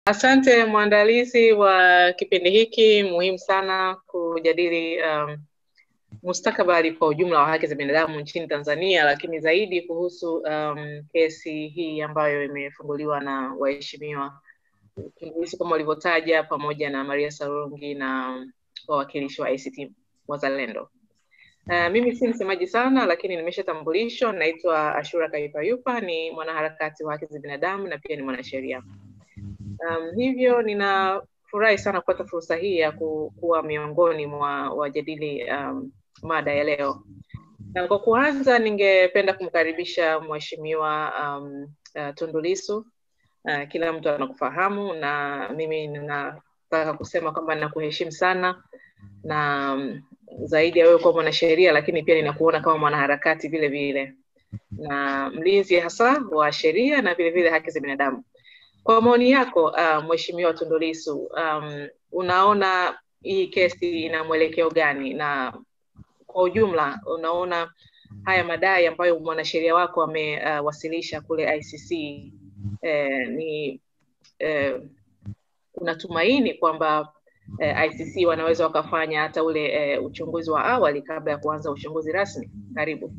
Asante mwandalizi wa kipindi hiki muhimu sana kujadili um, mustakabali kwa ujumla wa haki za binadamu nchini Tanzania, lakini zaidi kuhusu um, kesi hii ambayo imefunguliwa na waheshimiwa Tundu Lissu kama walivyotaja, pamoja na Maria Sarungi na wawakilishi wa ACT Wazalendo. Uh, mimi si msemaji sana lakini nimeshatambulishwa. Naitwa Ashura Kaipayupa, ni mwanaharakati wa haki za binadamu na pia ni mwanasheria. Um, hivyo ninafurahi sana kupata fursa hii ya ku, kuwa miongoni mwa wajadili um, mada ya leo. Na kwa kuanza, ningependa kumkaribisha mheshimiwa um, uh, Tundu Lissu. Uh, kila mtu anakufahamu na mimi ninataka kusema kwamba ninakuheshimu sana na um, zaidi ya wewe kuwa mwanasheria, lakini pia ninakuona kama mwanaharakati vile vile na mlinzi hasa wa sheria na vile vile haki za binadamu. Kwa maoni yako uh, Mheshimiwa Tundu Lissu, um, unaona hii kesi ina mwelekeo gani, na kwa ujumla unaona haya madai ambayo mwanasheria wako amewasilisha uh, kule ICC eh, ni eh, unatumaini kwamba eh, ICC wanaweza wakafanya hata ule eh, uchunguzi wa awali kabla ya kuanza uchunguzi rasmi? Karibu.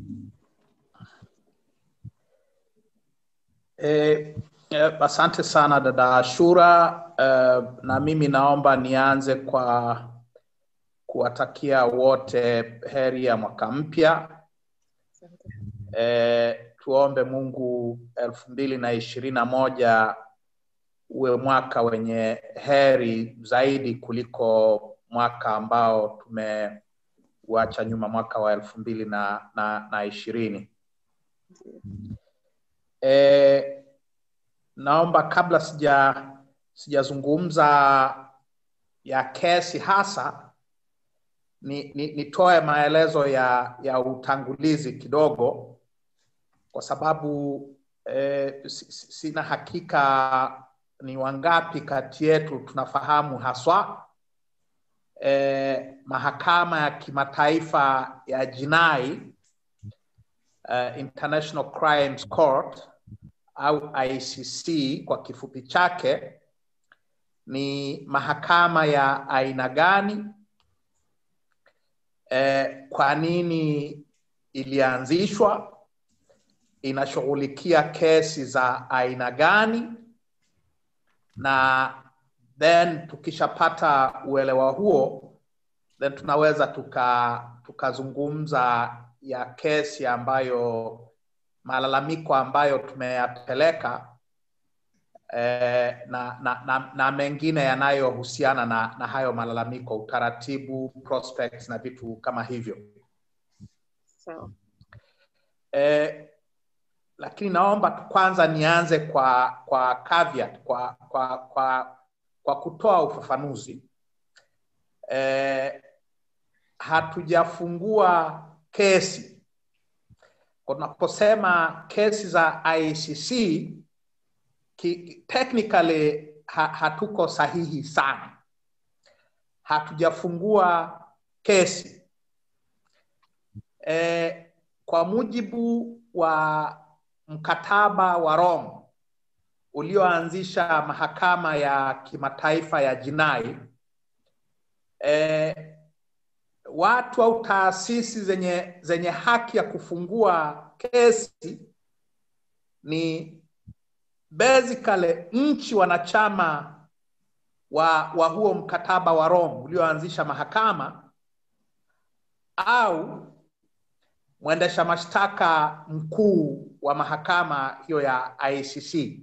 Eh, eh, asante sana dada Ashura. Eh, na mimi naomba nianze kwa kuwatakia wote heri ya mwaka mpya. Eh, tuombe Mungu elfu mbili na ishirini na moja uwe mwaka wenye heri zaidi kuliko mwaka ambao tumeuacha nyuma, mwaka wa elfu mbili na, na, na ishirini. E, naomba kabla sija sijazungumza ya kesi hasa ni, ni, nitoe maelezo ya, ya utangulizi kidogo kwa sababu e, sina hakika ni wangapi kati yetu tunafahamu haswa e, mahakama ya kimataifa ya jinai uh, International Crimes Court au ICC kwa kifupi chake ni mahakama ya aina gani? Eh, kwa nini ilianzishwa? Inashughulikia kesi za aina gani? Na then tukishapata uelewa huo, then tunaweza tuka tukazungumza ya kesi ambayo malalamiko ambayo tumeyapeleka eh, na, na, na, na mengine yanayohusiana na, na hayo malalamiko, utaratibu, prospects na vitu kama hivyo. Sawa. Eh, lakini naomba kwanza nianze kwa kwa caveat, kwa kwa kwa, kwa kutoa ufafanuzi eh, hatujafungua kesi. Tunaposema kesi za ICC ki, technically ha, hatuko sahihi sana, hatujafungua kesi e, kwa mujibu wa mkataba wa Rome ulioanzisha mahakama ya kimataifa ya jinai e, watu au taasisi zenye, zenye haki ya kufungua kesi ni basically nchi wanachama wa, wa huo mkataba wa Rome ulioanzisha mahakama au mwendesha mashtaka mkuu wa mahakama hiyo ya ICC.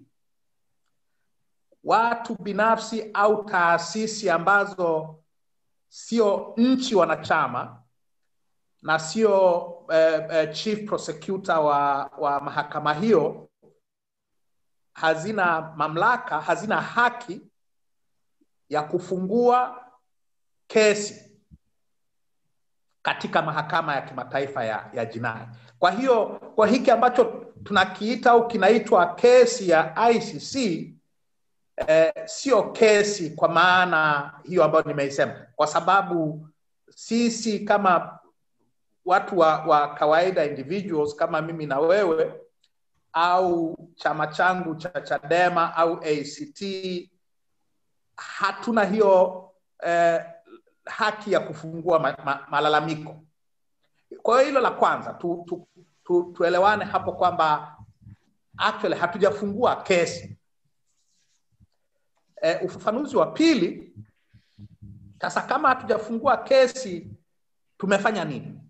Watu binafsi au taasisi ambazo sio nchi wanachama na sio eh, eh, chief prosecutor wa, wa mahakama hiyo hazina mamlaka, hazina haki ya kufungua kesi katika mahakama ya kimataifa ya, ya jinai. Kwa hiyo kwa hiki ambacho tunakiita au kinaitwa kesi ya ICC eh, sio kesi kwa maana hiyo ambayo nimeisema, kwa sababu sisi kama watu wa, wa kawaida individuals kama mimi na wewe au chama changu cha Chadema au ACT hatuna hiyo eh, haki ya kufungua ma, ma, malalamiko. Kwa hiyo hilo la kwanza tu, tu, tu, tuelewane hapo kwamba actually hatujafungua kesi. E, ufafanuzi wa pili sasa, kama hatujafungua kesi tumefanya nini?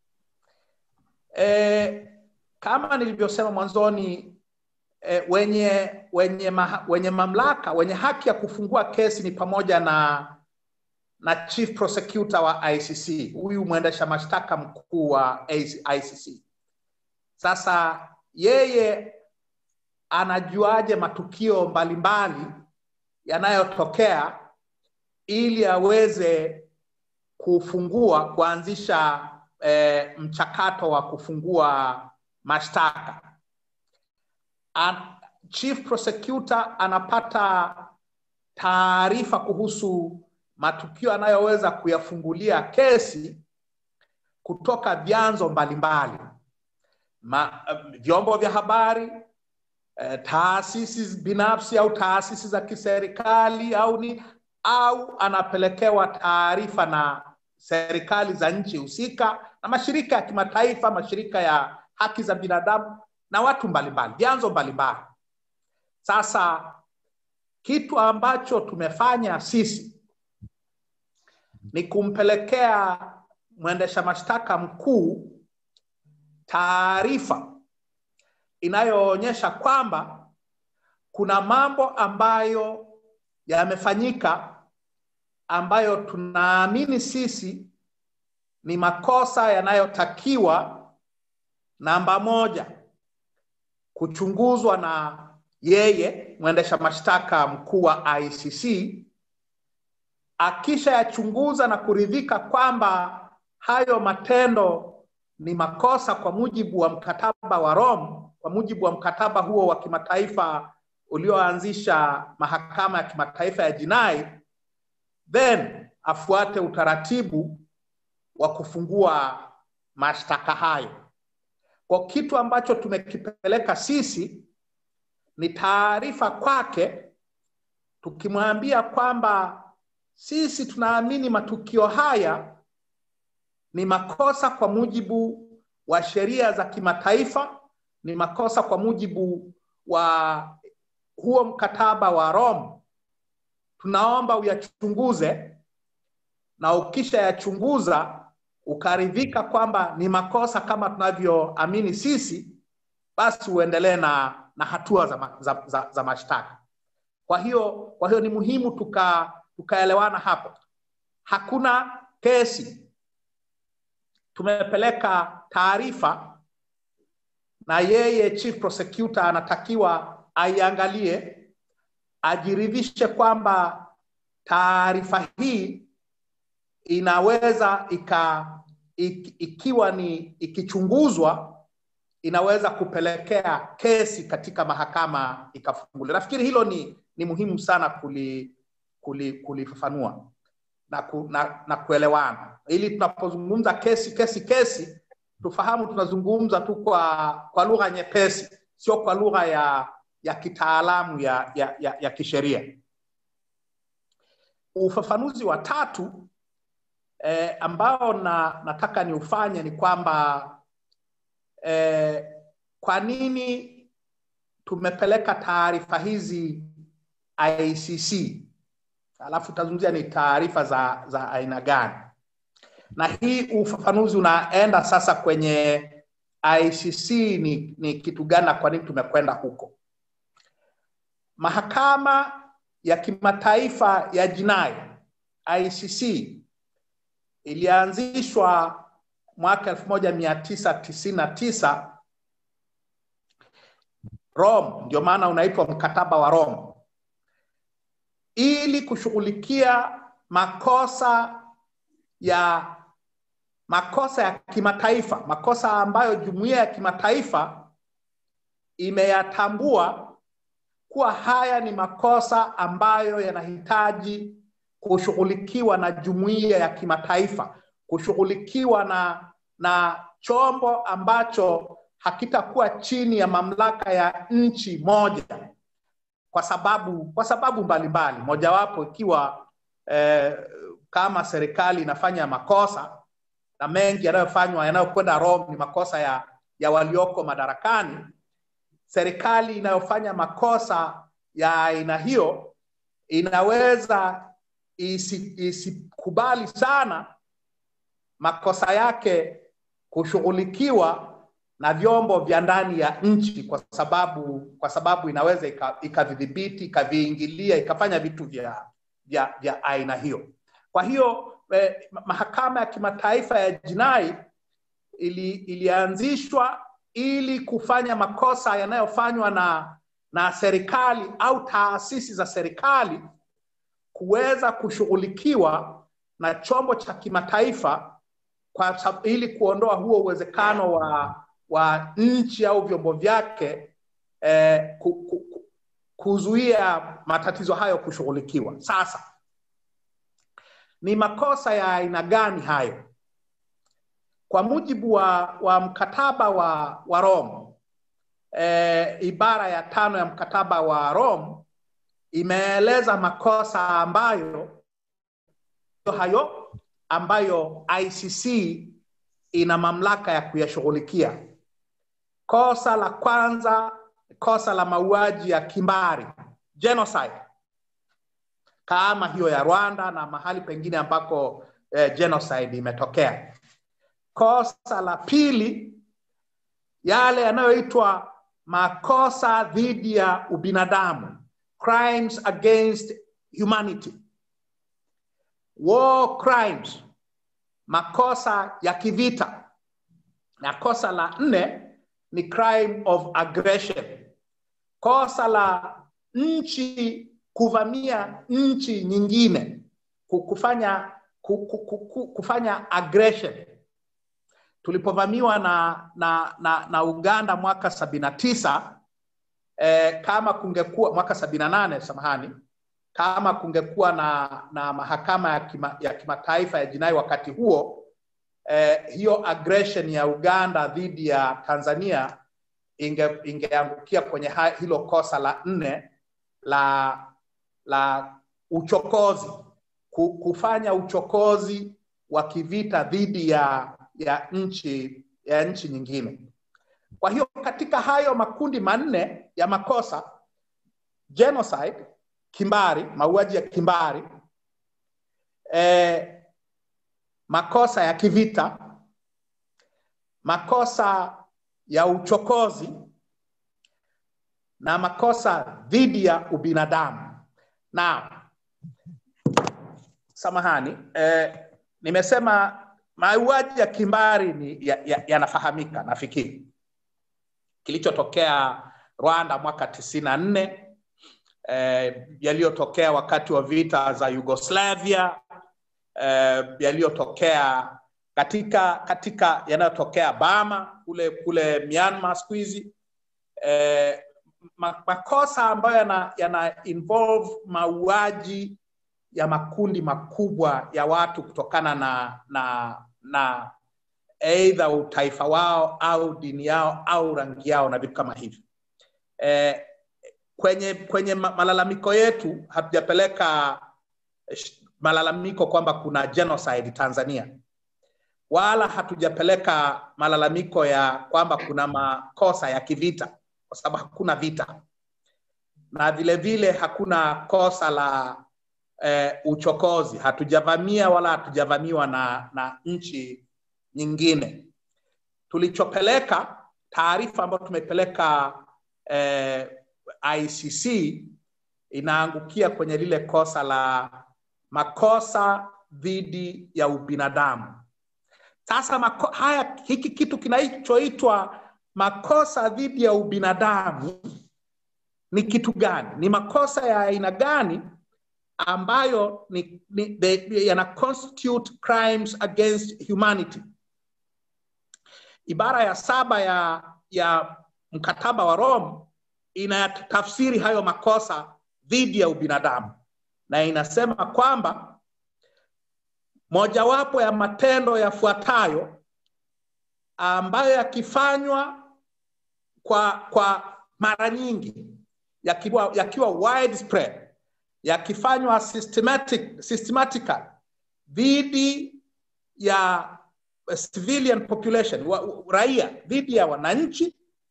E, kama nilivyosema mwanzoni e, wenye wenye, ma, wenye mamlaka wenye haki ya kufungua kesi ni pamoja na na chief prosecutor wa ICC, huyu mwendesha mashtaka mkuu wa ICC. Sasa yeye anajuaje matukio mbalimbali yanayotokea ili aweze kufungua kuanzisha eh, mchakato wa kufungua mashtaka. An, chief prosecutor anapata taarifa kuhusu matukio anayoweza kuyafungulia kesi kutoka vyanzo mbalimbali Ma, vyombo vya habari eh, taasisi binafsi au taasisi za kiserikali au ni au anapelekewa taarifa na serikali za nchi husika na mashirika ya kimataifa, mashirika ya haki za binadamu na watu mbalimbali, vyanzo mbalimbali. Sasa kitu ambacho tumefanya sisi ni kumpelekea mwendesha mashtaka mkuu taarifa inayoonyesha kwamba kuna mambo ambayo yamefanyika ambayo tunaamini sisi ni makosa yanayotakiwa, namba moja, kuchunguzwa na yeye mwendesha mashtaka mkuu wa ICC. Akisha yachunguza na kuridhika kwamba hayo matendo ni makosa kwa mujibu wa mkataba wa Rome, kwa mujibu wa mkataba huo wa kimataifa ulioanzisha mahakama ya kimataifa ya jinai, then afuate utaratibu wa kufungua mashtaka hayo. Kwa kitu ambacho tumekipeleka sisi ni taarifa kwake, tukimwambia kwamba sisi tunaamini matukio haya ni makosa kwa mujibu wa sheria za kimataifa, ni makosa kwa mujibu wa huo mkataba wa Rome. Tunaomba uyachunguze, na ukisha yachunguza ukaridhika kwamba ni makosa kama tunavyoamini sisi, basi uendelee na, na hatua za, za, za, za mashtaka. Kwa hiyo, kwa hiyo ni muhimu tuka tukaelewana hapo. Hakuna kesi tumepeleka taarifa na yeye chief prosecutor anatakiwa aiangalie, ajiridhishe kwamba taarifa hii inaweza ika, ik, ikiwa ni ikichunguzwa inaweza kupelekea kesi katika mahakama ikafunguliwa. Nafikiri hilo ni, ni muhimu sana kuli, kuli, kulifafanua na, ku, na, na kuelewana ili tunapozungumza kesi kesi kesi tufahamu tunazungumza tu kwa kwa lugha nyepesi sio kwa lugha ya ya kitaalamu ya, ya, ya, ya kisheria ufafanuzi wa tatu eh, ambao na, nataka niufanye ni kwamba eh, kwa nini tumepeleka taarifa hizi ICC alafu tazungumzia ni taarifa za, za aina gani, na hii ufafanuzi unaenda sasa kwenye ICC ni, ni kitu gani na kwa nini tumekwenda huko. Mahakama ya kimataifa ya jinai ICC ilianzishwa mwaka elfu moja mia tisa tisini na tisa Rome, ndio maana unaitwa mkataba wa Rome ili kushughulikia makosa ya makosa ya kimataifa, makosa ambayo jumuiya ya kimataifa imeyatambua kuwa haya ni makosa ambayo yanahitaji kushughulikiwa na jumuiya ya kimataifa, kushughulikiwa na na chombo ambacho hakitakuwa chini ya mamlaka ya nchi moja. kwa sababu kwa sababu mbalimbali mojawapo ikiwa eh, kama serikali inafanya makosa na mengi yanayofanywa yanayokwenda Rome ni makosa ya, ya walioko madarakani. Serikali inayofanya makosa ya aina hiyo inaweza isi, isikubali sana makosa yake kushughulikiwa na vyombo vya ndani ya nchi kwa sababu kwa sababu inaweza ikavidhibiti ikaviingilia ikafanya vitu vya, vya, vya aina hiyo. Kwa hiyo eh, mahakama ya kimataifa ya jinai ili, ilianzishwa ili kufanya makosa yanayofanywa na na serikali au taasisi za serikali kuweza kushughulikiwa na chombo cha kimataifa kwa ili kuondoa huo uwezekano wa wa nchi au vyombo vyake eh, ku, ku, kuzuia matatizo hayo kushughulikiwa. Sasa ni makosa ya aina gani hayo? Kwa mujibu wa, wa mkataba wa, wa Rome e, ibara ya tano ya mkataba wa Rome imeeleza makosa ambayo hayo ambayo ICC ina mamlaka ya kuyashughulikia. Kosa la kwanza, kosa la mauaji ya kimbari genocide, kama hiyo ya Rwanda na mahali pengine ambako eh, genocide imetokea. Kosa la pili, yale yanayoitwa makosa dhidi ya ubinadamu, crimes against humanity, war crimes, makosa ya kivita, na kosa la nne ni crime of aggression, kosa la nchi kuvamia nchi nyingine, kufanya kufanya aggression tulipovamiwa na, na, na, na Uganda mwaka sabini na tisa eh, kama kungekuwa mwaka sabini na nane samahani, kama kungekuwa na, na mahakama ya, kima, ya kimataifa ya jinai wakati huo eh, hiyo aggression ya Uganda dhidi ya Tanzania inge, ingeangukia kwenye ha, hilo kosa la nne la la uchokozi, kufanya uchokozi wa kivita dhidi ya ya nchi ya nchi nyingine. Kwa hiyo katika hayo makundi manne ya makosa genocide, kimbari, mauaji ya kimbari, eh, makosa ya kivita, makosa ya uchokozi na makosa dhidi ya ubinadamu. Na samahani, eh, nimesema mauaji ya kimbari ni yanafahamika ya, ya nafikiri kilichotokea Rwanda mwaka tisini na nne eh, yaliyotokea wakati wa vita za Yugoslavia eh, yaliyotokea katika katika yanayotokea Bama kule kule Myanmar siku hizi eh, makosa ambayo yana, yana involve mauaji ya makundi makubwa ya watu kutokana na na na aidha utaifa wao au dini yao au rangi yao na vitu kama hivyo. E, kwenye kwenye malalamiko yetu hatujapeleka malalamiko kwamba kuna genocide Tanzania, wala hatujapeleka malalamiko ya kwamba kuna makosa ya kivita, kwa sababu hakuna vita, na vile vile hakuna kosa la eh, uchokozi. Hatujavamia wala hatujavamiwa na, na nchi nyingine. Tulichopeleka taarifa ambayo tumepeleka eh, ICC inaangukia kwenye lile kosa la makosa dhidi ya ubinadamu. Sasa mako, haya hiki kitu kinachoitwa makosa dhidi ya ubinadamu ni kitu gani? Ni makosa ya aina gani ambayo ni, ni, yana constitute crimes against humanity. Ibara ya saba ya, ya mkataba wa Rome inatafsiri hayo makosa dhidi ya ubinadamu na inasema kwamba mojawapo ya matendo yafuatayo ambayo yakifanywa kwa, kwa mara nyingi yakiwa, yakiwa widespread yakifanywa systematic, systematically dhidi ya civilian population wa, raia dhidi ya wananchi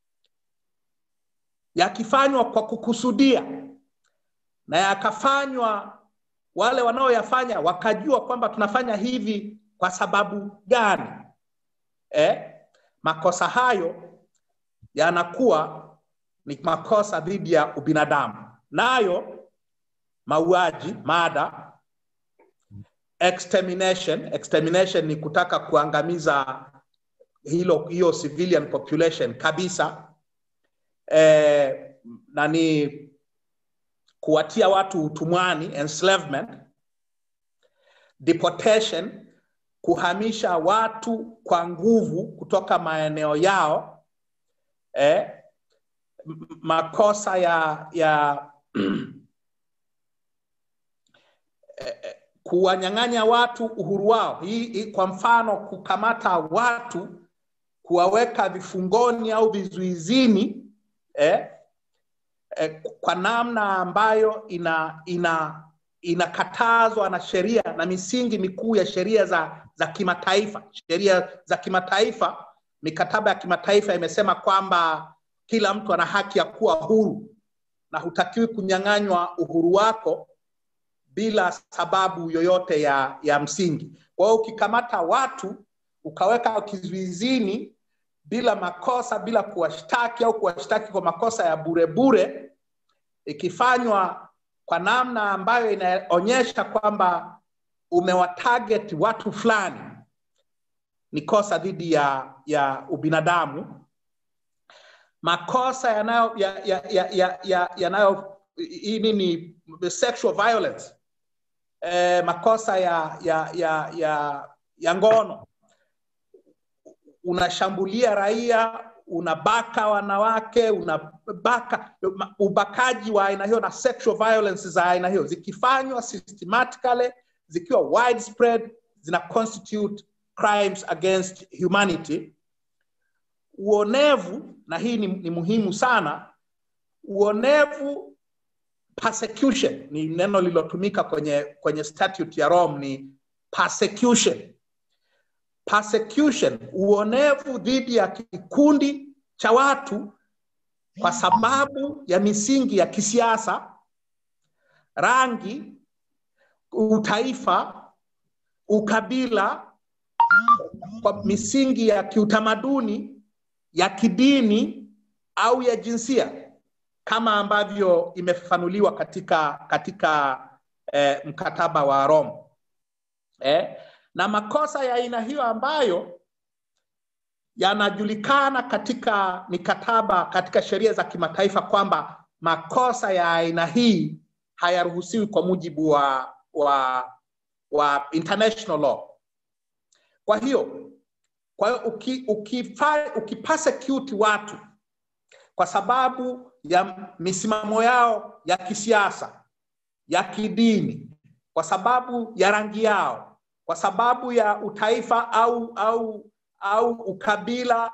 yakifanywa kwa kukusudia na yakafanywa wale wanaoyafanya wakajua kwamba tunafanya hivi kwa sababu gani eh? makosa hayo yanakuwa ni makosa dhidi ya ubinadamu nayo mauaji mada extermination extermination ni kutaka kuangamiza hilo hiyo civilian population kabisa eh, na ni kuwatia watu utumwani enslavement deportation kuhamisha watu kwa nguvu kutoka maeneo yao eh, makosa ya ya eh, kuwanyang'anya watu uhuru wao hii, hii kwa mfano kukamata watu kuwaweka vifungoni au vizuizini eh, eh, kwa namna ambayo ina ina inakatazwa na sheria na misingi mikuu ya sheria za za kimataifa sheria za kimataifa mikataba ya kimataifa imesema kwamba kila mtu ana haki ya kuwa huru na hutakiwi kunyang'anywa uhuru wako bila sababu yoyote ya, ya msingi. Kwa hiyo ukikamata watu ukaweka kizuizini bila makosa, bila kuwashtaki au kuwashtaki kwa makosa ya bure bure, ikifanywa kwa namna ambayo inaonyesha kwamba umewatarget watu fulani, ni kosa dhidi ya, ya ubinadamu. Makosa yanayo ya, ya, ya, ya, ya, yanayo hii nini sexual violence eh, makosa ya, ya, ya, ya, ya ngono unashambulia raia unabaka wanawake unabaka ubakaji wa aina hiyo na sexual violence za aina hiyo zikifanywa systematically zikiwa widespread zina constitute crimes against humanity uonevu na hii ni, ni muhimu sana uonevu persecution ni neno lililotumika kwenye kwenye statute ya Rome ni persecution persecution uonevu dhidi ya kikundi cha watu kwa sababu ya misingi ya kisiasa rangi utaifa ukabila kwa misingi ya kiutamaduni ya kidini au ya jinsia kama ambavyo imefafanuliwa katika katika eh, mkataba wa Rome eh, na makosa ya aina hiyo ambayo yanajulikana katika mikataba katika sheria za kimataifa kwamba makosa ya aina hii hayaruhusiwi kwa mujibu wa, wa, wa international law. Kwa hiyo kwa hiyo uki, ukifa, ukipersecute watu kwa sababu ya misimamo yao ya kisiasa, ya kidini, kwa sababu ya rangi yao, kwa sababu ya utaifa au au au ukabila,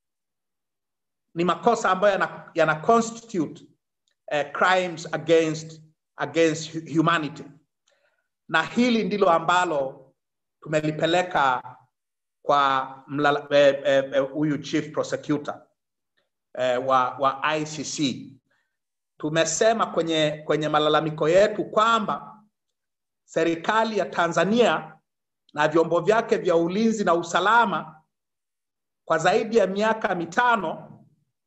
ni makosa ambayo yana, yana constitute uh, crimes against against humanity, na hili ndilo ambalo tumelipeleka kwa huyu eh, eh, chief prosecutor eh, wa, wa ICC. Tumesema kwenye, kwenye malalamiko yetu kwamba serikali ya Tanzania na vyombo vyake vya ulinzi na usalama kwa zaidi ya miaka mitano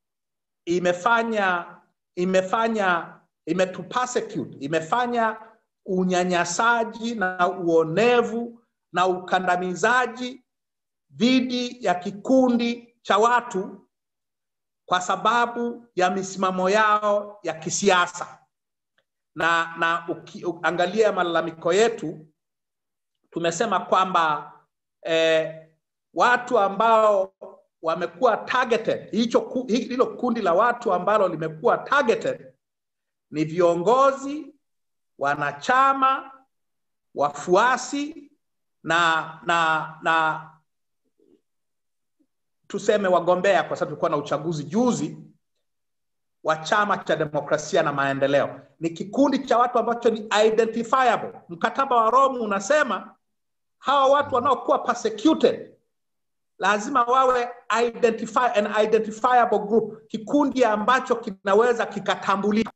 imefanya imefanya imetupersecute, imefanya unyanyasaji na uonevu na ukandamizaji dhidi ya kikundi cha watu kwa sababu ya misimamo yao ya kisiasa na na ukiangalia malalamiko yetu tumesema kwamba eh, watu ambao wamekuwa targeted hicho hilo kundi la watu ambalo limekuwa targeted ni viongozi wanachama wafuasi na na na tuseme wagombea kwa sababu tulikuwa na uchaguzi juzi wa chama cha demokrasia na maendeleo. Ni kikundi cha watu ambacho ni identifiable. Mkataba wa Rome unasema hawa watu wanaokuwa persecuted lazima wawe identify, an identifiable group, kikundi ambacho kinaweza kikatambulika.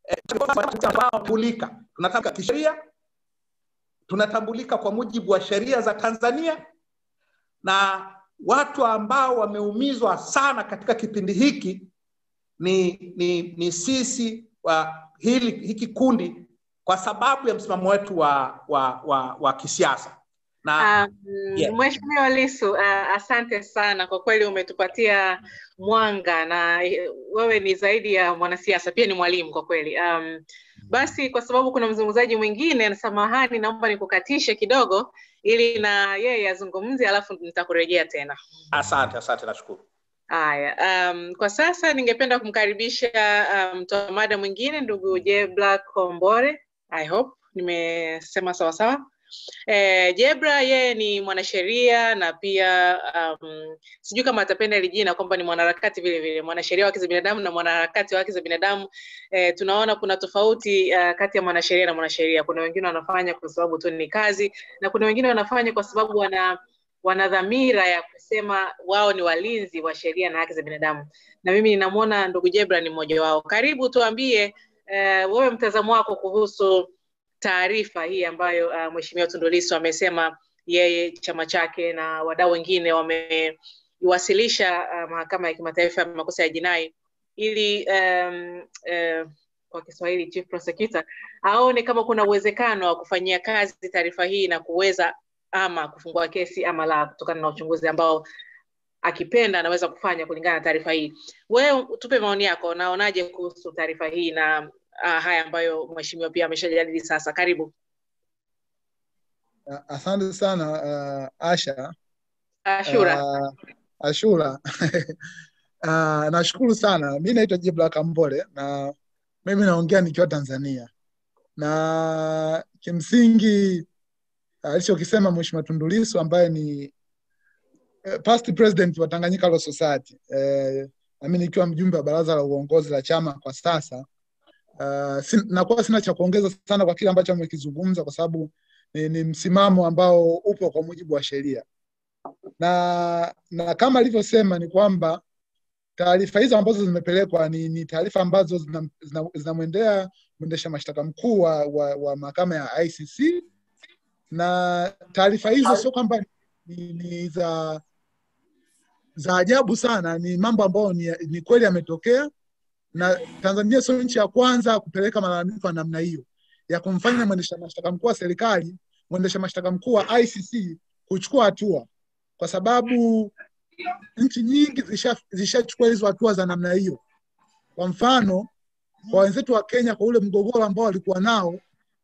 Tambulika. Tunataka kisheria, tunatambulika kwa mujibu wa sheria za Tanzania, na watu ambao wameumizwa sana katika kipindi hiki ni, ni, ni sisi wa hili hiki kundi kwa sababu ya msimamo wetu wa, wa, wa, wa kisiasa na um, yeah. Mheshimiwa Lissu uh, asante sana kwa kweli, umetupatia mwanga na wewe ni zaidi ya mwanasiasa, pia ni mwalimu kwa kweli. Um, basi kwa sababu kuna mzungumzaji mwingine, samahani, naomba nikukatishe kidogo ili na yeye azungumze, alafu nitakurejea tena. Asante, asante, nashukuru. Haya, um, kwa sasa ningependa kumkaribisha mtoa um, mada mwingine ndugu Jebla Kombore. I hope nimesema sawasawa. Eh, Jebra yeye ni mwanasheria na pia um, sijui kama atapenda hili jina kwamba ni mwanaharakati vile vile, mwanasheria wa haki za binadamu na mwanaharakati wa haki za binadamu. Eh, tunaona kuna tofauti uh, kati ya mwanasheria na mwanasheria. Kuna wengine wanafanya kwa sababu tu ni kazi na kuna wengine wanafanya kwa sababu wana wana dhamira ya kusema wao ni walinzi wa sheria na haki za binadamu, na mimi ninamwona ndugu Jebra ni mmoja wao. Karibu, tuambie eh, wewe mtazamo wako kuhusu taarifa hii ambayo uh, Mheshimiwa Tundu Lissu amesema yeye chama chake na wadau wengine wameiwasilisha uh, mahakama ya kimataifa ya makosa ya jinai ili um, uh, kwa Kiswahili chief prosecutor aone kama kuna uwezekano wa kufanyia kazi taarifa hii na kuweza ama kufungua kesi ama la, kutokana na uchunguzi ambao akipenda anaweza kufanya kulingana na taarifa hii. Wewe tupe maoni yako, naonaje kuhusu taarifa hii na uh, haya ambayo mheshimiwa pia ameshajadili sasa. Karibu. Asante sana uh, Asha. Ashura. Uh, Ashura. uh, nashukuru sana. Mi naitwa Jibla Kambole na mimi naongea nikiwa Tanzania, na kimsingi alichokisema uh, Mheshimiwa Tundu Lissu ambaye ni uh, past president wa Tanganyika Law Society uh, nami nikiwa mjumbe wa baraza la uongozi la chama kwa sasa Uh, sin, nakuwa sina cha kuongeza sana kwa kile ambacho amekizungumza kwa sababu ni, ni msimamo ambao upo kwa mujibu wa sheria na na kama alivyosema ni kwamba taarifa hizo ambazo zimepelekwa ni, ni taarifa ambazo zinamwendea zina, zina mwendesha mashtaka mkuu wa, wa, wa mahakama ya ICC na taarifa hizo sio kwamba ni, ni za za ajabu sana, ni mambo ambayo ni, ni kweli yametokea na Tanzania sio nchi ya kwanza kupeleka malalamiko ya namna hiyo ya kumfanya mwendesha mashtaka mkuu wa serikali, mwendesha mashtaka mkuu wa ICC kuchukua hatua, kwa sababu nchi nyingi zishachukua zisha hizo hatua za namna hiyo. Kwa mfano, kwa wenzetu wa Kenya, kwa ule mgogoro ambao walikuwa nao,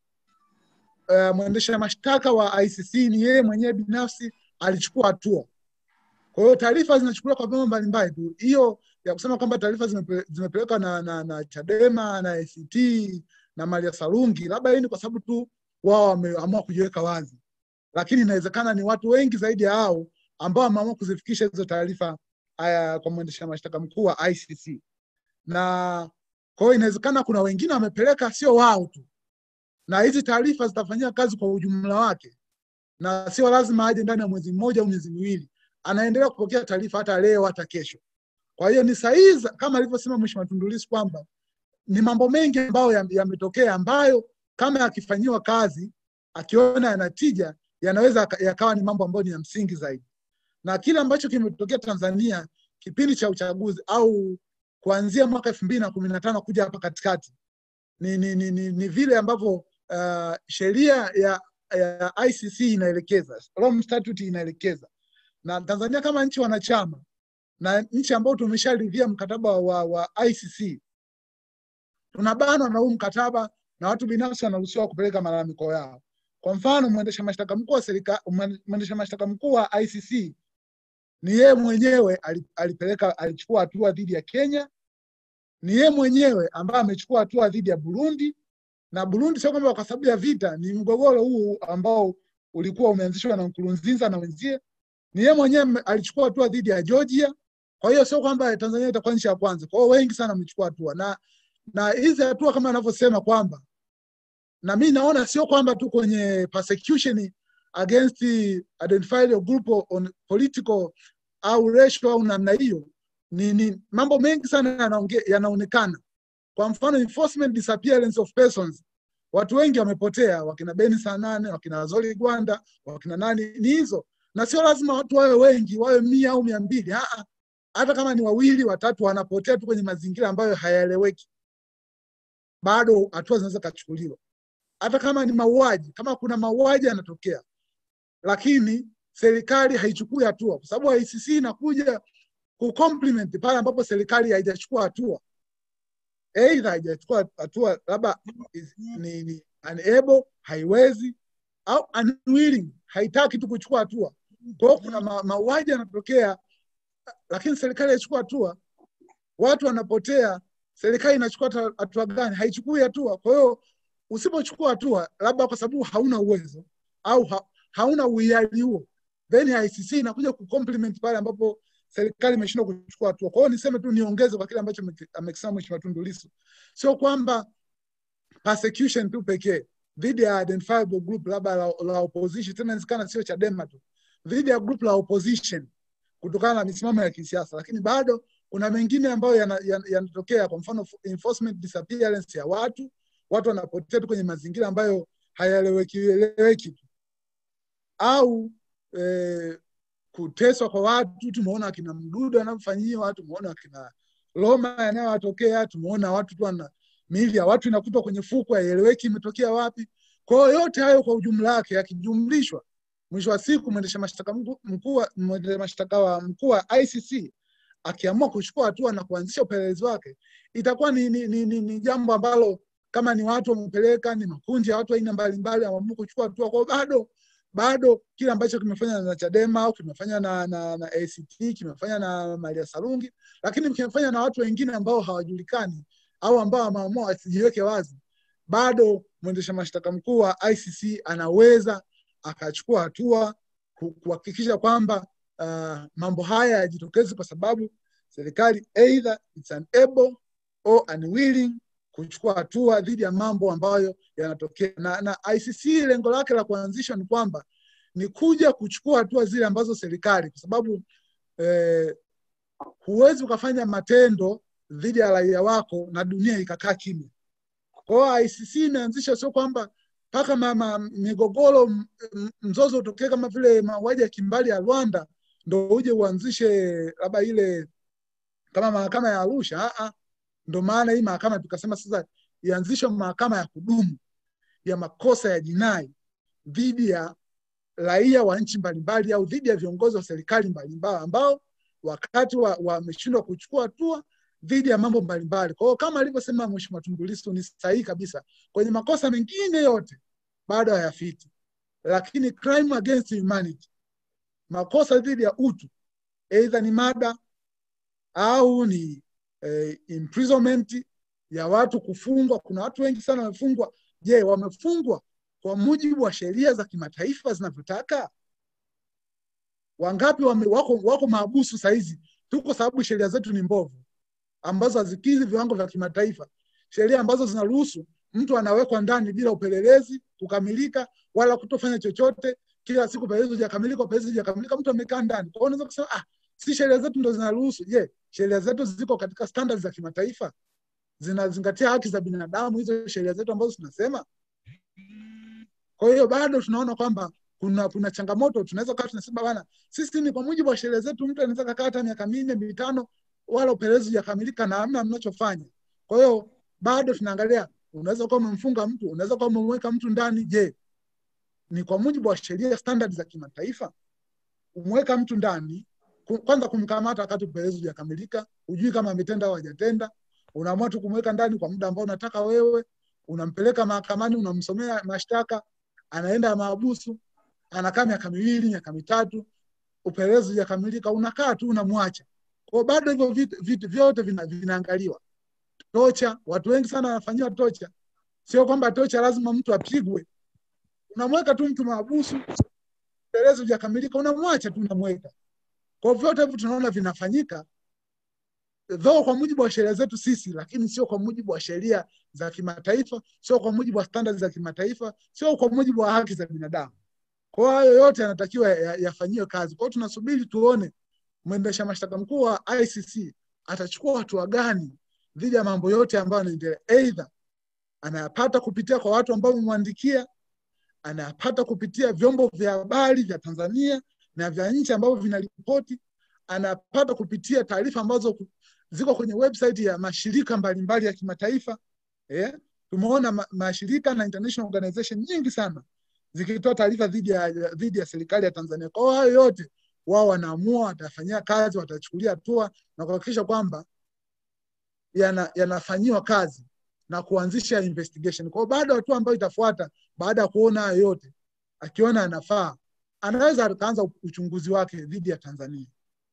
uh, mwendesha mashtaka wa ICC ni yeye mwenyewe binafsi alichukua hatua. Kwa hiyo taarifa zinachukuliwa kwa vyombo mbalimbali tu. Hiyo ya kusema kwamba taarifa zimepelekwa na, na, na Chadema na ACT na Maria Sarungi, labda hii ni kwa sababu tu wao wameamua kujiweka wazi, lakini inawezekana ni watu wengi zaidi ya hao ambao wameamua kuzifikisha hizo taarifa haya kwa mwendesha mashtaka mkuu wa ICC, na kwa hiyo inawezekana kuna wengine wamepeleka, sio wao tu, na hizi taarifa zitafanyia kazi kwa ujumla wake, na sio lazima aje ndani ya mwezi mmoja au miezi miwili, anaendelea kupokea taarifa hata leo hata kesho. Kwa hiyo ni sahihi kama alivyosema Mheshimiwa Tundu Lissu kwamba ni mambo mengi ambayo yametokea ya ambayo kama yakifanyiwa kazi akiona yanatija yanaweza yakawa ni mambo ambayo ni ya msingi zaidi, na kile ambacho kimetokea Tanzania kipindi cha uchaguzi au kuanzia mwaka elfu mbili na kumi na tano kuja hapa katikati ni, ni, ni, ni, ni vile ambavyo uh, sheria ya, ya ICC inaelekeza, Rome Statute inaelekeza, na Tanzania kama nchi wanachama na nchi ambayo tumesharidhia mkataba wa, wa ICC tunabanwa na huu mkataba na watu binafsi wanaruhusiwa kupeleka malalamiko yao. Kwa mfano, mwendesha mashtaka mkuu wa serikali, mwendesha mashtaka mkuu wa ICC ni yeye mwenyewe alipeleka, alichukua hatua dhidi ya Kenya, ni yeye mwenyewe ambaye amechukua hatua dhidi ya Burundi, na Burundi sio kwamba kwa sababu ya vita, ni mgogoro huu ambao ulikuwa umeanzishwa na Nkurunziza na wenzie. Ni yeye mwenyewe alichukua hatua dhidi ya Georgia, Kwa hiyo sio kwamba Tanzania itakuwa nchi ya kwanza. Kwa hiyo wengi sana wamechukua hatua na na hizi hatua kama anavyosema kwamba na mi naona sio kwamba tu kwenye persecution against identified group on political au racial au namna hiyo, ni, ni mambo mengi sana yanaonge- yanaonekana. Kwa mfano enforcement disappearance of persons, watu wengi wamepotea, wakina Beni Sanane, wakina Zoli Gwanda, wakina nani, ni hizo, na sio lazima watu wawe wengi, wawe mia au mia mbili. Aa, hata kama ni wawili watatu wanapotea tu kwenye mazingira ambayo hayaeleweki, bado hatua zinaweza kachukuliwa. Hata kama ni mauaji, kama kuna mauaji yanatokea, lakini serikali haichukui hatua, kwa sababu ICC inakuja kucomplement pale ambapo serikali haijachukua hatua, aidha haijachukua hatua, labda is- ni, ni unable, haiwezi au unwilling, haitaki tu kuchukua hatua. Kwa hiyo kuna ma- mauaji yanatokea, lakini serikali haichukua hatua, watu wanapotea, serikali inachukua hata- hatua gani? Haichukui hatua. Kwa hiyo usipochukua hatua, labda kwa sababu hauna uwezo au ha, hauna uhiari huo, then ICC inakuja kucomplement pale ambapo serikali imeshindwa kuchukua hatua. Kwa hiyo niseme tu niongeze kwa kile ambacho ameki- amekisema Mheshimiwa Tundu Lissu, sio kwamba persecution tu pekee dhidi ya identifiable group labda la, la opposition, tena inawezekana sio Chadema tu, dhidi ya group la opposition kutokana na misimamo ya kisiasa, lakini bado kuna mengine ambayo yanatokea yana, yanatokea, kwa mfano enforcement disappearance ya watu, watu wanapotea tu kwenye mazingira ambayo hayaeleweki eleweki tu, au eh, kuteswa kwa watu. Tumeona akina Mdudu anavyofanyiwa, tumeona akina Loma yanayowatokea, tumeona watu tu wana miili ya watu inakutwa kwenye fukwe, haieleweki imetokea wapi. Kwa hiyo yote hayo kwa ujumla wake yakijumlishwa, mwisho wa siku mwendesha mashtaka mkuu mkuu wa- mwendesha mashtaka wa mkuu wa ICC akiamua kuchukua hatua na kuanzisha upelelezi wake, itakuwa ni, ni, ni, ni, ni jambo ambalo kama ni watu wamepeleka, ni makundi ya watu aina mbalimbali wameamua kuchukua hatua, kwa hiyo bado bado kile ambacho kimefanya na Chadema au kimefanya na, na, na ACT kimefanya na Maria Sarungi, lakini kimefanya na watu wengine ambao hawajulikani au ambao wameamua wasijiweke wazi, bado mwendesha mashtaka mkuu wa ICC anaweza akachukua hatua ku- kuhakikisha kwamba uh, mambo haya yajitokezi, kwa sababu serikali either it's unable or unwilling kuchukua hatua dhidi ya mambo ambayo yanatokea na, na ICC lengo lake la kuanzishwa ni kwamba ni kuja kuchukua hatua zile ambazo serikali, kwa sababu eh, huwezi ukafanya matendo dhidi ya raia wako na dunia ikakaa kimya. Kwa hiyo ICC imeanzisha sio kwamba mpaka mama migogoro m- m- mzozo utokee kama vile mauaji ya kimbali ya Rwanda ndo uje uanzishe labda ile kama mahakama ya Arusha. Ah, ah. Ndo maana hii mahakama tukasema sasa ianzishwe mahakama ya kudumu ya makosa ya jinai dhidi ya raia wa nchi mbalimbali au dhidi ya viongozi wa serikali mbalimbali ambao wakati wameshindwa wa kuchukua hatua dhidi ya mambo mbalimbali. Kwa hiyo kama alivyosema Mheshimiwa Tundu Lissu ni sahihi kabisa, kwenye makosa mengine yote bado hayafiti, lakini crime against humanity, makosa dhidi ya utu, aidha ni mada au ni eh, imprisonment ya watu kufungwa. Kuna watu wengi sana wamefungwa. Je, wamefungwa kwa mujibu wa sheria za kimataifa zinavyotaka? Wangapi wame, wako, wako maabusu sahizi tu kwa sababu sheria zetu ni mbovu, ambazo hazikidhi viwango vya kimataifa, sheria ambazo zinaruhusu mtu anawekwa ndani bila upelelezi kukamilika wala kutofanya chochote. Kila siku upelelezi hujakamilika, upelelezi hujakamilika, mtu amekaa ndani. Kwa hiyo unaweza kusema ah, si sheria zetu ndo zinaruhusu. Je, sheria zetu ziko katika standards za kimataifa? Zinazingatia haki za binadamu hizo sheria zetu ambazo tunasema? Kwa hiyo bado tunaona kwamba kuna kuna changamoto. Tunaweza kaa tunasema bana, sisi ni kwa mujibu wa sheria zetu, mtu anaweza kakaa hata miaka minne mitano, wala upelelezi hujakamilika na hamna mnachofanya. Kwa hiyo bado tunaangalia, unaweza kuwa umemfunga mtu, unaweza kuwa umemweka mtu ndani. Je, ni kwa mujibu wa sheria standard za kimataifa? Umweka mtu ndani, kwanza kumkamata wakati upelelezi hujakamilika, hujui kama ametenda au hajatenda, unaamua tu kumweka ndani kwa muda ambao unataka wewe, unampeleka mahakamani, unamsomea mashtaka, anaenda mahabusu, anakaa miaka miwili, miaka mitatu, upelelezi hujakamilika, unakaa tu unamwacha. Kwa bado hivyo vitu, vitu vyote vina, vinaangaliwa. Tocha, watu wengi sana wanafanyiwa tocha. Sio kwamba tocha lazima mtu apigwe, unamweka tu mtu mahabusu, upelelezi hujakamilika, unamwacha tu, unamweka. Kwa vyote hivyo tunaona vinafanyika, though kwa mujibu wa sheria zetu sisi, lakini sio kwa mujibu wa sheria za kimataifa, sio kwa mujibu wa standards za kimataifa, sio kwa mujibu wa haki za binadamu. Kwa hiyo hayo yote yanatakiwa ya- yafanyiwe kazi. Kwa hiyo tunasubiri tuone mwendesha mashtaka mkuu wa ICC atachukua hatua gani dhidi ya mambo yote ambayo yanaendelea, aidha anayapata kupitia kwa watu ambao wamemwandikia, anayapata kupitia vyombo vya habari vya Tanzania na vya nchi ambavyo vinaripoti, anapata kupitia taarifa ambazo ku- ziko kwenye website ya mashirika mbalimbali ya kimataifa. Eh, tumeona ma mashirika na international organization nyingi sana zikitoa taarifa dhidi ya dhidi ya serikali ya Tanzania. Kwa hiyo hayo yote wao wanaamua, watafanyia kazi, watachukulia hatua na kuhakikisha kwamba yana- yanafanyiwa kazi na kuanzisha investigation. Kwa hiyo baada ya hatua ambayo itafuata baada ya kuona hayo yote, akiona anafaa, anaweza akaanza uchunguzi wake dhidi ya Tanzania.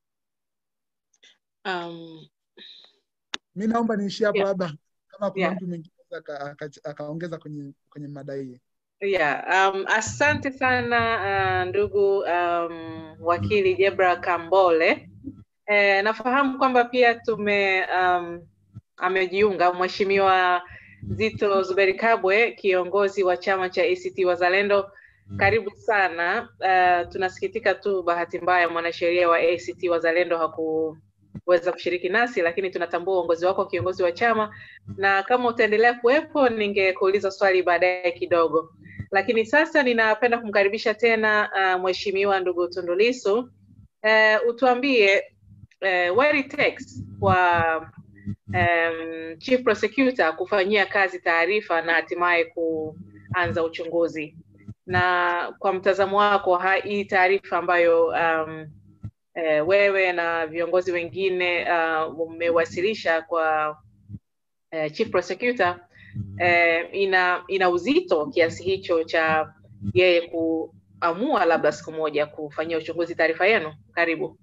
Um, Mi naomba niishie hapo, Yeah. labda kama kuna Yeah. mtu mwingine aka- aka- akaongeza kwenye kwenye mada hii. Yeah, um, asante sana uh, ndugu um, wakili Jebra Kambole. Eh, nafahamu kwamba pia tume um, amejiunga Mheshimiwa Zito Zuberi Kabwe, kiongozi wa chama cha ACT Wazalendo. Karibu sana. Uh, tunasikitika tu, bahati mbaya mwanasheria wa ACT Wazalendo hakuweza kushiriki nasi, lakini tunatambua uongozi wako kiongozi wa chama, na kama utaendelea kuwepo, ningekuuliza swali baadaye kidogo lakini sasa ninapenda kumkaribisha tena uh, mheshimiwa ndugu Tundu Lissu uh, utuambie uh, what it takes kwa um, chief prosecutor kufanyia kazi taarifa na hatimaye kuanza uchunguzi na kwa mtazamo wako ha- hii taarifa ambayo um, eh, wewe na viongozi wengine uh, umewasilisha kwa eh, chief prosecutor eh, ina ina uzito kiasi hicho cha yeye kuamua labda siku moja kufanyia uchunguzi taarifa yenu karibu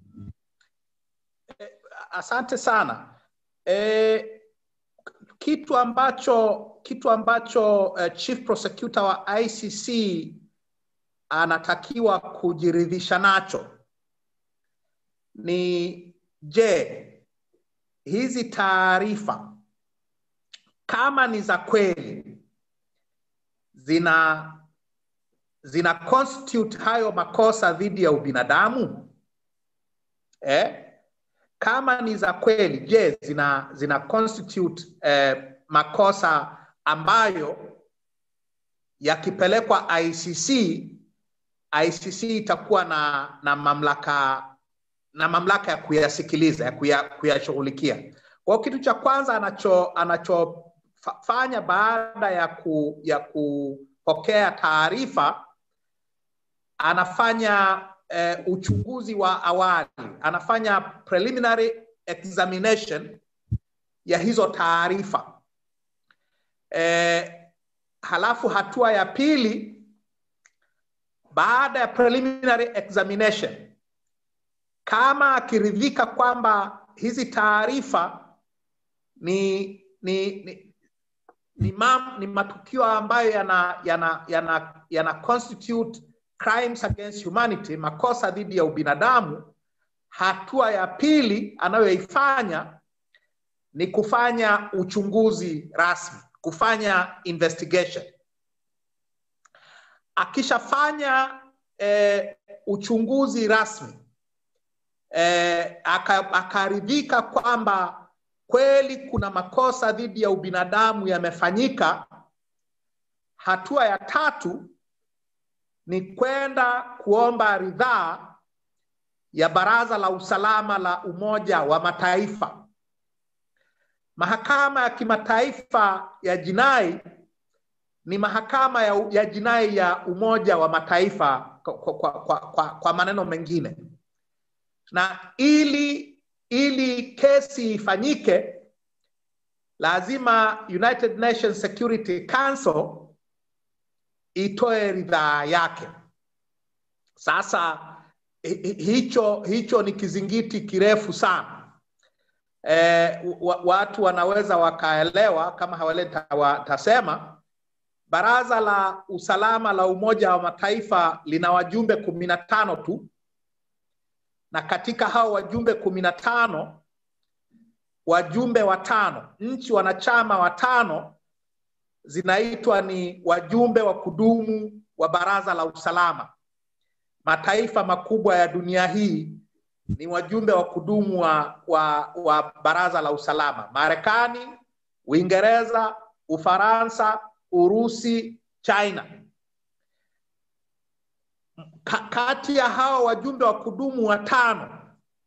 asante sana e, kitu ambacho kitu ambacho uh, chief prosecutor wa ICC anatakiwa kujiridhisha nacho ni je, hizi taarifa kama ni za kweli zina zina constitute hayo makosa dhidi ya ubinadamu eh? kama ni za kweli je zina zina constitute eh, makosa ambayo yakipelekwa icc icc itakuwa na na mamlaka na mamlaka ya kuyasikiliza ya kuya, kuyashughulikia kwao kitu cha kwanza anacho anachofanya baada ya ku, ya kupokea taarifa anafanya eh, uchunguzi wa awali anafanya preliminary examination ya hizo taarifa eh, halafu hatua ya pili baada ya preliminary examination kama akiridhika kwamba hizi taarifa ni ni, ni ni, mam, ni matukio ambayo yana yana yana, yana constitute crimes against humanity, makosa dhidi ya ubinadamu. Hatua ya pili anayoifanya ni kufanya uchunguzi rasmi, kufanya investigation. Akishafanya eh, uchunguzi rasmi eh, akaridhika kwamba kweli kuna makosa dhidi ya ubinadamu yamefanyika, hatua ya tatu ni kwenda kuomba ridhaa ya Baraza la Usalama la Umoja wa Mataifa. Mahakama ya Kimataifa ya Jinai ni mahakama ya, ya jinai ya Umoja wa Mataifa kwa, kwa, kwa, kwa, kwa maneno mengine, na ili ili kesi ifanyike lazima United Nations Security Council itoe ridhaa yake. Sasa hicho hicho ni kizingiti kirefu sana. E, watu wanaweza wakaelewa kama hawale tasema Baraza la Usalama la Umoja wa Mataifa lina wajumbe kumi na tano tu na katika hao wajumbe kumi na tano wajumbe watano, nchi wanachama watano zinaitwa ni wajumbe wa kudumu wa Baraza la Usalama. Mataifa makubwa ya dunia hii ni wajumbe wa kudumu wa, wa, wa Baraza la Usalama: Marekani, Uingereza, Ufaransa, Urusi, China. Ka, kati ya hao wajumbe wa kudumu watano,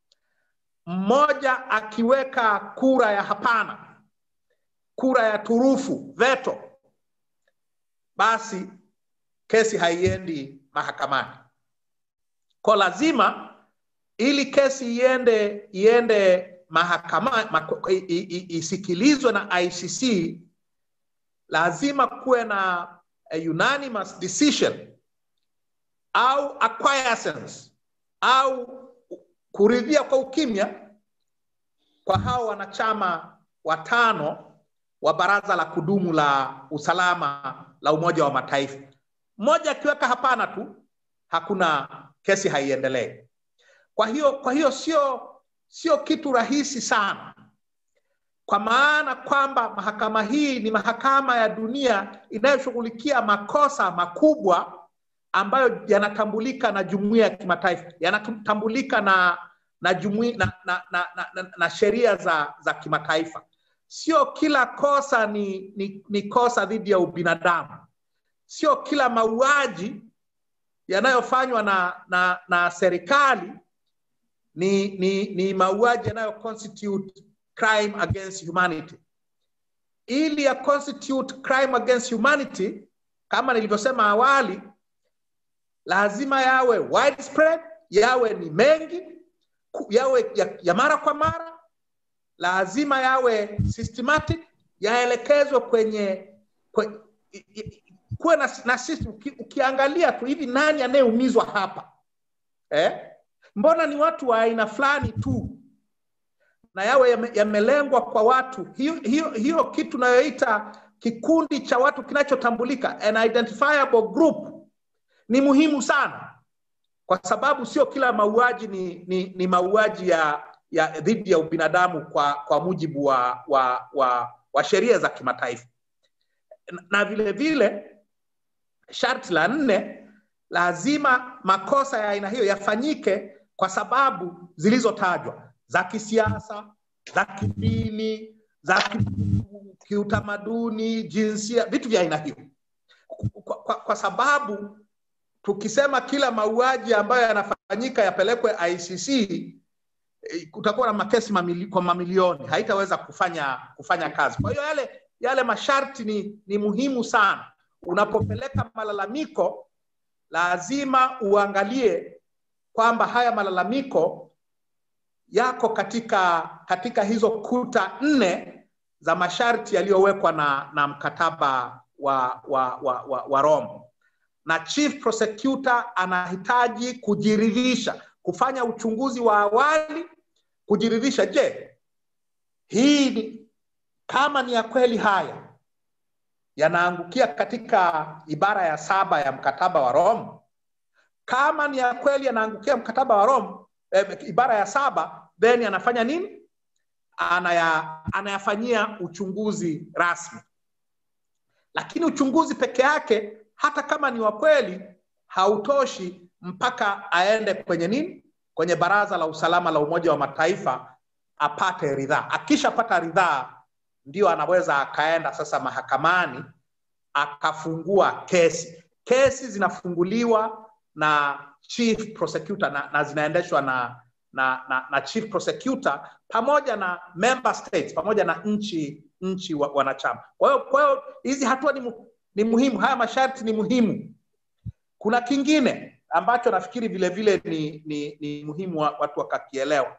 mmoja akiweka kura ya hapana, kura ya turufu, veto, basi kesi haiendi mahakamani. Kwa lazima ili kesi iende iende mahakama isikilizwe na ICC, lazima kuwe na a unanimous decision au acquiescence au kuridhia kwa ukimya kwa hao wanachama watano wa baraza la kudumu la usalama la Umoja wa Mataifa. Mmoja akiweka hapana tu, hakuna kesi haiendelei. Kwa hiyo kwa hiyo sio sio kitu rahisi sana, kwa maana kwamba mahakama hii ni mahakama ya dunia inayoshughulikia makosa makubwa ambayo yanatambulika na jumuiya ya kimataifa, yanatambulika na na jumuiya na, na, na, na, na, na sheria za za kimataifa. Sio kila kosa ni, ni, ni kosa dhidi ya ubinadamu. Sio kila mauaji yanayofanywa na, na, na serikali ni, ni, ni mauaji yanayo constitute crime against humanity. Ili ya constitute crime against humanity, kama nilivyosema awali, lazima yawe widespread, yawe ni mengi, yawe ya, ya mara kwa mara, lazima yawe systematic, yaelekezwe kwenye, kwenye kuwe na, na system. Uki, ukiangalia tu hivi, nani anayeumizwa hapa eh? Mbona ni watu wa aina fulani tu na yawe yamelengwa kwa watu hiyo, hiyo, hiyo kitu nayoita kikundi cha watu kinachotambulika an identifiable group ni muhimu sana, kwa sababu sio kila mauaji ni, ni, ni mauaji ya, ya dhidi ya ubinadamu kwa, kwa mujibu wa, wa, wa, wa sheria za kimataifa. Na vile vile sharti la nne, lazima makosa ya aina hiyo yafanyike kwa sababu zilizotajwa za kisiasa, za kidini, za kiutamaduni, jinsia, vitu vya aina hiyo, kwa, kwa, kwa sababu tukisema kila mauaji ambayo yanafanyika yapelekwe ICC kutakuwa na makesi mamili, kwa mamilioni, haitaweza kufanya kufanya kazi. Kwa hiyo yale yale masharti ni, ni muhimu sana. Unapopeleka malalamiko, lazima uangalie kwamba haya malalamiko yako katika katika hizo kuta nne za masharti yaliyowekwa na, na mkataba wa, wa, wa, wa, wa Rome na chief prosecutor anahitaji kujiridhisha, kufanya uchunguzi wa awali, kujiridhisha, je, hii ni, kama ni ya kweli haya yanaangukia katika ibara ya saba ya mkataba wa Rome. Kama ni ya kweli yanaangukia mkataba wa Rome, eh, ibara ya saba, then anafanya nini? Anaya, anayafanyia uchunguzi rasmi. Lakini uchunguzi peke yake hata kama ni wa kweli hautoshi mpaka aende kwenye nini, kwenye Baraza la Usalama la Umoja wa Mataifa apate ridhaa. Akishapata ridhaa, ndio anaweza akaenda sasa mahakamani akafungua kesi. Kesi zinafunguliwa na chief prosecutor na, na zinaendeshwa na, na, na, na chief prosecutor pamoja na member states pamoja na nchi nchi wa, wanachama. Kwa hiyo kwa hiyo hizi hatua ni, mu, ni muhimu, haya masharti ni muhimu. Kuna kingine ambacho nafikiri vile vile ni, ni, ni muhimu wa, watu wakakielewa.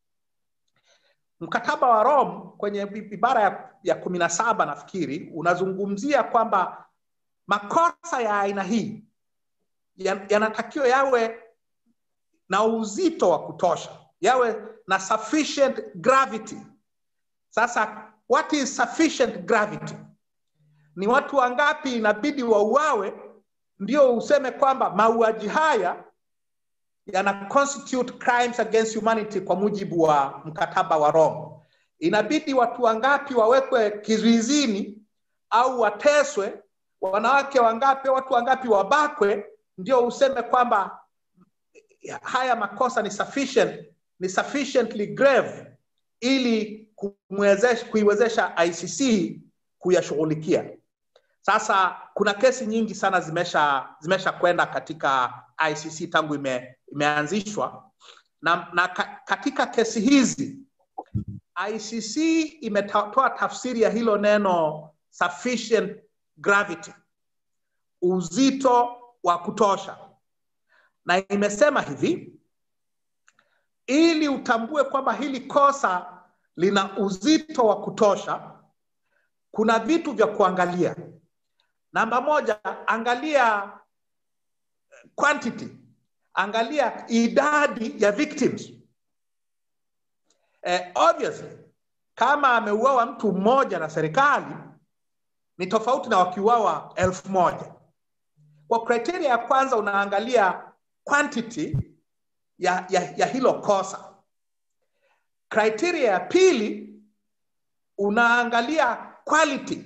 Mkataba wa Rome kwenye ibara ya, ya kumi na saba nafikiri unazungumzia kwamba makosa ya aina hii yanatakiwa ya yawe na uzito wa kutosha, yawe na sufficient gravity. Sasa what is sufficient gravity? Ni watu wangapi inabidi wauawe ndio useme kwamba mauaji haya yana constitute crimes against humanity kwa mujibu wa mkataba wa Rome. inabidi watu wangapi wawekwe kizuizini au wateswe, wanawake wangapi, watu wangapi wabakwe, ndio useme kwamba haya makosa ni sufficient, ni sufficiently grave ili kumwezesha, kuiwezesha ICC kuyashughulikia. Sasa kuna kesi nyingi sana zimesha zimesha kwenda katika ICC tangu ime, imeanzishwa na, na ka, katika kesi hizi ICC imetoa tafsiri ya hilo neno sufficient gravity, uzito wa kutosha, na imesema hivi ili utambue kwamba hili kosa lina uzito wa kutosha, kuna vitu vya kuangalia. Namba moja, angalia quantity, angalia idadi ya victims. Eh, obviously kama ameuawa mtu mmoja na serikali ni tofauti na wakiuawa elfu moja. Kwa kriteria ya kwanza unaangalia quantity ya, ya, ya hilo kosa. Kriteria ya pili unaangalia quality.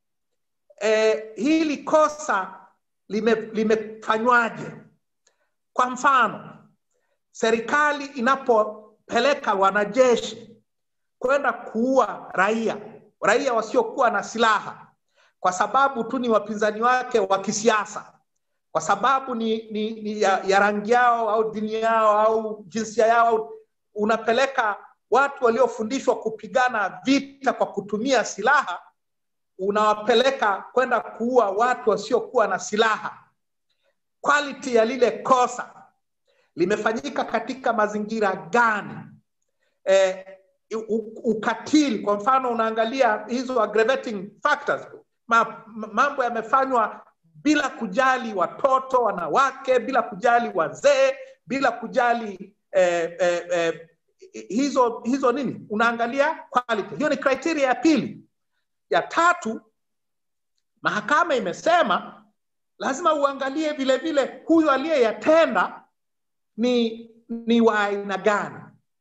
E, hili kosa lime, limefanywaje? Kwa mfano, serikali inapopeleka wanajeshi kwenda kuua raia, raia wasiokuwa na silaha kwa sababu tu ni wapinzani wake wa kisiasa, kwa sababu ni, ni, ni ya, ya rangi yao au dini yao au jinsia yao, unapeleka watu waliofundishwa kupigana vita kwa kutumia silaha, unawapeleka kwenda kuua watu wasiokuwa na silaha. Quality ya lile kosa limefanyika katika mazingira gani? Eh, ukatili kwa mfano, unaangalia hizo aggravating factors, ma, mambo yamefanywa bila kujali watoto, wanawake, bila kujali wazee, bila kujali eh, eh, eh, hizo hizo nini, unaangalia quality. Hiyo ni criteria ya pili. Ya tatu, mahakama imesema lazima uangalie vile vile huyu aliyeyatenda ni ni wa aina gani.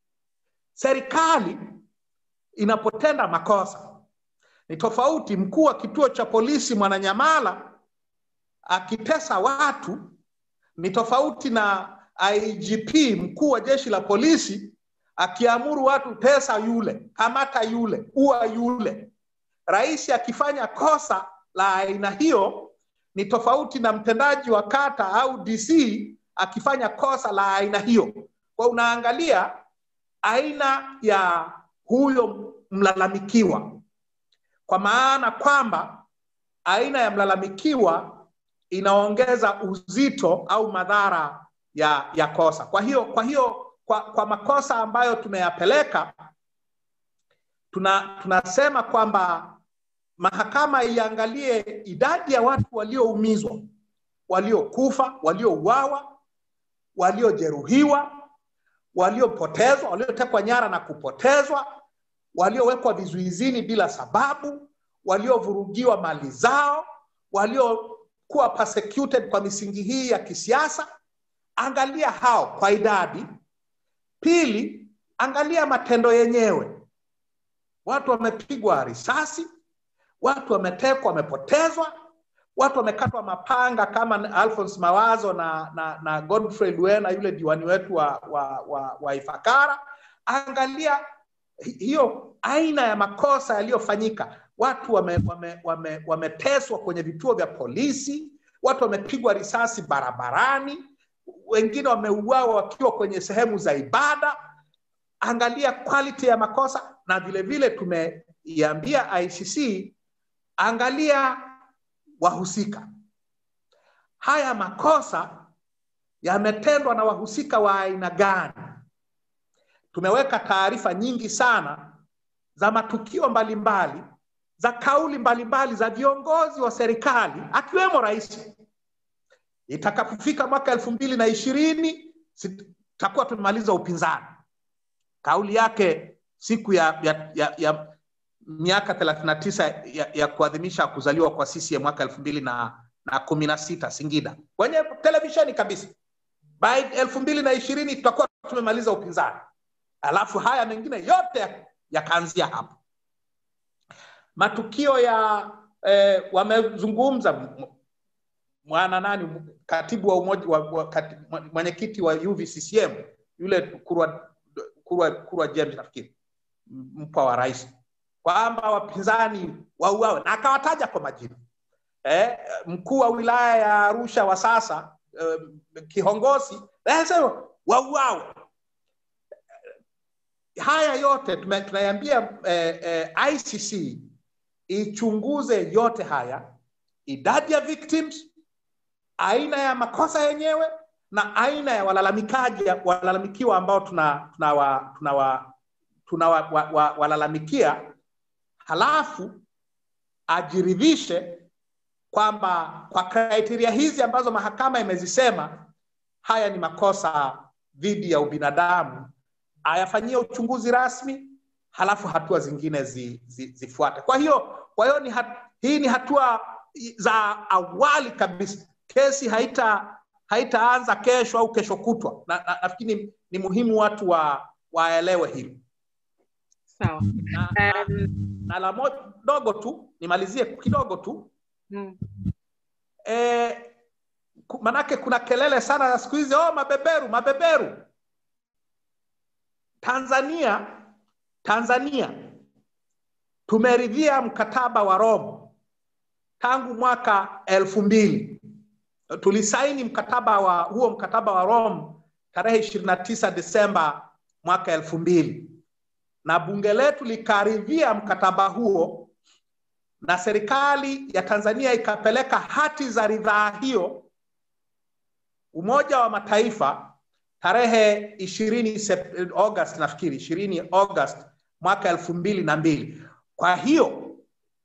Serikali inapotenda makosa ni tofauti. Mkuu wa kituo cha polisi Mwananyamala akitesa watu ni tofauti na IGP mkuu wa jeshi la polisi akiamuru watu tesa yule, kamata yule, ua yule. Rais akifanya kosa la aina hiyo ni tofauti na mtendaji wa kata au DC akifanya kosa la aina hiyo. Kwa unaangalia aina ya huyo mlalamikiwa, kwa maana kwamba aina ya mlalamikiwa inaongeza uzito au madhara ya, ya kosa. Kwa hiyo kwa hiyo kwa, kwa makosa ambayo tumeyapeleka tuna, tunasema kwamba mahakama iangalie idadi ya watu walioumizwa, waliokufa, waliouawa, waliojeruhiwa, waliopotezwa, waliotekwa nyara na kupotezwa, waliowekwa vizuizini bila sababu, waliovurugiwa mali zao, waliokuwa persecuted kwa misingi hii ya kisiasa. Angalia hao kwa idadi. Pili, angalia matendo yenyewe. Watu wamepigwa risasi, watu wametekwa, wamepotezwa, watu wamekatwa mapanga kama Alphonse Mawazo na, na, na Godfrey Luena yule diwani wetu wa, wa, wa, wa Ifakara. Angalia hiyo aina ya makosa yaliyofanyika. Watu wameteswa wame, wame, wame kwenye vituo vya polisi, watu wamepigwa risasi barabarani, wengine wameuawa wakiwa kwenye sehemu za ibada. Angalia quality ya makosa, na vile vile tumeiambia ICC angalia wahusika. Haya makosa yametendwa na wahusika wa aina gani? Tumeweka taarifa nyingi sana za matukio mbalimbali mbali, za kauli mbalimbali mbali, za viongozi wa serikali akiwemo rais. Itakapofika mwaka elfu mbili na ishirini tutakuwa tumemaliza upinzani. Kauli yake siku ya, ya, ya, ya miaka 39 ya, ya kuadhimisha kuzaliwa kwa CCM mwaka elfu mbili na, na kumi na sita Singida kwenye televisheni kabisa. By elfu mbili na ishirini tutakuwa tumemaliza upinzani, alafu haya mengine yote yakaanzia hapo. Matukio ya eh, wamezungumza mwana nani katibu wa umoja wa, wa, kati, mwenyekiti wa UVCCM yule Kurwa, Kurwa, Kurwa James nafikiri mpwa wa rais kwamba wapinzani wauawe na akawataja kwa majina eh, mkuu wa wilaya ya Arusha wa sasa eh, kiongozi anasema wauawe. Haya yote tunaiambia eh, eh, ICC ichunguze yote haya, idadi ya victims, aina ya makosa yenyewe na aina ya walalamikaji walalamikiwa ambao tuna tunawa tunawa tunawalalamikia wa, wa, halafu ajiridhishe kwamba kwa kriteria hizi ambazo mahakama imezisema haya ni makosa dhidi ya ubinadamu, ayafanyie uchunguzi rasmi, halafu hatua zingine zi, zi, zifuate. Kwa hiyo kwa hiyo ni hat, hii ni hatua za awali kabisa. Kesi haita haitaanza kesho au kesho kutwa, na, na nafikiri ni, ni muhimu watu wa waelewe hilo. Sawa. Na, na, na la dogo tu nimalizie kidogo tu Mm. e, manake kuna kelele sana na siku hizi oh, mabeberu mabeberu. Tanzania Tanzania tumeridhia mkataba wa Rome tangu mwaka elfu mbili tulisaini mkataba wa huo mkataba wa Rome tarehe ishirini na tisa Desemba mwaka elfu mbili na bunge letu likaridhia mkataba huo na serikali ya Tanzania ikapeleka hati za ridhaa hiyo Umoja wa Mataifa tarehe ishirini August nafikiri ishirini August mwaka elfu mbili na mbili. Kwa hiyo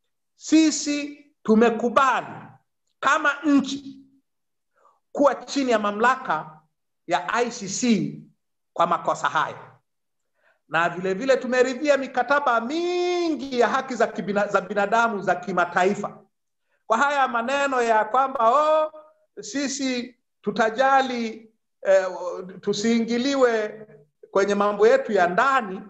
sisi tumekubali kama nchi kuwa chini ya mamlaka ya ICC kwa makosa haya na vile vile tumeridhia mikataba mingi ya haki za, kibina, za binadamu za kimataifa. Kwa haya maneno ya kwamba oh, sisi tutajali eh, tusiingiliwe kwenye mambo yetu ya ndani,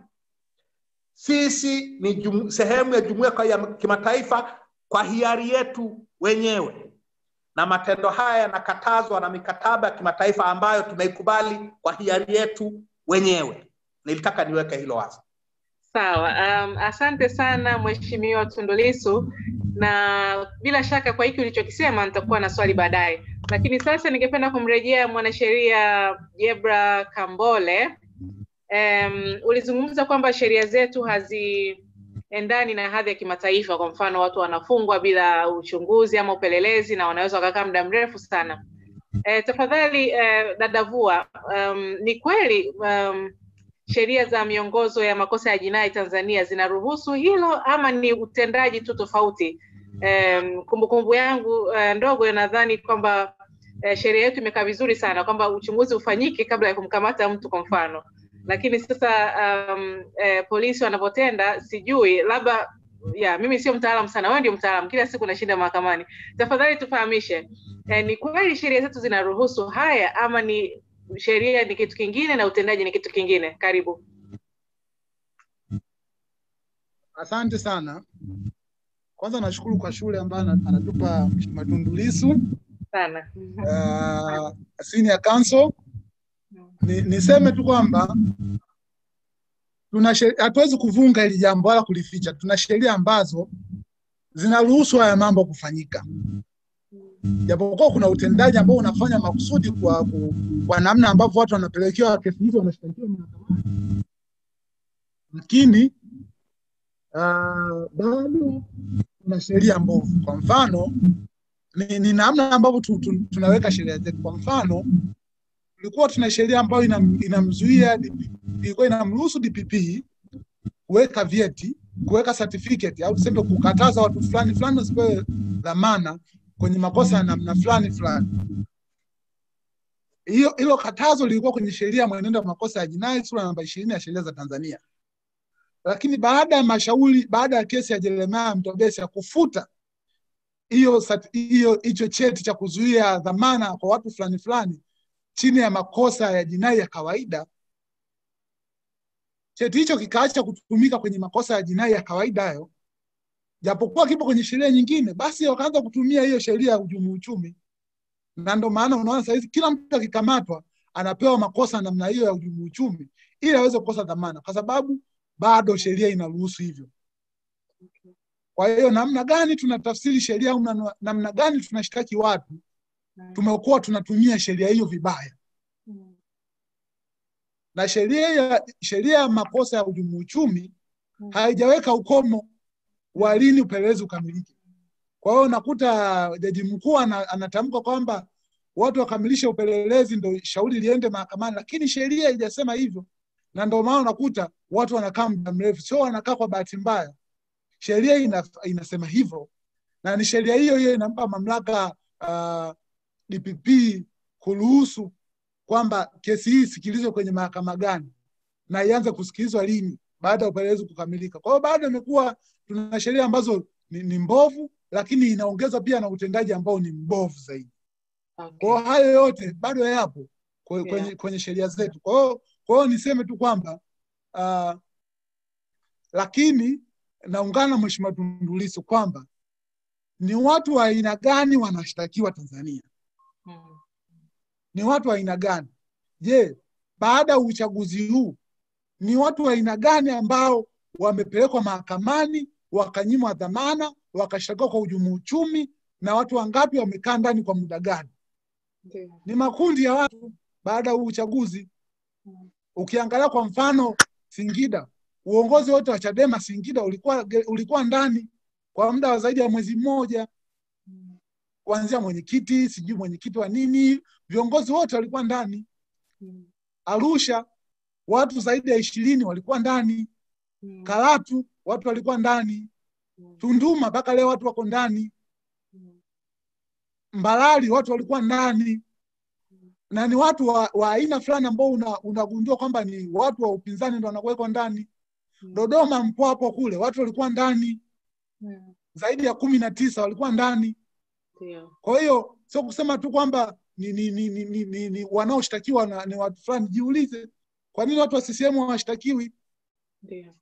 sisi ni jum, sehemu ya jumuiya ya kimataifa kwa hiari yetu wenyewe, na matendo haya yanakatazwa na mikataba ya kimataifa ambayo tumeikubali kwa hiari yetu wenyewe nilitaka niweke hilo wazi. Sawa. Um, asante sana Mheshimiwa Tundu Lissu, na bila shaka kwa hiki ulichokisema nitakuwa na swali baadaye, lakini sasa ningependa kumrejea mwanasheria Jebra Kambole. Um, ulizungumza kwamba sheria zetu haziendani na hadhi ya kimataifa. Kwa mfano, watu wanafungwa bila uchunguzi ama upelelezi na wanaweza wakakaa muda mrefu sana. E, tafadhali e, dadavua, um, ni kweli um, sheria za miongozo ya makosa ya jinai Tanzania zinaruhusu hilo ama ni utendaji tu tofauti? Um, kumbukumbu yangu uh, ndogo nadhani kwamba uh, sheria yetu imekaa vizuri sana kwamba uchunguzi ufanyike kabla ya kumkamata mtu kwa mfano, lakini sasa um, uh, polisi wanavyotenda sijui, labda ya mimi sio mtaalamu sana, wewe ndio mtaalamu, kila siku nashinda mahakamani. Tafadhali tufahamishe, uh, ni kweli sheria zetu zinaruhusu haya ama ni sheria ni kitu kingine na utendaji ni kitu kingine. Karibu. Asante sana. Kwanza nashukuru kwa shule ambayo anatupa Mheshimiwa Tundu Lissu sana uh, senior counsel. Ni, niseme tu kwamba tuna hatuwezi kuvunga hili jambo wala kulificha. Tuna sheria ambazo zinaruhusu haya mambo kufanyika japokuwa kuna utendaji ambao unafanya makusudi kwa, kwa namna ambavyo watu wanapelekewa kesi hizo wanashtakiwa mahakamani, lakini uh, bado kuna sheria mbovu. Kwa mfano ni, ni namna ambavyo tu, tu, tunaweka sheria zetu. Kwa mfano tulikuwa tuna sheria ambayo inamzuia ilikuwa inamruhusu DPP kuweka vyeti, kuweka certificate au tuseme kukataza watu fulani fulani wasipewe dhamana kwenye makosa ya namna fulani fulani. Hiyo hilo katazo lilikuwa kwenye sheria ya mwenendo wa makosa ya jinai sura namba ishirini ya sheria za Tanzania, lakini baada ya mashauri, baada ya kesi ya Jeremiah Mtobesi ya kufuta hiyo hiyo hicho cheti cha kuzuia dhamana kwa watu fulani fulani chini ya makosa ya jinai ya kawaida, cheti hicho kikaacha kutumika kwenye makosa ya jinai ya kawaida hayo, japokuwa kipo kwenye sheria nyingine, basi wakaanza kutumia hiyo sheria ya uhujumu uchumi, na ndio maana unaona sasa hivi kila mtu akikamatwa anapewa makosa namna hiyo ya uhujumu uchumi ili aweze kukosa dhamana, kwa sababu bado sheria inaruhusu hivyo. Kwa hiyo namna gani tunatafsiri sheria au namna- namna gani tunashtaki watu, tumekuwa tunatumia sheria hiyo vibaya, na sheria ya sheria ya makosa ya uhujumu uchumi haijaweka ukomo wa lini upelelezi ukamilike. Kwa hiyo unakuta jaji mkuu ana- anatamka kwamba watu wakamilishe upelelezi ndo shauri liende mahakamani, lakini sheria haijasema hivyo, na ndio maana unakuta watu wanakaa muda mrefu, sio wanakaa kwa bahati mbaya. Sheria ina, inasema hivyo, na ni sheria hiyo hiyo inampa mamlaka uh, DPP kuruhusu kwamba kesi hii isikilizwe kwenye mahakama gani na ianze kusikilizwa lini baada ya upelelezi kukamilika. Kwa hiyo bado imekuwa tuna sheria ambazo ni, ni mbovu, lakini inaongeza pia na utendaji ambao ni mbovu zaidi. Kwa hiyo hayo yote bado yapo kwe- kwenye, Yeah. kwenye sheria zetu. Kwa hiyo kwa hiyo niseme tu kwamba uh, lakini naungana na Mheshimiwa Tundu Lissu kwamba ni watu wa aina gani wanashtakiwa Tanzania? Mm. Ni watu wa aina gani? Je, baada ya uchaguzi huu ni watu wa aina gani ambao wamepelekwa mahakamani wakanyimwa dhamana wakashtakiwa kwa uhujumu uchumi, na watu wangapi wamekaa ndani kwa muda gani? Ndio. Ni makundi ya watu baada ya huu uchaguzi. Ukiangalia kwa mfano Singida, uongozi wote wa Chadema Singida ulikuwa ulikuwa ndani kwa muda wa zaidi ya mwezi mmoja, kuanzia mwenyekiti, sijui mwenyekiti wa nini, viongozi wote walikuwa ndani. Arusha watu zaidi ya ishirini walikuwa ndani. Karatu watu walikuwa ndani. Tunduma mpaka leo watu wako ndani. Mbalali watu walikuwa ndani, na ni watu wa, wa aina fulani ambao una- unagundua kwamba ni watu wa upinzani ndo wanakuwekwa ndani. Dodoma Mpwapo kule watu walikuwa ndani zaidi ya kumi na tisa walikuwa ndani. Ndio. Kwa hiyo sio kusema tu kwamba ni, ni, ni, ni, ni, ni, ni wanaoshtakiwa na, ni watu fulani. Jiulize, kwa nini watu wa CCM hawashtakiwi? Ndio.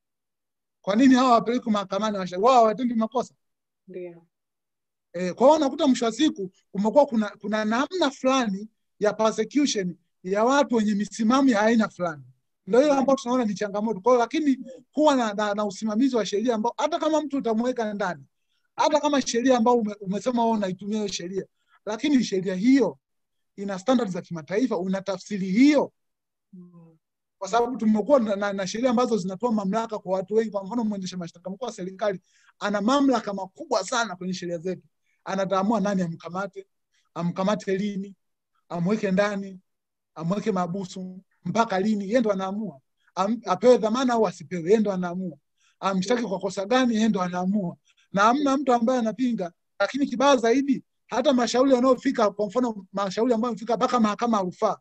Kwa nini hawa hawapelekwi mahakamani? hawashtakiwi? Wao hawatendi makosa Ndio. e, kwa hiyo unakuta mwisho wa siku kumekuwa kuna, kuna namna fulani ya persecution ya watu wenye misimamo ya aina fulani, ndio hiyo ambao tunaona ni changamoto. Kwa hiyo lakini kuwa na, na, na usimamizi wa sheria ambao hata kama mtu utamweka ndani, hata kama sheria ambao ume, umesema wewe unaitumia hiyo sheria, lakini sheria hiyo ina standard za kimataifa, una tafsiri hiyo Mm. kwa sababu tumekuwa na, na, na sheria ambazo zinatoa mamlaka kwa watu wengi. Kwa mfano, mwendesha mashtaka mkuu wa serikali ana mamlaka makubwa sana kwenye sheria zetu, anataamua nani amkamate, amkamate lini, amweke ndani, amweke mabusu mpaka lini, yeye ndo anaamua. Am, apewe dhamana au asipewe, yeye ndo anaamua. Amshtaki kwa kosa gani, yeye ndo anaamua, na hamna mtu ambaye anapinga. Lakini kibaya zaidi, hata mashauri yanayofika, kwa mfano mashauri ambayo yamefika mpaka mahakama ya rufaa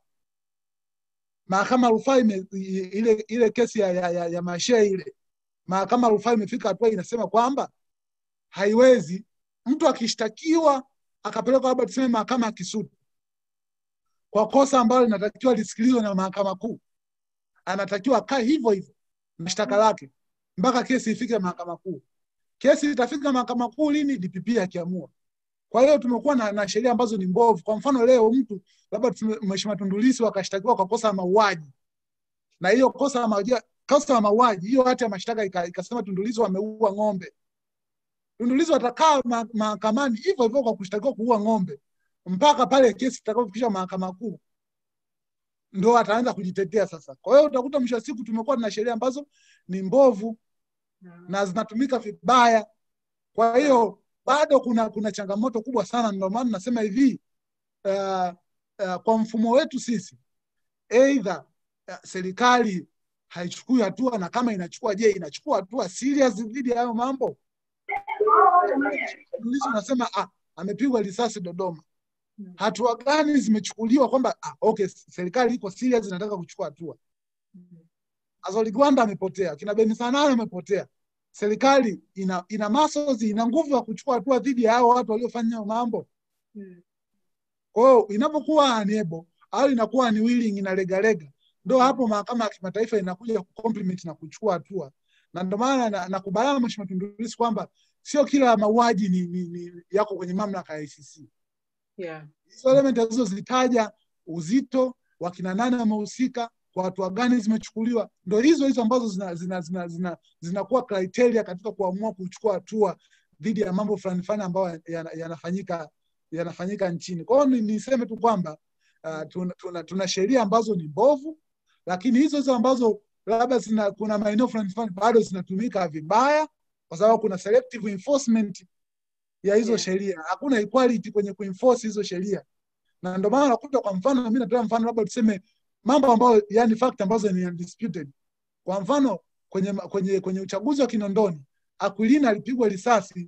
mahakama ya rufaa ime- i- ile ile kesi ya, ya, ya, ya Mashee ile mahakama ya rufaa imefika hatua inasema kwamba haiwezi mtu akishtakiwa akapelekwa labda tuseme mahakama ya Kisutu kwa kosa ambalo linatakiwa lisikilizwe na mahakama kuu, anatakiwa akae hivyo hivyo na shtaka lake mpaka kesi ifike mahakama kuu. Kesi itafika mahakama kuu lini? DPP akiamua. Kwa hiyo tumekuwa na, na sheria ambazo ni mbovu. Kwa mfano leo mtu labda tume- Mheshimiwa Tundu Lissu akashtakiwa kwa kosa la mauaji, na hiyo kosa la mauaji, kosa la mauaji hiyo hati ya mashtaka ika- ikasema Tundu Lissu ameua ng'ombe. Tundu Lissu atakaa ma- mahakamani hivyo hivyo kwa kushtakiwa kuua ng'ombe mpaka pale kesi itakapofikisha mahakama kuu ndo ataanza kujitetea sasa. Kwa hiyo utakuta mwisho wa siku tumekuwa na sheria ambazo ni mbovu na zinatumika vibaya. Kwa hiyo bado kuna kuna changamoto kubwa sana, ndio maana nasema hivi uh, uh, kwa mfumo wetu sisi, aidha uh, serikali haichukui hatua, na kama inachukua, je, inachukua hatua serious dhidi ya hayo mambo? Lissu nasema ah, amepigwa risasi Dodoma, hatua gani zimechukuliwa kwamba ah, okay, serikali iko serious, inataka kuchukua hatua. Azori Gwanda amepotea, kina Beni Sanane amepotea. Serikali ina ina muscles, ina nguvu ya kuchukua hatua dhidi ya hao watu waliofanya hayo mambo. Kwa hiyo inapokuwa unable au inakuwa ni willing inalegalega, ndo hapo mahakama ya kimataifa inakuja kucomplement na kuchukua hatua, na ndio maana na- nakubaliana na Mheshimiwa Tundu Lissu kwamba sio kila mauaji ni, ni, ni yako kwenye mamlaka ya ICC. Yeah. Hizo element alizozitaja, uzito, wakina nane wamehusika, kwa hatua gani zimechukuliwa, ndo hizo hizo ambazo zinakuwa zina, zina, zina, zinakuwa criteria katika kuamua kuchukua hatua dhidi ya mambo fulani fulani ambayo yana- yanafanyika yanafanyika nchini. Kwa hiyo ni- niseme tu kwamba uh, tuna, tuna, tuna sheria ambazo ni mbovu, lakini hizo hizo ambazo labda zina, kuna maeneo fulani fulani bado zinatumika vibaya, kwa sababu kuna selective enforcement ya hizo Yeah. sheria. Hakuna equality kwenye kuenforce hizo sheria, na ndio maana unakuta, kwa mfano, mimi natoa mfano labda tuseme mambo ambayo yani fact ambazo ni undisputed. Kwa mfano kwenye kwenye kwenye uchaguzi wa Kinondoni, Aquilina alipigwa risasi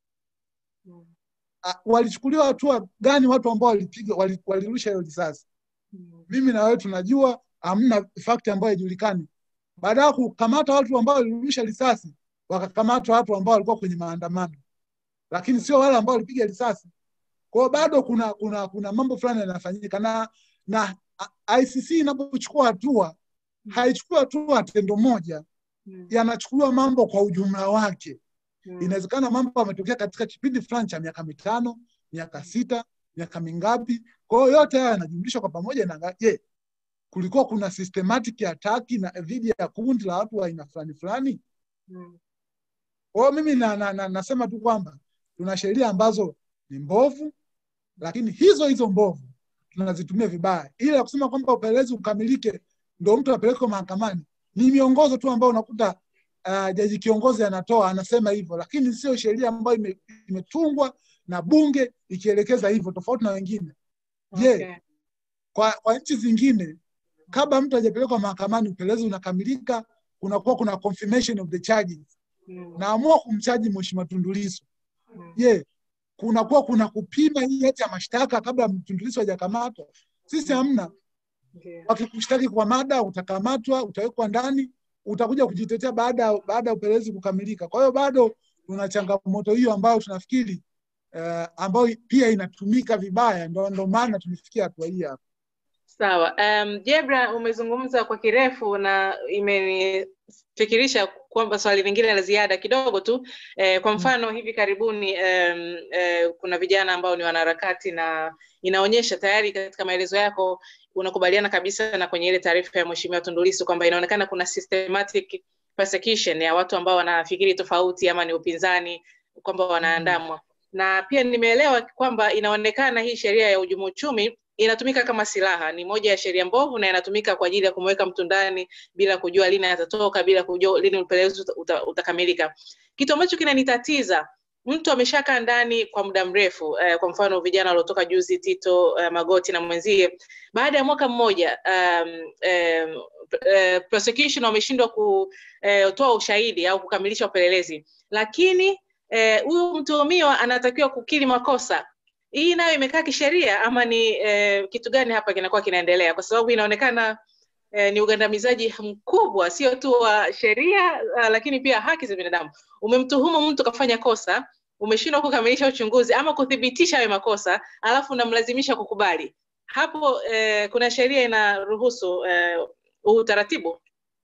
Mm. a- walichukuliwa hatua gani watu ambao walipiga wali- walirusha hiyo risasi? Mm. Mimi na wewe tunajua hamna fact ambayo haijulikani. Baada ya kukamata watu ambao walirusha risasi, wakakamatwa watu ambao walikuwa kwenye maandamano, lakini sio wale ambao walipiga risasi. Kwa hiyo bado kuna kuna kuna mambo fulani yanafanyika, na na a- ICC inapochukua hatua haichukui hatua tendo moja, Mm. yanachukuliwa mambo kwa ujumla wake. Mm. Inawezekana mambo yametokea katika kipindi fulani cha miaka mitano, miaka sita, miaka mingapi. Kwa hiyo yote haya yanajumlishwa kwa pamoja na je, kulikuwa kuna systematic attack na dhidi ya kundi la watu wa aina fulani fulani. Mm. Kwa hiyo mimi na, na, na, nasema tu kwamba tuna sheria ambazo ni mbovu, lakini hizo hizo mbovu tunazitumia vibaya. Ile ya kusema kwamba upelelezi ukamilike ndo mtu apelekwe mahakamani ni miongozo tu ambayo unakuta uh, jaji kiongozi anatoa anasema hivyo, lakini sio sheria ambayo ime- imetungwa na bunge ikielekeza hivyo, tofauti na wengine. Je, Okay. kwa, kwa nchi zingine kabla mtu hajapelekwa mahakamani upelelezi unakamilika, kunakuwa kuna confirmation of the charges. Mm. Naamua kumchaji Mheshimiwa Tundu Lissu, Mm. je, kunakuwa kuna kupima hii hati ya mashtaka kabla Tundu Lissu hajakamatwa? Sisi hamna. Ndio. Wakikushtaki kwa mada, utakamatwa, utawekwa ndani, utakuja kujitetea baada baada ya upelelezi kukamilika. Kwa hiyo bado tuna changamoto hiyo ambayo tunafikiri uh, ambayo pia inatumika vibaya, ndo, ndo maana tumefikia hatua hii hapa. Sawa. Um, Jebra umezungumza kwa kirefu na imenifikirisha kwamba swali lingine la ziada kidogo tu. Eh, kwa mfano hivi karibuni um, eh, kuna vijana ambao ni wanaharakati na inaonyesha tayari katika maelezo yako unakubaliana kabisa na kwenye ile taarifa ya Mheshimiwa Tundu Lissu kwamba inaonekana kuna systematic persecution ya watu ambao wanafikiri tofauti ama ni upinzani kwamba wanaandamwa na pia nimeelewa kwamba inaonekana hii sheria ya uhujumu uchumi inatumika kama silaha, ni moja ya sheria mbovu na inatumika kwa ajili ya kumweka mtu ndani bila kujua lini atatoka, bila kujua lini upelelezi uta, uta, utakamilika. Kitu ambacho kinanitatiza mtu ameshakaa ndani kwa muda mrefu eh, kwa mfano vijana waliotoka juzi Tito eh, Magoti na mwenzie, baada ya mwaka mmoja um, eh, eh, prosecution wameshindwa kutoa ushahidi au kukamilisha upelelezi, lakini huyu eh, mtuhumiwa anatakiwa kukiri makosa. Hii nayo imekaa kisheria ama ni eh, kitu gani hapa kinakuwa kinaendelea? Kwa sababu inaonekana eh, ni ugandamizaji mkubwa, sio tu wa sheria uh, lakini pia haki za binadamu. Umemtuhumu mtu kafanya kosa, umeshindwa kukamilisha uchunguzi ama kuthibitisha hayo makosa, alafu unamlazimisha kukubali. Hapo eh, kuna sheria inaruhusu eh, utaratibu?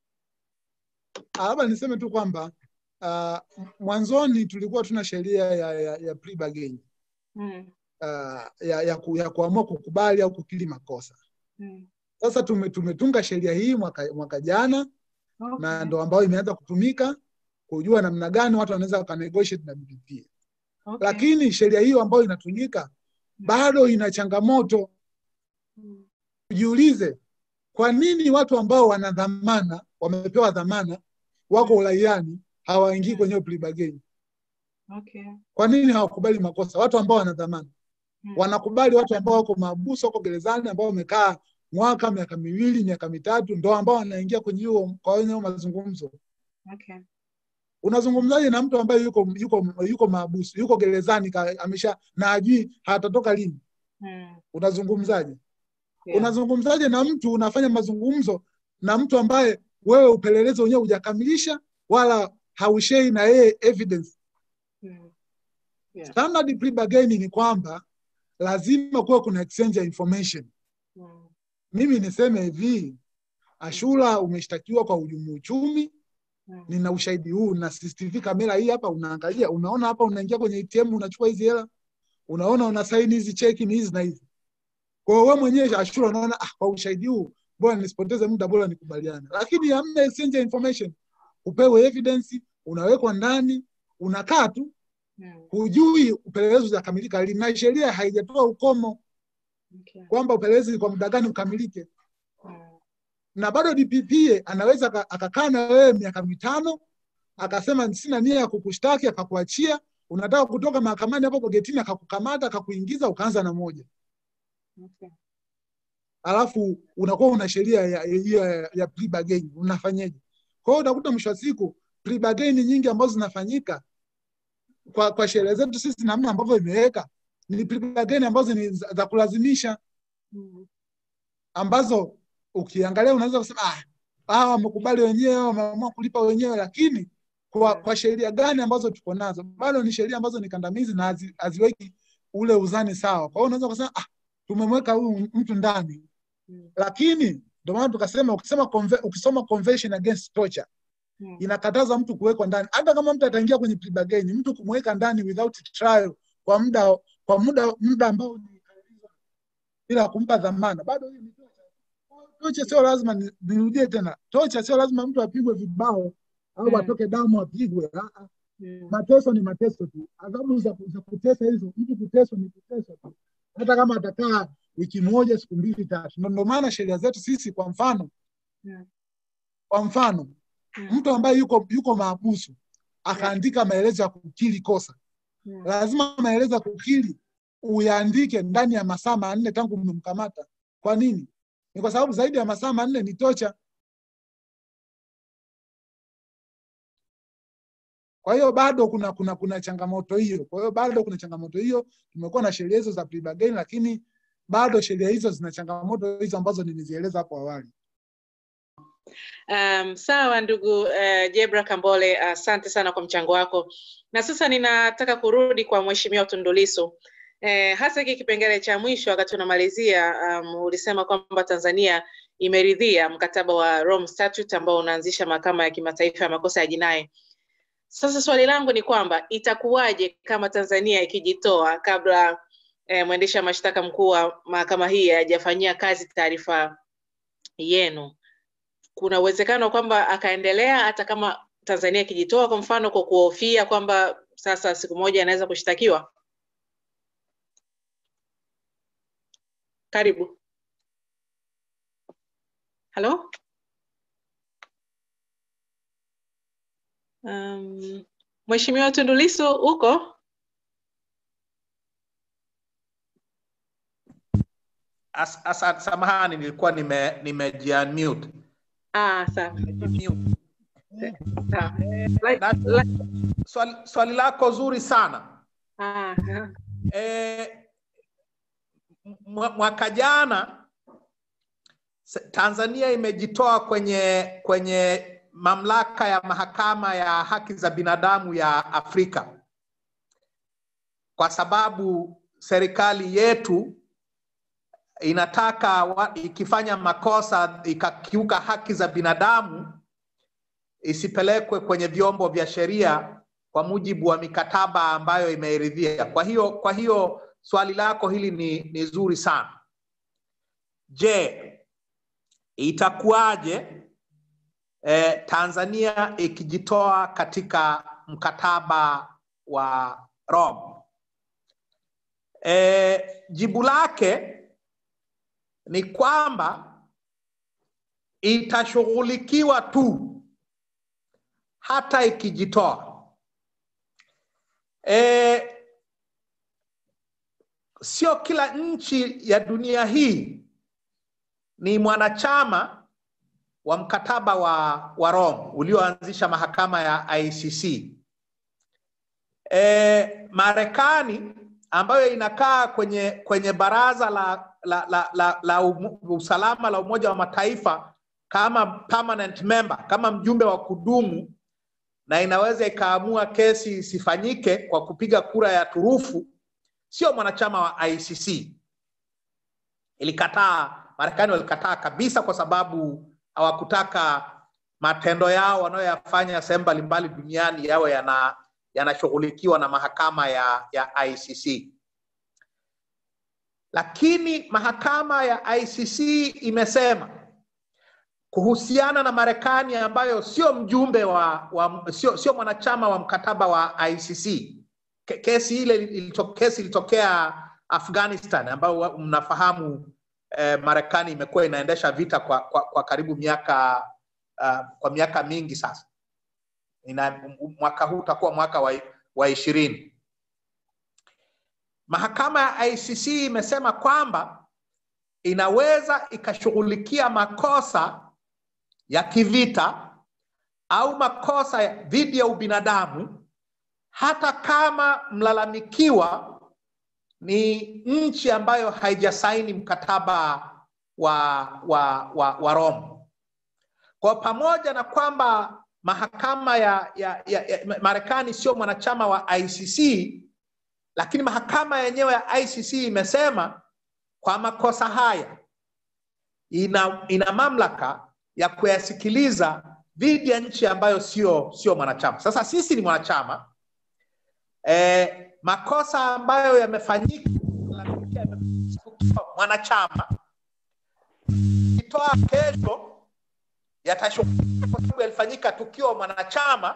Labda niseme tu kwamba uh, mwanzoni tulikuwa tuna sheria ya, ya, ya plea bargain mm. uh, ya, ya, ku, ya kuamua kukubali au kukiri makosa mm. Sasa tume, tumetunga sheria hii mwaka, mwaka jana okay. na ndo ambayo imeanza kutumika kujua namna gani watu wanaweza wakanegotiate na BBP okay. Lakini sheria hiyo ambayo inatumika bado ina changamoto mm. Jiulize, kwa nini watu ambao wana dhamana wamepewa dhamana wako uraiani hawaingii kwenye plea bargain? Okay. Kwa nini hawakubali makosa? Watu ambao wana dhamana mm. wanakubali watu ambao wako mahabusu, wako gerezani, ambao wamekaa mwaka, miaka miwili, miaka mitatu, ndo ambao wanaingia kwenye hiyo kwa hiyo mazungumzo. Okay. Unazungumzaje na mtu ambaye yuko yuko yuko mahabusu, yuko gerezani, amesha na ajui hatatoka lini? mm. Unazungumzaje? Yeah. Unazungumzaje na mtu unafanya mazungumzo na mtu ambaye wewe upelelezi wenyewe hujakamilisha wala haushei na yeye evidence? mm. yeah. Standard plea bargain ni kwamba lazima kuwa kuna exchange ya information. mm. Mimi niseme hivi Ashura umeshtakiwa kwa uhujumu uchumi, Mm. nina ushahidi huu na CCTV kamera hii hapa, unaangalia, unaona hapa, unaingia kwenye ATM unachukua hizi hela, unaona una saini hizi cheki ni hizi na hizi. Kwa hiyo wewe mwenyewe Ashura unaona ah, kwa ushahidi huu bora nisipoteze muda, bora nikubaliane. Lakini hamna exchange ya information, upewe evidence, unawekwa ndani, unakaa tu, Mm. hujui upelelezi utakamilika lini, na sheria haijatoa ukomo Okay. kwamba upelelezi kwa muda gani ukamilike Mm. na bado DPP anaweza aka- akakaa na wewe miaka mitano akasema sina nia ya kukushtaki, akakuachia. Unataka kutoka mahakamani hapo hapo getini, akakukamata akakuingiza, ukaanza na moja, Okay. alafu unakuwa una sheria ya, ya, ya, ya plea bargain. Unafanyeje? Kwa hiyo utakuta mwisho wa siku plea bargain nyingi ambazo zinafanyika kwa, kwa sheria zetu sisi, namna ambavyo imeweka ni plea bargain ambazo ni za, za kulazimisha Mm. ambazo ukiangalia unaweza kusema ah, hawa wamekubali wenyewe, wameamua kulipa wenyewe, lakini kwa, kwa sheria gani ambazo tuko nazo bado ni sheria ambazo ni kandamizi na hazi- haziweki ule uzani sawa. Kwa hiyo unaweza kusema ah, tumemweka huyu mtu ndani, Mm. lakini ndio maana tukasema ukisema conve, ukisoma Convention Against Torture Mm. inakataza mtu kuwekwa ndani, hata kama mtu ataingia kwenye plea bargain, mtu kumweka ndani without trial kwa muda kwa muda muda ambao ni bila kumpa dhamana, bado hiyo ni torture. Tocha sio lazima ni- nirudie tena, tocha sio lazima mtu apigwe vibao au Mm. atoke damu apigwe. Ah, ah. Mm. Mateso ni mateso tu, adhabu za, za kutesa hizo, mtu kuteswa ni kuteswa tu, hata kama atakaa wiki moja siku mbili tatu. Ndio ndio maana sheria zetu sisi, kwa mfano Mm. kwa mfano Mm. mtu ambaye yuko yuko mahabusu akaandika maelezo ya kukiri kosa, Mm. lazima maelezo ya kukiri uyaandike ndani ya masaa manne tangu mmemkamata. Kwa nini? Ni kwa sababu zaidi ya masaa manne ni tocha. Kwa hiyo bado kuna kuna kuna changamoto hiyo. Kwa hiyo bado kuna changamoto hiyo. Tumekuwa na sheria hizo za plea bargain, lakini bado sheria hizo zina changamoto hizo ambazo nilizieleza hapo awali. Um, sawa ndugu uh, Jebra Kambole, asante sana kwa mchango wako, na sasa ninataka kurudi kwa Mheshimiwa Tundu Lissu. Eh, hasa hiki kipengele cha mwisho wakati unamalizia, um, ulisema kwamba Tanzania imeridhia mkataba wa Rome Statute ambao unaanzisha mahakama ya kimataifa ya makosa ya jinai. Sasa swali langu ni kwamba itakuwaje kama Tanzania ikijitoa kabla eh, mwendesha mashtaka mkuu wa mahakama hii hajafanyia kazi taarifa yenu? kuna uwezekano kwamba akaendelea hata kama Tanzania ikijitoa, kwa mfano, kwa kuhofia kwamba sasa siku moja anaweza kushtakiwa? Karibu. Halo? Um, Mheshimiwa Tundu Lissu uko? As, asa, samahani nilikuwa nime nimejiunmute. Ah, sawa. Mute. Sawa. Like- Na- like- Swali, swali lako zuri sana. ah, ah. E, mwaka jana se- Tanzania imejitoa kwenye kwenye mamlaka ya mahakama ya haki za binadamu ya Afrika kwa sababu serikali yetu inataka wa, ikifanya makosa ikakiuka haki za binadamu isipelekwe kwenye vyombo vya sheria kwa mujibu wa mikataba ambayo imeiridhia. Kwa hiyo kwa hiyo swali lako hili ni, ni zuri sana. Je, itakuwaje eh, Tanzania ikijitoa katika mkataba wa Rome? Eh, jibu lake ni kwamba itashughulikiwa tu hata ikijitoa. E, sio kila nchi ya dunia hii ni mwanachama wa mkataba wa, wa Rome ulioanzisha mahakama ya ICC. E, Marekani ambayo inakaa kwenye kwenye baraza la, la, la, la, la umu, usalama la Umoja wa Mataifa kama permanent member, kama mjumbe wa kudumu na inaweza ikaamua kesi isifanyike kwa kupiga kura ya turufu, sio mwanachama wa ICC. Ilikataa, Marekani walikataa kabisa kwa sababu hawakutaka matendo yao wanayoyafanya sehemu mbalimbali duniani yawe yana yanashughulikiwa na mahakama ya, ya ICC. Lakini mahakama ya ICC imesema kuhusiana na Marekani ambayo sio mjumbe wa, wa sio, sio mwanachama wa mkataba wa ICC. Ke- Kesi ile ilito, kesi ilitokea Afghanistan ambayo mnafahamu eh, Marekani imekuwa inaendesha vita kwa, kwa, kwa karibu miaka uh, kwa miaka mingi sasa. Ina, mwaka huu utakuwa mwaka wa, wa ishirini. Mahakama ya ICC imesema kwamba inaweza ikashughulikia makosa ya kivita au makosa ya- dhidi ya ubinadamu hata kama mlalamikiwa ni nchi ambayo haijasaini mkataba wa, wa, wa, wa Rome. Kwa pamoja na kwamba mahakama ya, ya, ya, ya Marekani sio mwanachama wa ICC, lakini mahakama yenyewe ya ICC imesema kwa makosa haya ina, ina mamlaka ya kuyasikiliza dhidi ya nchi ambayo sio sio mwanachama. Sasa sisi ni mwanachama e, makosa ambayo yamefanyika tukiwa mwanachama itoa kesho yatashughulikia kwa sababu yalifanyika tukiwa mwanachama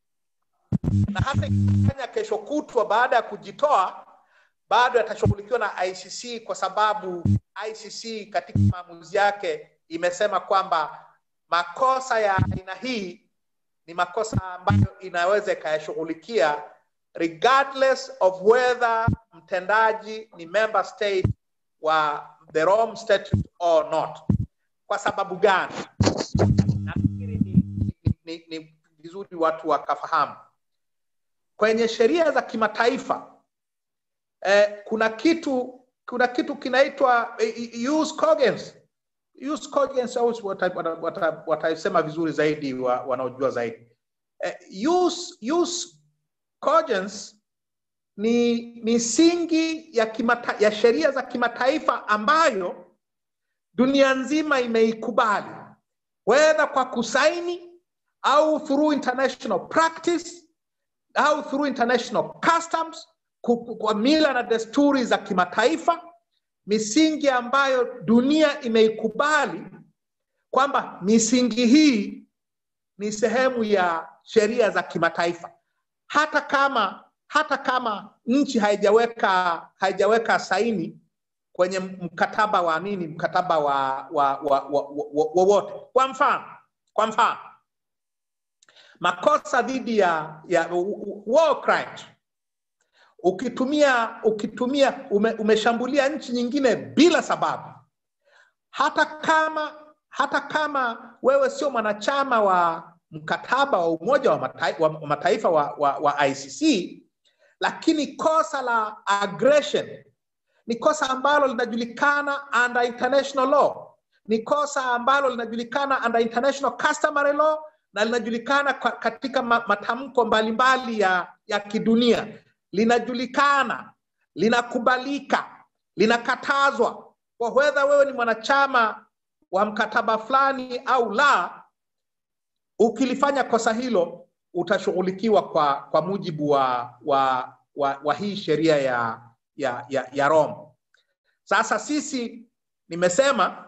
na hata ikifanya kesho kutwa baada ya kujitoa bado yatashughulikiwa na ICC kwa sababu ICC katika maamuzi yake imesema kwamba makosa ya aina hii ni makosa ambayo inaweza ikayashughulikia regardless of whether mtendaji ni member state wa the Rome Statute or not. Kwa sababu gani? Nafikiri ni, ni, ni, ni vizuri watu wakafahamu kwenye sheria za kimataifa eh, kuna kitu kuna kitu kinaitwa eh, use cogens use cogens au wataisema wata, wata, wata vizuri zaidi wa, wanaojua zaidi eh, use, use cogens ni misingi ya, kimata, ya sheria za kimataifa ambayo dunia nzima imeikubali wedha kwa kusaini au through international practice au through international customs kwa mila na desturi za kimataifa misingi ambayo dunia imeikubali kwamba misingi hii ni sehemu ya sheria za kimataifa hata kama hata kama nchi haijaweka haijaweka saini kwenye mkataba wa nini mkataba wa wa wa, wa, wa, wa, wote kwa mfano kwa mfano makosa dhidi ya, ya war crimes ukitumia ukitumia ume, umeshambulia nchi nyingine bila sababu hata kama hata kama wewe sio mwanachama wa mkataba wa umoja wa mataifa wa, mataifa wa, wa, wa ICC lakini kosa la aggression ni kosa ambalo linajulikana under international law ni kosa ambalo linajulikana under international customary law na linajulikana katika matamko mbalimbali ya, ya kidunia linajulikana linakubalika linakatazwa kwa wedha wewe ni mwanachama wa mkataba fulani au la ukilifanya kosa hilo utashughulikiwa kwa kwa mujibu wa wa, wa, wa hii sheria ya, ya, ya, ya Rome. Sasa sisi nimesema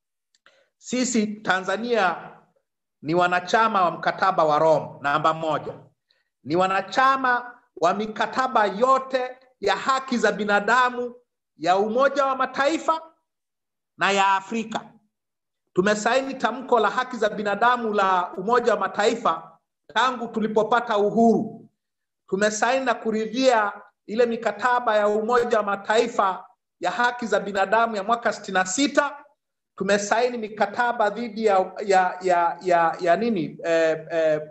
sisi Tanzania ni wanachama wa mkataba wa Rome namba moja, ni wanachama wa mikataba yote ya haki za binadamu ya Umoja wa Mataifa na ya Afrika. Tumesaini tamko la haki za binadamu la Umoja wa Mataifa tangu tulipopata uhuru. Tumesaini na kuridhia ile mikataba ya Umoja wa Mataifa ya haki za binadamu ya mwaka sitini na sita. Tumesaini mikataba dhidi ya, ya, ya, ya, ya nini eh, eh,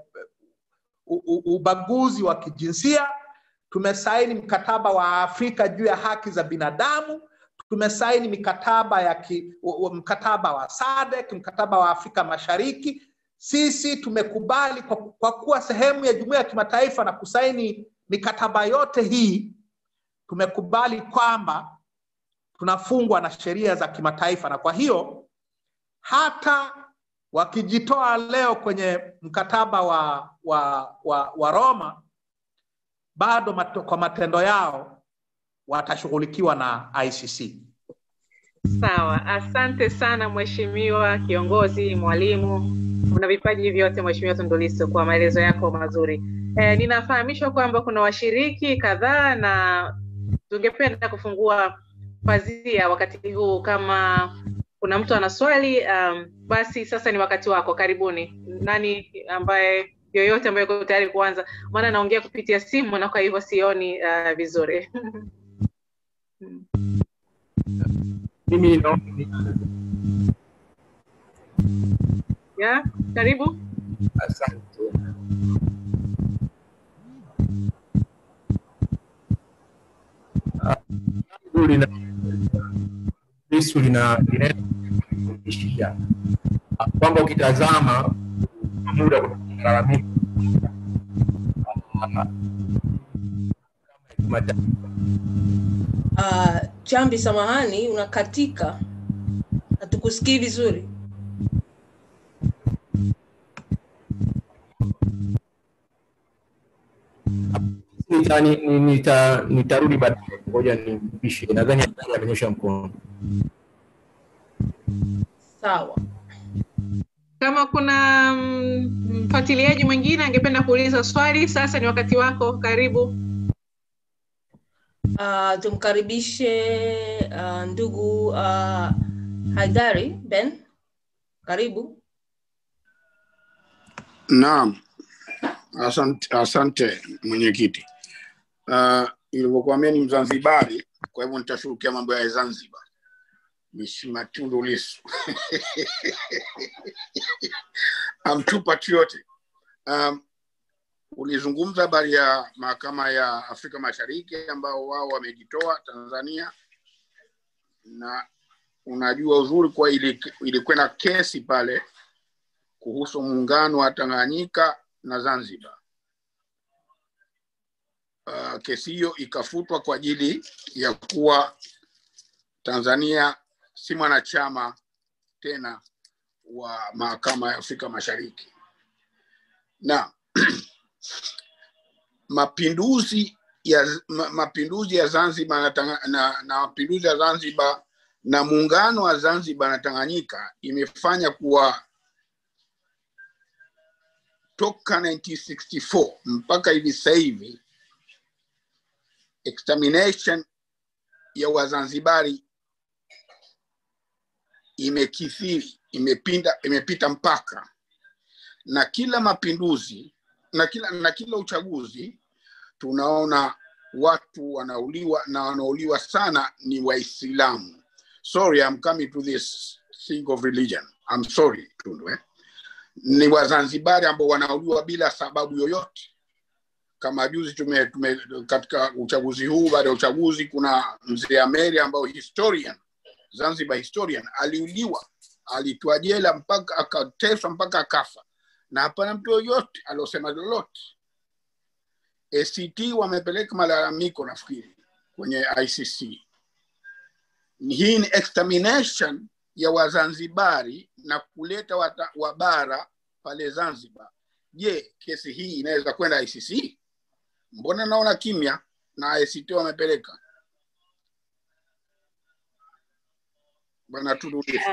ubaguzi wa kijinsia. Tumesaini mkataba wa Afrika juu ya haki za binadamu. Tumesaini mikataba ya ki, mkataba wa SADC, mkataba wa Afrika Mashariki. Sisi tumekubali kwa, kwa kuwa sehemu ya jumuiya ya kimataifa na kusaini mikataba yote hii, tumekubali kwamba tunafungwa na sheria za kimataifa, na kwa hiyo hata wakijitoa leo kwenye mkataba wa, wa, wa, wa Roma, bado mato, kwa matendo yao watashughulikiwa na ICC. Sawa, asante sana mheshimiwa kiongozi, mwalimu, una vipaji vyote mheshimiwa Tundu Lissu kwa maelezo yako mazuri. E, ninafahamishwa kwamba kuna washiriki kadhaa na tungependa kufungua pazia wakati huu. Kama kuna mtu ana swali um, basi sasa ni wakati wako. Karibuni. Nani ambaye yoyote ambaye yuko tayari kuanza, maana naongea kupitia simu na kwa hivyo sioni uh, vizuri Mimi naomba ya karibu. asante. Ah, langu lina Yesu lina linaishia kwamba ukitazama kwa muda kuna malalamiko ah, kama ya Uh, Chambi, samahani, unakatika, hatukusikii vizuri. nita, ni- ni- nita, nitarudi baadaye, ngoja nimpishe. Nadhani amenyosha mkono. Sawa. Kama kuna mm, mfuatiliaji mwingine angependa kuuliza swali, sasa ni wakati wako. Karibu. Uh, tumkaribishe uh, ndugu uh, Haidari Ben, karibu. Naam, asante, asante mwenyekiti. Uh, ilivyokuwa mimi ni Mzanzibari, kwa hivyo nitashughulikia mambo ya Zanzibar. Mheshimiwa Tundu Lissu I'm too patriotic. Um, ulizungumza habari ya mahakama ya Afrika Mashariki ambao wao wamejitoa Tanzania, na unajua uzuri kwa ili- ilikwenda kesi pale kuhusu muungano wa Tanganyika na Zanzibar. Uh, kesi hiyo ikafutwa kwa ajili ya kuwa Tanzania si mwanachama tena wa mahakama ya Afrika Mashariki. Na mapinduzi ya ma, mapinduzi ya Zanzibar na, Tanga- na, na mapinduzi ya Zanzibar na muungano wa Zanzibar na Tanganyika imefanya kuwa toka 1964 mpaka hivi sasa hivi extermination ya Wazanzibari imekithiri, imepinda, imepita mpaka, na kila mapinduzi na kila, na kila uchaguzi tunaona watu wanauliwa na wanauliwa sana ni Waislamu. Sorry, I'm coming to this thing of religion. I'm sorry Tundu, eh? ni Wazanzibari ambao wanauliwa bila sababu yoyote. Kama juzi tume, tume katika uchaguzi huu, baada ya uchaguzi, kuna mzee Ameri ambao historian Zanzibar historian aliuliwa, alitwa jela mpaka akateswa mpaka akafa, na hapana mtu yoyote aliosema lolote. ACT wamepeleka malalamiko nafikiri kwenye ICC. Hii ni extermination ya Wazanzibari na kuleta wata, wabara pale Zanzibar. Je, kesi hii inaweza kwenda ICC? Mbona naona kimya na ACT wamepeleka bwana Tundu Lissu.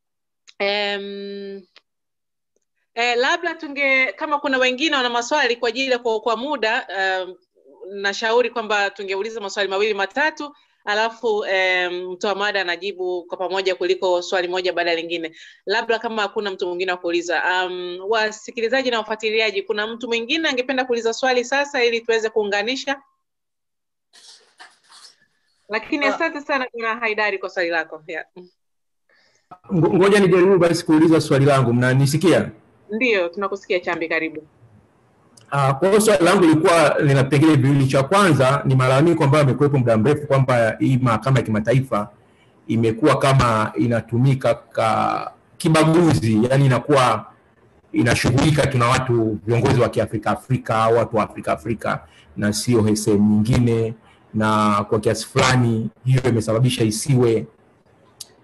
Um, eh, labda tunge kama kuna wengine wana maswali kwa ajili ya kuokoa muda um, nashauri kwamba tungeuliza maswali mawili matatu alafu um, mtoa mada anajibu kwa pamoja kuliko swali moja baada ya lingine labda kama hakuna mtu mwingine wa kuuliza um, wasikilizaji na wafuatiliaji kuna mtu mwingine angependa kuuliza swali sasa ili tuweze kuunganisha lakini Ah. asante sana kuna haidari kwa swali lako yeah. Ngo- Ngoja nijaribu basi kuuliza swali langu, mnanisikia? ndio tunakusikia chambi karibu Uh, kwa hiyo swali langu lilikuwa lina vipengele viwili. Cha kwanza ni malalamiko ambayo yamekuwepo muda mrefu kwamba hii mahakama ya kimataifa imekuwa kama inatumika ka kibaguzi, yani inakuwa inashughulika tuna watu viongozi wa Kiafrika Afrika au watu wa Afrika Afrika na sio sehemu nyingine, na kwa kiasi fulani hiyo imesababisha isiwe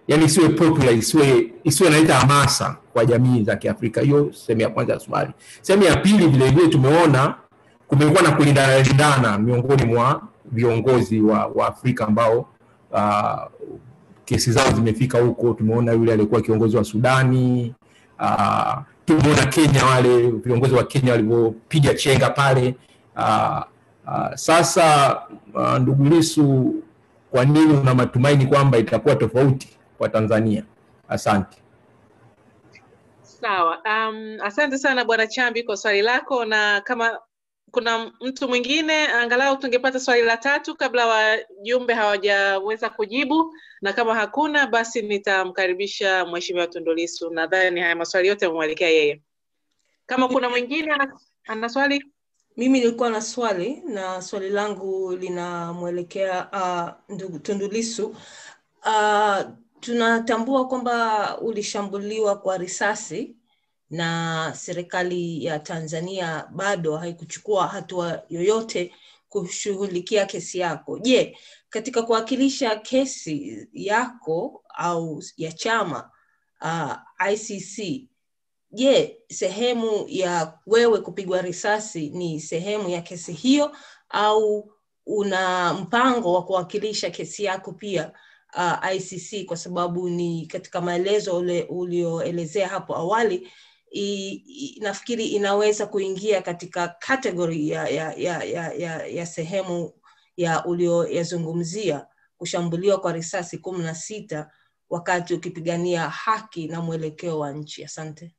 yani isiwe popular, isiwe isiwe inaleta hamasa kwa jamii za Kiafrika. Hiyo sehemu ya kwanza ya swali. Sehemu ya pili, vile vile tumeona kumekuwa na kulindana lindana miongoni mwa viongozi wa, wa Afrika ambao uh, kesi zao zimefika huko. Tumeona yule aliyekuwa kiongozi wa Sudani uh, tumeona Kenya, wale viongozi wa Kenya walivyopiga chenga pale uh, uh, sasa uh, ndugu Lissu, kwa nini una matumaini kwamba itakuwa tofauti kwa Tanzania? Asante. Sawa. Um, asante sana Bwana Chambi kwa swali lako, na kama kuna mtu mwingine angalau tungepata swali la tatu kabla wajumbe hawajaweza kujibu, na kama hakuna basi nitamkaribisha Mheshimiwa Tundu Lissu. Nadhani haya maswali yote yamemwelekea yeye. Kama kuna mwingine ana, ana swali Mimi nilikuwa na swali na swali langu linamwelekea uh, ndugu Tundu Lissu. Uh, tunatambua kwamba ulishambuliwa kwa risasi na serikali ya Tanzania bado haikuchukua hatua yoyote kushughulikia kesi yako. Je, katika kuwakilisha kesi yako au ya chama uh, ICC, je, sehemu ya wewe kupigwa risasi ni sehemu ya kesi hiyo au una mpango wa kuwakilisha kesi yako pia uh, ICC kwa sababu ni katika maelezo ule ulioelezea hapo awali i, i, nafikiri inaweza kuingia katika category ya, ya, ya, ya, ya, ya sehemu ya ulioyazungumzia kushambuliwa kwa risasi kumi na sita wakati ukipigania haki na mwelekeo wa nchi. Asante.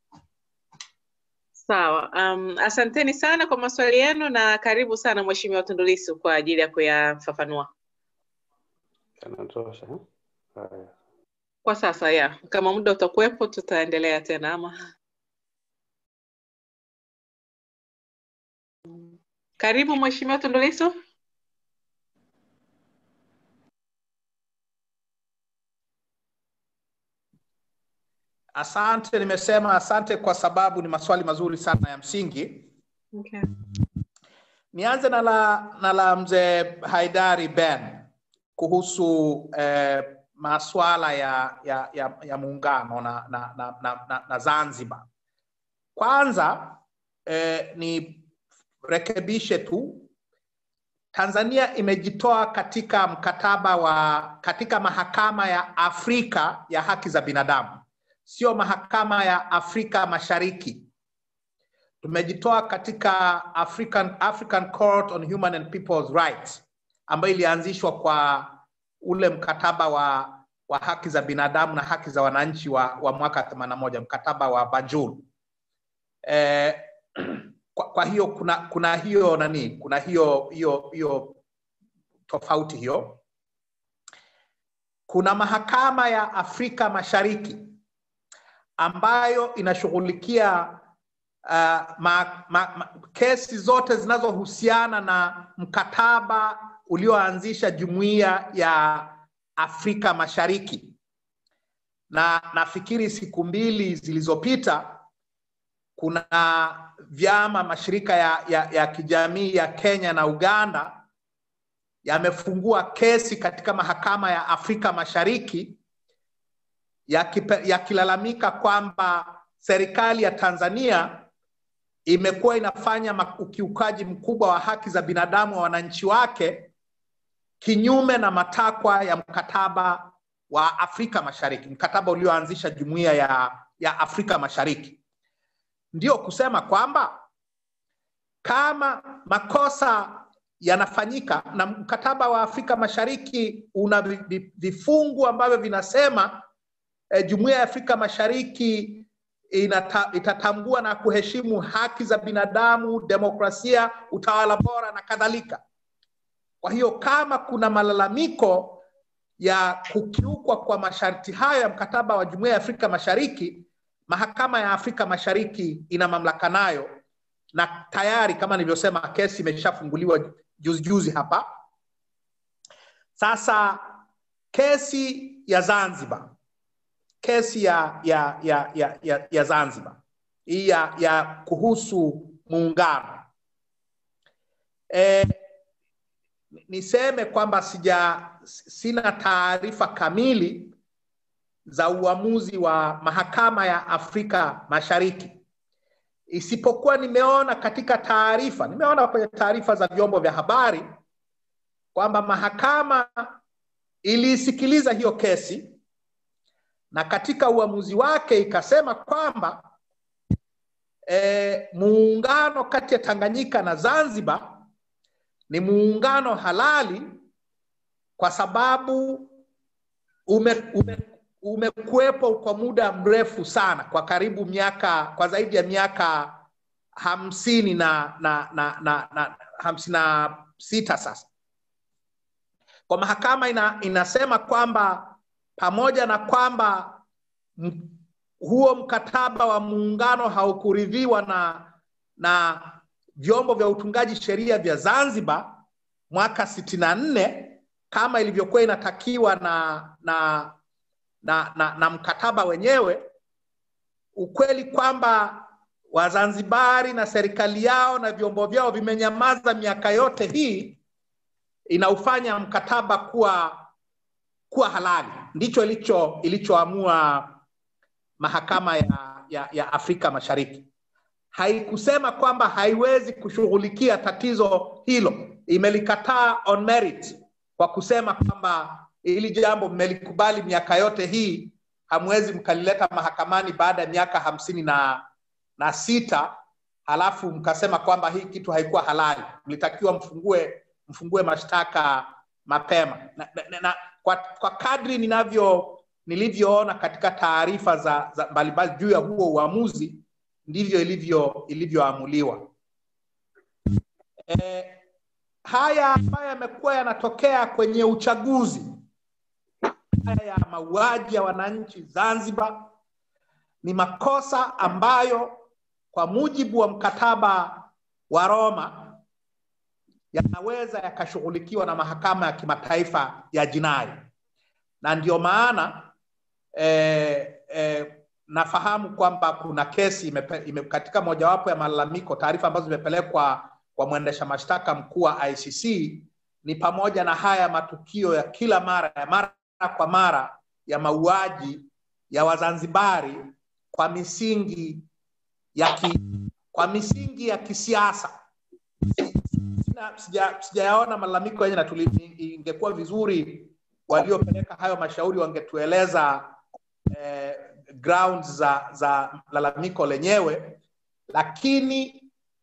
Sawa. Um, asanteni sana kwa maswali yenu na karibu sana Mheshimiwa Tundu Lissu kwa ajili ya kuyafafanua. Yanatosha. eh? Haya. Kwa sasa ya, kama muda utakuwepo tutaendelea tena ama. Karibu Mheshimiwa Tundu Lissu. Asante, nimesema asante kwa sababu ni maswali mazuri sana ya msingi. Okay. Nianze na la, na la mzee Haidari Ben kuhusu eh, maswala ya, ya, ya, ya muungano na, na, na, na, na, na Zanzibar. Kwanza eh, ni rekebishe tu Tanzania imejitoa katika mkataba wa katika mahakama ya Afrika ya haki za binadamu, sio mahakama ya Afrika Mashariki. Tumejitoa katika African, African Court on Human and People's Rights ambayo ilianzishwa kwa ule mkataba wa, wa haki za binadamu na haki za wananchi wa, wa mwaka 81 mkataba wa Banjul. Eh, kwa, kwa hiyo kuna kuna hiyo nani kuna hiyo hiyo hiyo tofauti hiyo kuna mahakama ya afrika mashariki ambayo inashughulikia uh, ma, ma, ma, kesi zote zinazohusiana na mkataba ulioanzisha jumuiya ya afrika mashariki na nafikiri siku mbili zilizopita kuna vyama mashirika ya, ya, ya kijamii ya Kenya na Uganda yamefungua kesi katika mahakama ya Afrika Mashariki yakilalamika ya kwamba serikali ya Tanzania imekuwa inafanya ukiukaji mkubwa wa haki za binadamu wa wananchi wake kinyume na matakwa ya mkataba wa Afrika Mashariki, mkataba ulioanzisha jumuiya ya, ya Afrika Mashariki ndio kusema kwamba kama makosa yanafanyika na mkataba wa Afrika Mashariki una vifungu ambavyo vinasema eh, jumuiya ya Afrika Mashariki inata, itatambua na kuheshimu haki za binadamu, demokrasia, utawala bora na kadhalika. Kwa hiyo kama kuna malalamiko ya kukiukwa kwa masharti hayo ya mkataba wa jumuiya ya Afrika Mashariki, mahakama ya Afrika Mashariki ina mamlaka nayo, na tayari kama nilivyosema, kesi imeshafunguliwa juzi juzi hapa. Sasa kesi ya Zanzibar, kesi ya ya ya ya, ya, ya Zanzibar hii ya, ya kuhusu muungano e, niseme kwamba sija sina taarifa kamili za uamuzi wa mahakama ya Afrika Mashariki, isipokuwa nimeona katika taarifa, nimeona kwenye taarifa za vyombo vya habari kwamba mahakama iliisikiliza hiyo kesi na katika uamuzi wake ikasema kwamba e, muungano kati ya Tanganyika na Zanzibar ni muungano halali kwa sababu ume, ume, umekuwepo kwa muda mrefu sana, kwa karibu miaka, kwa zaidi ya miaka hamsini na, na, na, na, na hamsini na sita sasa. Kwa mahakama ina, inasema kwamba pamoja na kwamba m, huo mkataba wa muungano haukuridhiwa na na vyombo vya utungaji sheria vya Zanzibar mwaka sitini na nne kama ilivyokuwa inatakiwa na na, na, na na mkataba wenyewe, ukweli kwamba Wazanzibari na serikali yao na vyombo vyao vimenyamaza miaka yote hii inaufanya mkataba kuwa kuwa halali. Ndicho ilicho ilichoamua mahakama ya, ya, ya Afrika Mashariki. Haikusema kwamba haiwezi kushughulikia tatizo hilo, imelikataa on merit kwa kusema kwamba hili jambo mmelikubali miaka yote hii, hamwezi mkalileta mahakamani baada ya miaka hamsini na, na sita halafu mkasema kwamba hii kitu haikuwa halali, mlitakiwa mfungue mfungue mashtaka mapema na, na, na, kwa, kwa kadri ninavyo nilivyoona katika taarifa za, za mbalimbali juu ya huo uamuzi ndivyo ilivyo ilivyoamuliwa. E, haya ambayo yamekuwa yanatokea kwenye uchaguzi, haya ya mauaji ya wananchi Zanzibar ni makosa ambayo kwa mujibu wa mkataba wa Roma yanaweza yakashughulikiwa na mahakama ya kimataifa ya jinai, na ndio maana eh, eh, nafahamu kwamba kuna kesi imepe, ime, katika mojawapo ya malalamiko, taarifa ambazo zimepelekwa kwa mwendesha mashtaka mkuu wa ICC ni pamoja na haya matukio ya kila mara ya mara kwa mara ya mauaji ya Wazanzibari kwa misingi ya ki, kwa misingi ya kisiasa. Sijayaona sija malalamiko yenye, na ingekuwa vizuri waliopeleka hayo mashauri wangetueleza eh, grounds za za lalamiko lenyewe, lakini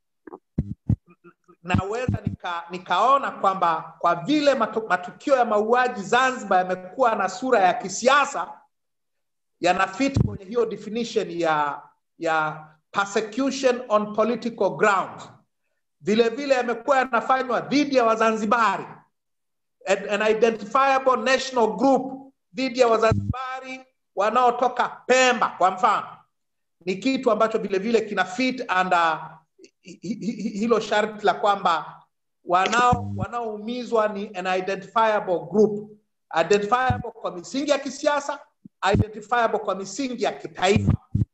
naweza nika, nikaona kwamba kwa vile matu, matukio ya mauaji Zanzibar yamekuwa na sura ya kisiasa, yanafit kwenye hiyo definition ya ya persecution on political ground. Vile vile yamekuwa yanafanywa dhidi ya Wazanzibari, an, an identifiable national group dhidi ya Wazanzibari wanaotoka Pemba kwa mfano, ni kitu ambacho vile vile kina fit under hilo sharti la kwamba wanao wanaoumizwa ni an identifiable group, identifiable kwa misingi ya kisiasa, identifiable kwa misingi ya kitaifa.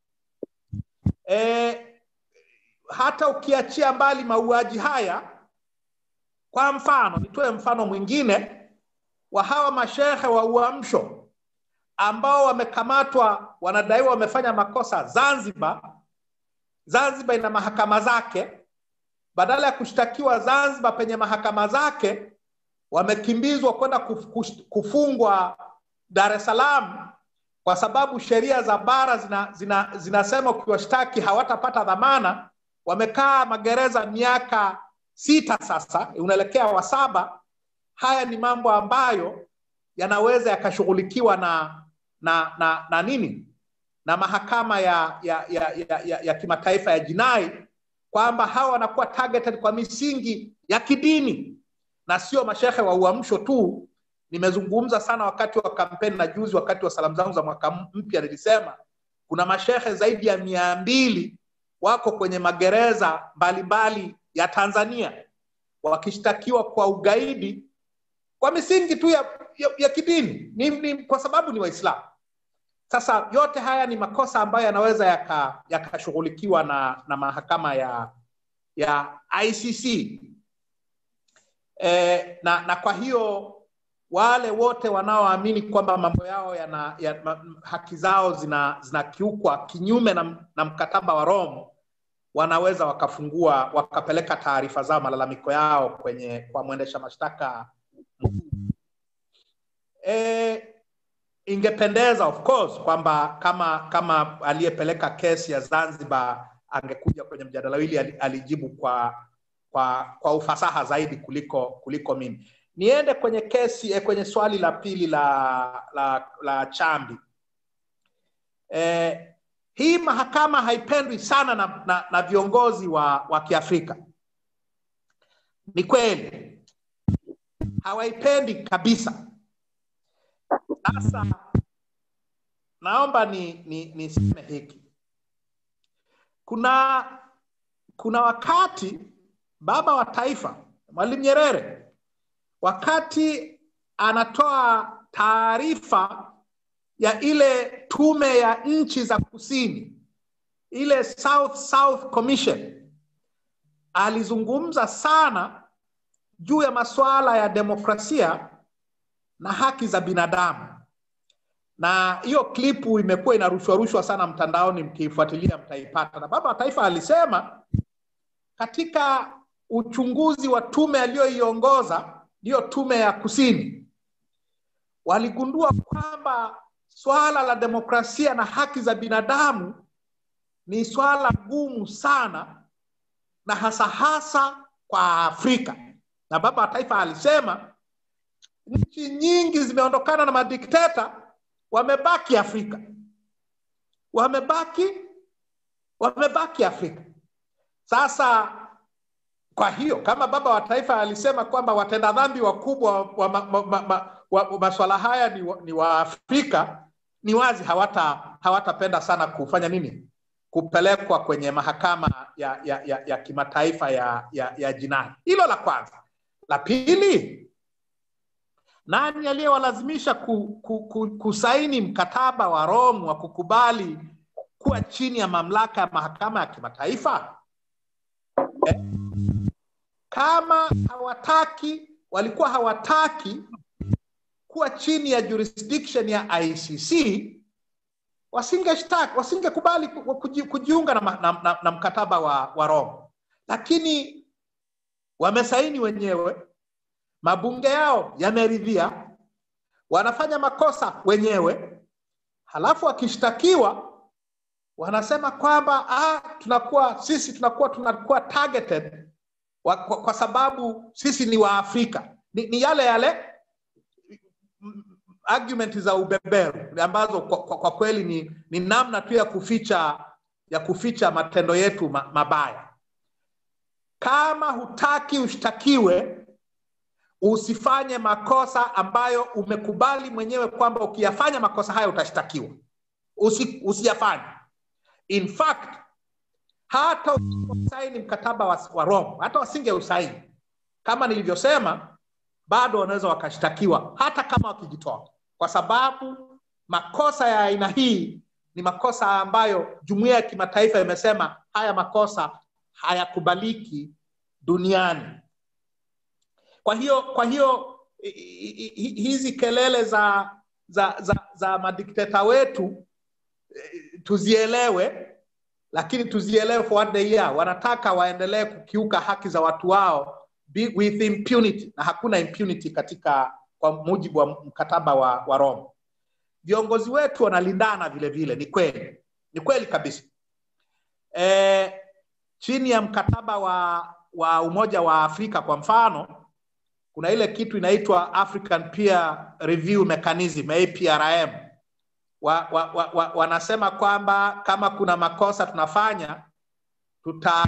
E, hata ukiachia mbali mauaji haya, kwa mfano, nitoe mfano mwingine wa hawa mashehe wa Uamsho ambao wamekamatwa, wanadaiwa wamefanya makosa Zanzibar. Zanzibar ina mahakama zake, badala ya kushtakiwa Zanzibar penye mahakama zake, wamekimbizwa kwenda kufungwa Dar es Salaam kwa sababu sheria za bara zina, zina, zinasema ukiwashtaki hawatapata dhamana. Wamekaa magereza miaka sita sasa, unaelekea wa saba. Haya ni mambo ambayo yanaweza yakashughulikiwa na, na, na, na nini na mahakama ya, ya, ya, ya, ya, ya kimataifa ya jinai kwamba hawa wanakuwa targeted kwa misingi ya kidini na sio mashehe wa uamsho tu. Nimezungumza sana wakati wa kampeni na juzi, wakati wa salamu zangu za mwaka mpya, nilisema kuna mashehe zaidi ya mia mbili wako kwenye magereza mbalimbali ya Tanzania wakishtakiwa kwa ugaidi kwa misingi tu ya, ya, ya kidini ni, ni, kwa sababu ni Waislamu. Sasa yote haya ni makosa ambayo yanaweza yakashughulikiwa yaka na, na mahakama ya, ya ICC e, na, na kwa hiyo wale wote wanaoamini kwamba mambo yao yana, ya, ma, haki zao zina zinakiukwa kinyume na, na mkataba wa Rome wanaweza wakafungua wakapeleka taarifa zao malalamiko yao kwenye kwa mwendesha mashtaka e, ingependeza of course kwamba kama kama aliyepeleka kesi ya Zanzibar angekuja kwenye mjadala hili alijibu kwa kwa kwa ufasaha zaidi kuliko kuliko mimi niende kwenye kesi eh, kwenye swali la pili la la, la chambi eh, hii mahakama haipendwi sana na, na, na viongozi wa, wa kiafrika ni kweli hawaipendi kabisa sasa naomba ni ni niseme hiki kuna kuna wakati baba wa taifa mwalimu nyerere wakati anatoa taarifa ya ile tume ya nchi za kusini ile south south commission alizungumza sana juu ya masuala ya demokrasia na haki za binadamu na hiyo klipu imekuwa inarushwa rushwa sana mtandaoni mkiifuatilia mtaipata na baba wa taifa alisema katika uchunguzi wa tume aliyoiongoza ndiyo tume ya kusini waligundua kwamba swala la demokrasia na haki za binadamu ni swala gumu sana na hasa hasa kwa afrika na baba wa taifa alisema nchi nyingi zimeondokana na madikteta wamebaki afrika wamebaki wamebaki afrika sasa kwa hiyo kama baba wa taifa alisema kwamba watenda dhambi wakubwa wa, ma, ma, ma, ma, wa maswala haya ni, wa, ni waafrika ni wazi hawata hawatapenda sana kufanya nini kupelekwa kwenye mahakama ya, ya, ya, ya kimataifa ya, ya, ya jinai hilo la kwanza la pili nani aliyewalazimisha ku, ku, ku, kusaini mkataba wa Rome wa kukubali kuwa chini ya mamlaka ya mahakama ya kimataifa eh? kama hawataki walikuwa hawataki kuwa chini ya jurisdiction ya ICC wasingeshtaki wasingekubali kuji, kujiunga na, na, na, na mkataba wa, wa Rome, lakini wamesaini wenyewe, mabunge yao yameridhia, wanafanya makosa wenyewe, halafu wakishtakiwa wanasema kwamba ah, tunakuwa sisi tunakuwa tunakuwa targeted wa, kwa, kwa sababu sisi ni Waafrika. Ni, ni yale yale argument za ubeberu ambazo kwa, kwa, kwa kweli ni, ni namna tu ya kuficha ya kuficha matendo yetu ma, mabaya. Kama hutaki ushtakiwe, usifanye makosa ambayo umekubali mwenyewe kwamba ukiyafanya makosa hayo utashtakiwa. Usi, usiyafanye. In fact, hata usiposaini mkataba wa, wa Rome, hata wasinge usaini, kama nilivyosema, bado wanaweza wakashtakiwa hata kama wakijitoa, kwa sababu makosa ya aina hii ni makosa ambayo jumuiya ya kimataifa imesema haya makosa hayakubaliki duniani. Kwa hiyo kwa hiyo hizi kelele za za za, za madikteta wetu tuzielewe, lakini tuzielewe for what they are. Wanataka waendelee kukiuka haki za watu wao with impunity, na hakuna impunity katika kwa mujibu wa mkataba wa, wa Rome. Viongozi wetu wanalindana vile vile, ni kweli, ni kweli kabisa. E, chini ya mkataba wa, wa Umoja wa Afrika kwa mfano, kuna ile kitu inaitwa African Peer Review Mechanism APRM. Wa, wa, wa, wa, wanasema kwamba kama kuna makosa tunafanya tuta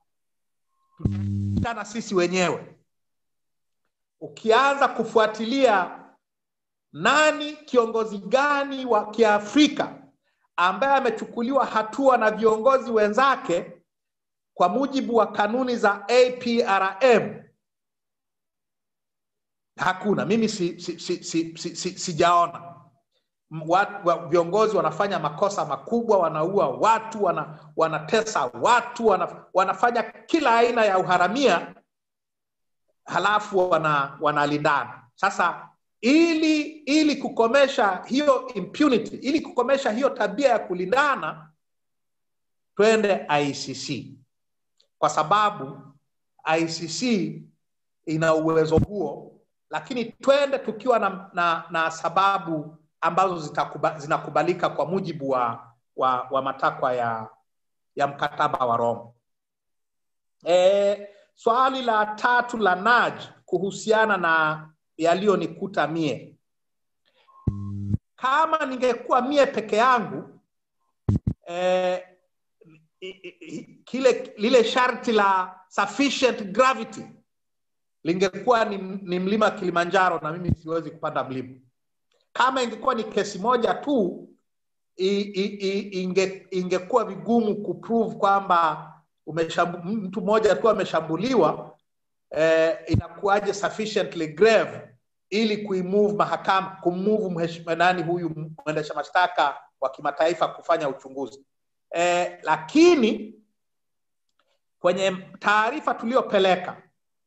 tutana sisi wenyewe. Ukianza kufuatilia nani kiongozi gani wa Kiafrika ambaye amechukuliwa hatua na viongozi wenzake kwa mujibu wa kanuni za APRM, hakuna. Mimi si, si, si, si, si, si, sijaona wa, viongozi wanafanya makosa makubwa, wanaua watu, wana, wanatesa watu, wana, wanafanya kila aina ya uharamia, halafu wana, wanalindana. Sasa ili ili kukomesha hiyo impunity, ili kukomesha hiyo tabia ya kulindana, twende ICC kwa sababu ICC ina uwezo huo, lakini twende tukiwa na, na, na sababu ambazo zitakuba, zinakubalika kwa mujibu wa, wa, wa matakwa ya, ya mkataba wa Roma. E, swali la tatu la Naj kuhusiana na yaliyonikuta mie, kama ningekuwa mie peke yangu e, kile lile sharti la sufficient gravity lingekuwa ni, ni mlima Kilimanjaro na mimi siwezi kupanda mlima. Kama ingekuwa ni kesi moja tu i, i, i, inge, ingekuwa vigumu kuprove kwamba mtu mmoja tu ameshambuliwa eh, inakuwaje sufficiently grave ili kuimove mahakama kummove nani huyu mwendesha mashtaka wa kimataifa kufanya uchunguzi eh, lakini kwenye taarifa tuliyopeleka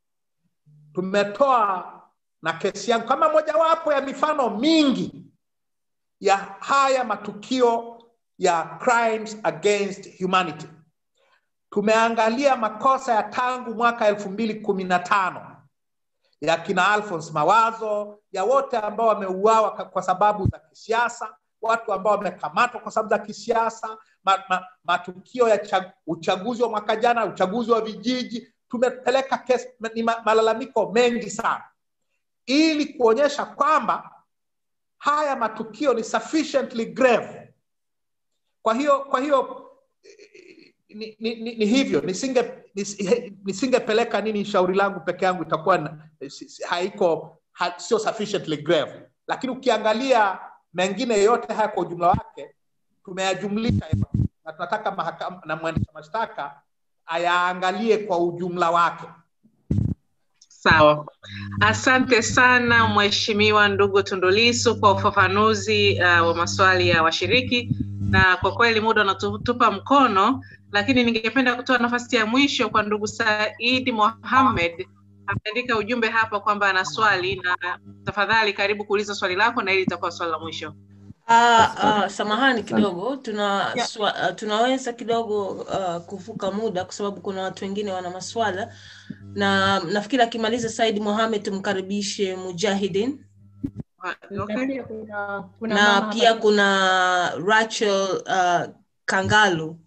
tumetoa na kesi yangu kama mojawapo ya mifano mingi ya haya matukio ya crimes against humanity tumeangalia makosa ya tangu mwaka elfu mbili kumi na tano ya kina Alphonse Mawazo, ya wote ambao wameuawa kwa sababu za kisiasa, watu ambao wamekamatwa kwa sababu za kisiasa, ma, ma, matukio ya chag, uchaguzi wa mwaka jana, uchaguzi wa vijiji. Tumepeleka kesi, ni ma, malalamiko mengi sana, ili kuonyesha kwamba haya matukio ni sufficiently grave. Kwa hiyo kwa hiyo ni, ni, ni, ni hivyo nisinge nisingepeleka nini shauri langu peke yangu itakuwa na, haiko ha, sio sufficiently grave lakini ukiangalia mengine yote haya kwa ujumla wake tumeyajumlisha na tunataka mahakama na mwendesha mashtaka ayaangalie kwa ujumla wake sawa asante sana mheshimiwa ndugu tundulisu kwa ufafanuzi uh, wa maswali ya washiriki na kwa kweli muda unatupa mkono lakini ningependa kutoa nafasi ya mwisho kwa ndugu saidi mohamed ameandika ujumbe hapa kwamba ana swali na tafadhali karibu kuuliza swali lako na hili litakuwa swali la mwisho Uh, uh, samahani kidogo tuna yeah. swa, uh, tunaweza kidogo uh, kuvuka muda kwa sababu kuna watu wengine wana maswala na nafikiri akimaliza Said Mohamed tumkaribishe Mujahidin okay. kuna, kuna na mama pia hapa- kuna Rachel uh, Kangalu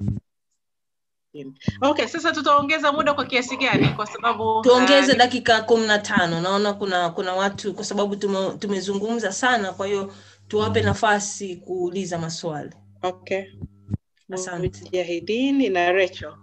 okay sasa tutaongeza muda kwa kiasi gani kwa sababu tuongeze uh, dakika kumi na tano naona kuna kuna watu kwa sababu tume, tumezungumza sana kwa hiyo tuwape nafasi kuuliza maswali okay Asante. mujahidini na Rachel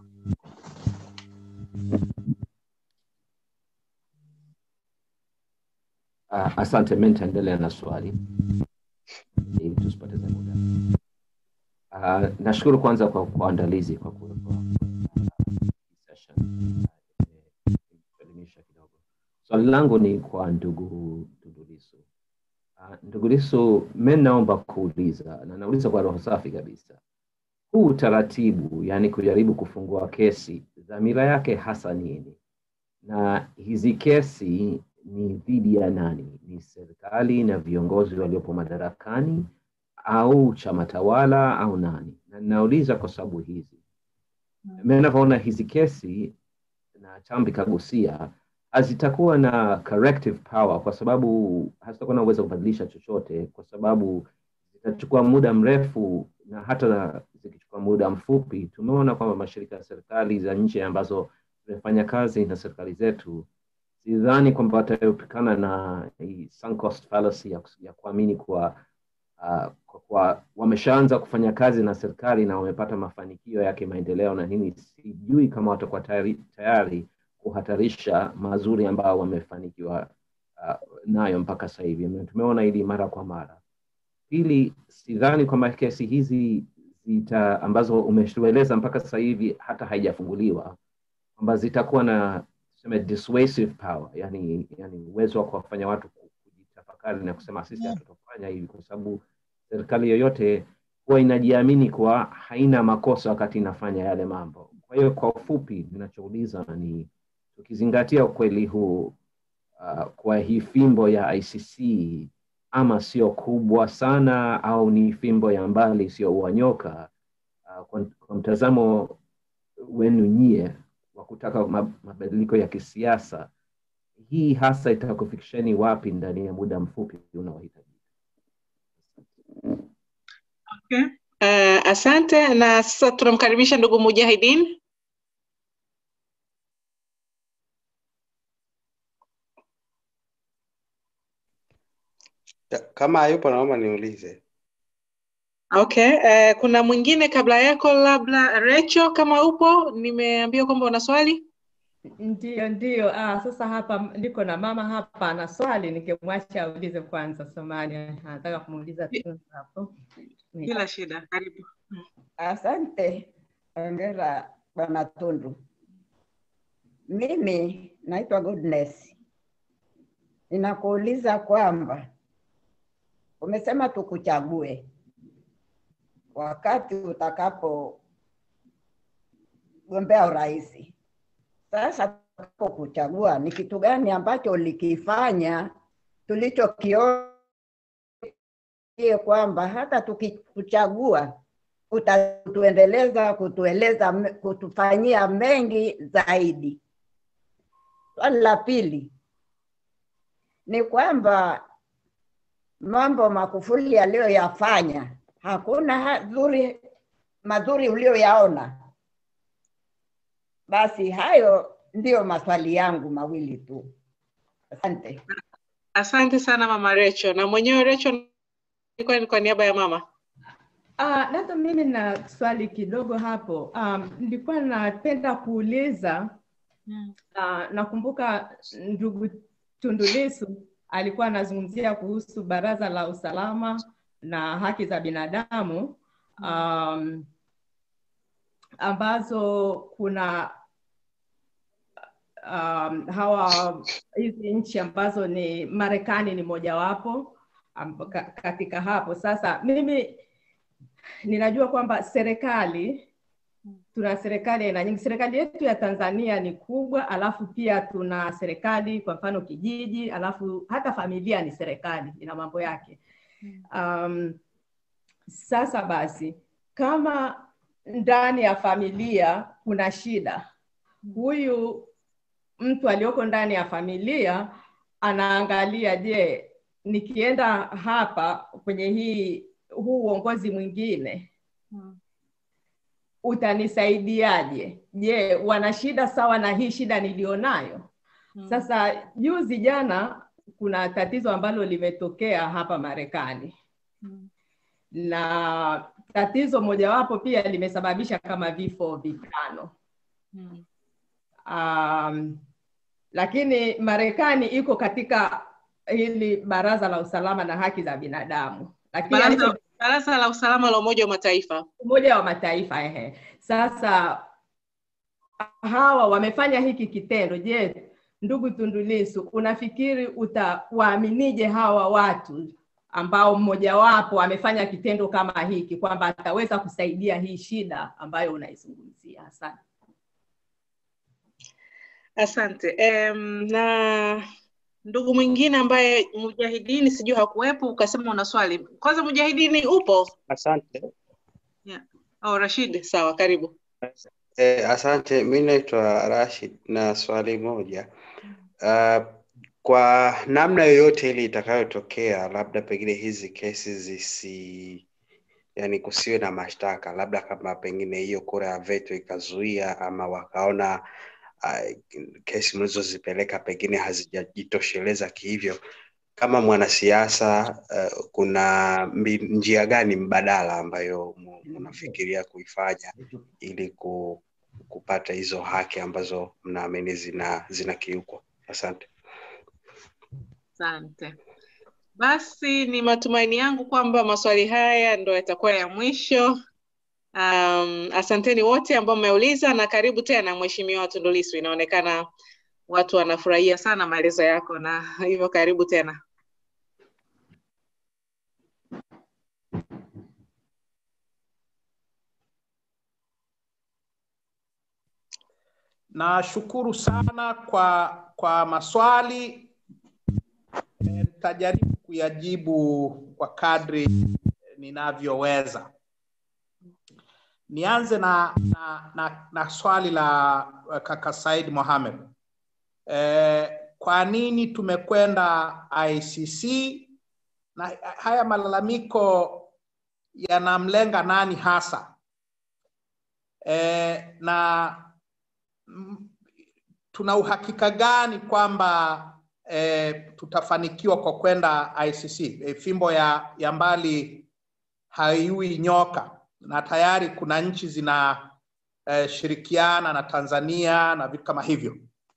Uh, asante, mimi nitaendelea na swali ili tusipoteze muda. Uh, nashukuru kwanza kwa kuandalizi kwa ku- kwa session. Uh, imetuelimisha kidogo. Swali langu ni kwa ndugu ndugu Lissu. Uh, ndugu Lissu, mimi naomba kuuliza na nauliza kwa roho safi kabisa, huu utaratibu, yani kujaribu kufungua kesi, dhamira yake hasa nini? na hizi kesi ni dhidi ya nani? Ni serikali na viongozi waliopo madarakani au chama tawala au nani? Na ninauliza kwa sababu hizi, mimi ninavyoona hizi kesi na Chambi kagusia hazitakuwa na corrective power kwa sababu hazitakuwa na uwezo wa kubadilisha chochote, kwa sababu zitachukua muda mrefu, na hata zikichukua muda mfupi, tumeona kwamba mashirika ya serikali za nje ambazo zimefanya kazi na serikali zetu, sidhani kwamba wataepukana na hii sunk cost fallacy ya, ya kuamini kuwa uh, kwa, kwa wameshaanza kufanya kazi na serikali na wamepata mafanikio ya kimaendeleo na nini, sijui kama watakuwa tayari, tayari kuhatarisha mazuri ambayo wamefanikiwa uh, nayo mpaka sasa hivi. Na Tumeona hili mara kwa mara. Pili, sidhani kwamba kesi hizi zita ambazo umetueleza mpaka sasa hivi hata haijafunguliwa kwamba zitakuwa na tuseme dissuasive power, yani, yani uwezo wa kuwafanya watu ku- kujitafakari na kusema sisi hatutafanya hivi, kwa sababu serikali yoyote huwa inajiamini kuwa haina makosa wakati inafanya yale mambo. Kwa hiyo kwa ufupi, ninachouliza ni tukizingatia ukweli huu uh, kwa hii fimbo ya ICC ama sio kubwa sana au ni fimbo ya mbali isiyoua nyoka uh, kwa, kwa mtazamo wenu nyie wa kutaka ma- mabadiliko ya kisiasa hii hasa itakufikisheni wapi ndani ya muda mfupi unaohitaji Okay. Uh, asante na sasa tunamkaribisha ndugu Mujahidin. Ya, Kama hayupo naomba niulize. Okay. Uh, kuna mwingine kabla yako labda Recho kama upo, nimeambiwa kwamba una swali. Ndiyo, ndiyo. Ah, sasa hapa niko na mama hapa ana swali, nikimwacha aulize kwanza. Samahani, anataka kumuuliza tu hapo. Bila shida, karibu. Asante, hongera Bwana Tundu. Mimi naitwa Goodness, ninakuuliza kwamba umesema tukuchague wakati utakapo gombea urais. Sasa tutakapokuchagua ni kitu gani ambacho ulikifanya tulichokiona kwamba hata tukikuchagua utatuendeleza kutueleza kutufanyia mengi zaidi. Swali la pili ni kwamba mambo Magufuli aliyoyafanya hakuna hadhuri madhuri uliyoyaona. Basi hayo ndiyo maswali yangu mawili tu. Asante. Asante sana mama Recho, na mwenyewe Recho ilikuwa ni kwa niaba ya mama. Ah, labda mimi na swali kidogo hapo. Um, nilikuwa napenda kuuliza uh, nakumbuka ndugu Tundu Lissu alikuwa anazungumzia kuhusu Baraza la Usalama na Haki za Binadamu um, ambazo kuna um, hawa hizi nchi ambazo ni Marekani ni mojawapo um, ka- katika hapo. Sasa mimi ninajua kwamba serikali tuna serikali aina nyingi. Serikali yetu ya Tanzania ni kubwa, alafu pia tuna serikali kwa mfano kijiji, alafu hata familia ni serikali, ina mambo yake. Um, sasa basi, kama ndani ya familia kuna shida, huyu mtu aliyoko ndani ya familia anaangalia, je, nikienda hapa kwenye hii huu uongozi mwingine utanisaidiaje? Je, wana shida sawa na hii shida nilionayo? Sasa juzi jana kuna tatizo ambalo limetokea hapa Marekani na tatizo mojawapo pia limesababisha kama vifo vitano. Um, lakini Marekani iko katika hili baraza la usalama na haki za binadamu, lakini Baraza, alicho- Baraza la Usalama la Umoja wa Mataifa. Umoja wa Mataifa ehe. Sasa hawa wamefanya hiki kitendo. Je, ndugu Tundu Lissu, unafikiri utawaaminije hawa watu ambao mmojawapo amefanya kitendo kama hiki kwamba ataweza kusaidia hii shida ambayo unaizungumzia? Asante. Asante. Um, na ndugu mwingine ambaye Mujahidini sijui hakuwepo, ukasema una swali. Kwanza Mujahidini upo? Asante. Yeah. Oh, Rashid, sawa, karibu. Eh, asante. Mi naitwa Rashid na swali moja. Uh, kwa namna yoyote ile itakayotokea, labda pengine hizi kesi zisi yani kusiwe na mashtaka, labda kama pengine hiyo kura ya veto ikazuia ama wakaona uh, kesi mlizozipeleka pengine hazijajitosheleza kihivyo, kama mwanasiasa uh, kuna mbi, njia gani mbadala ambayo mu- mnafikiria kuifanya ili ku, kupata hizo haki ambazo mnaamini zina zinakiukwa? Asante. Asante. Basi ni matumaini yangu kwamba maswali haya ndo yatakuwa ya mwisho. Um, asanteni wote ambao mmeuliza na karibu tena Mheshimiwa Tundu Lissu. Inaonekana watu wanafurahia sana maelezo yako na hivyo karibu tena. Nashukuru sana kwa kwa maswali nitajaribu kuyajibu kwa kadri ninavyoweza. Nianze na, na, na, na swali la uh, kaka Said Mohamed. Eh, kwa nini tumekwenda ICC na haya malalamiko yanamlenga nani hasa? Eh, na mm, tuna uhakika gani kwamba eh, tutafanikiwa kwa kwenda ICC? Eh, fimbo ya, ya mbali haiui nyoka, na tayari kuna nchi zina eh, shirikiana na Tanzania na vitu kama hivyo.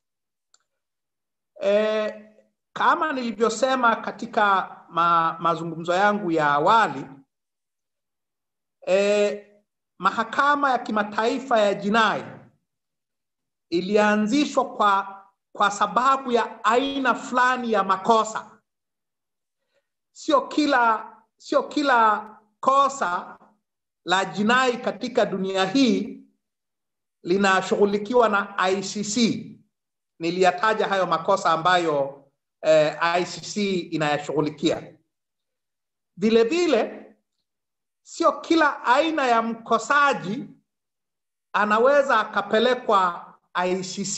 Eh, kama nilivyosema katika ma, mazungumzo yangu ya awali eh, mahakama ya kimataifa ya jinai ilianzishwa kwa, kwa sababu ya aina fulani ya makosa. Sio kila, sio kila kosa la jinai katika dunia hii linashughulikiwa na ICC. Niliyataja hayo makosa ambayo eh, ICC inayashughulikia. Vile vile sio kila aina ya mkosaji anaweza akapelekwa ICC.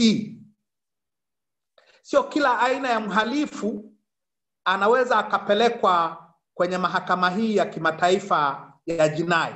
Sio kila aina ya mhalifu anaweza akapelekwa kwenye mahakama hii ya kimataifa ya jinai.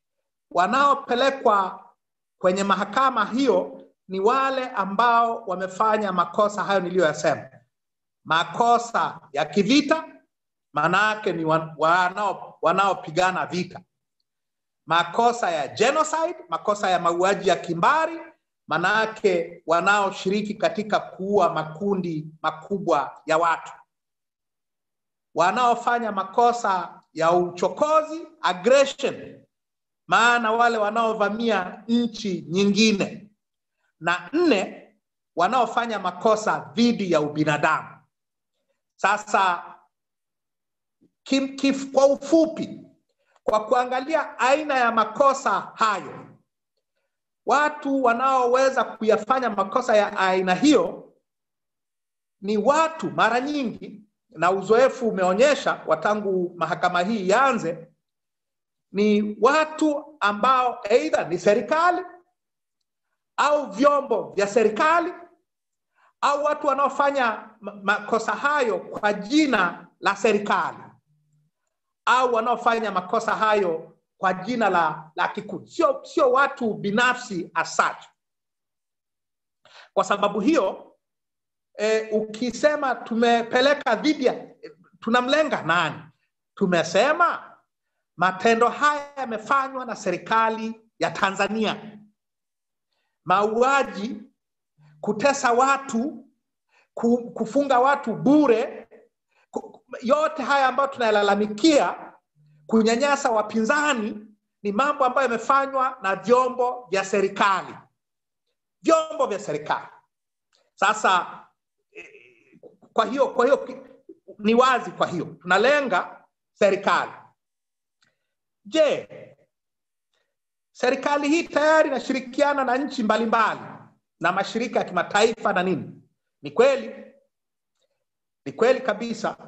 Wanaopelekwa kwenye mahakama hiyo ni wale ambao wamefanya makosa hayo niliyoyasema, makosa ya kivita, maanake ni wan- wanao wanaopigana vita, makosa ya genocide, makosa ya mauaji ya kimbari, maanake wanaoshiriki katika kuua makundi makubwa ya watu, wanaofanya makosa ya uchokozi aggression, maana wale wanaovamia nchi nyingine, na nne wanaofanya makosa dhidi ya ubinadamu. Sasa kim, kif, kwa ufupi, kwa kuangalia aina ya makosa hayo, watu wanaoweza kuyafanya makosa ya aina hiyo ni watu mara nyingi, na uzoefu umeonyesha watangu mahakama hii ianze, ni watu ambao aidha ni serikali au vyombo vya serikali au watu wanaofanya ma- makosa hayo kwa jina la serikali au wanaofanya makosa hayo kwa jina la, la kikundi, sio sio watu binafsi as such. Kwa sababu hiyo e, ukisema tumepeleka dhidi ya tunamlenga nani? Tumesema matendo haya yamefanywa na serikali ya Tanzania, mauaji, kutesa watu, ku- kufunga watu bure, ku- yote haya ambayo tunayalalamikia, kunyanyasa wapinzani, ni mambo ambayo yamefanywa na vyombo vya serikali, vyombo vya serikali. Sasa eh, kwa hiyo kwa hiyo ki- ni wazi, kwa hiyo tunalenga serikali. Je, serikali hii tayari inashirikiana na nchi mbalimbali na mashirika ya kimataifa na nini? Ni kweli, ni kweli kabisa.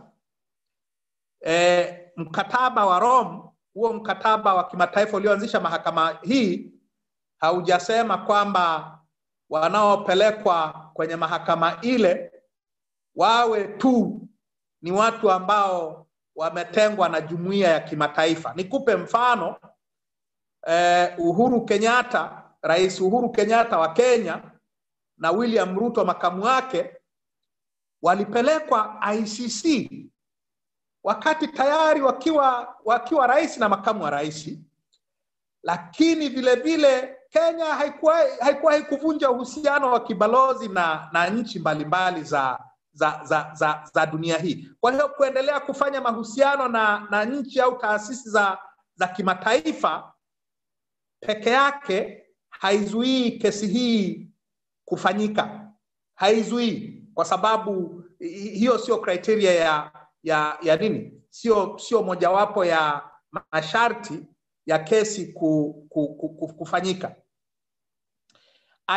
E, mkataba wa Rome, huo mkataba wa kimataifa ulioanzisha mahakama hii haujasema kwamba wanaopelekwa kwenye mahakama ile wawe tu ni watu ambao wametengwa na jumuiya ya kimataifa. Nikupe mfano eh, Uhuru Kenyatta, Rais Uhuru Kenyatta wa Kenya na William Ruto makamu wake walipelekwa ICC wakati tayari wakiwa wakiwa rais na makamu wa rais, lakini vile vile Kenya haikuwa haikuwa haikuvunja uhusiano wa kibalozi na, na nchi mbalimbali za, za, za, za, za dunia hii. Kwa hiyo kuendelea kufanya mahusiano na, na nchi au taasisi za, za kimataifa peke yake haizuii kesi hii kufanyika, haizuii kwa sababu hi- hiyo sio criteria ya ya ya nini, sio sio mojawapo ya masharti ya kesi ku, ku, ku, ku, kufanyika.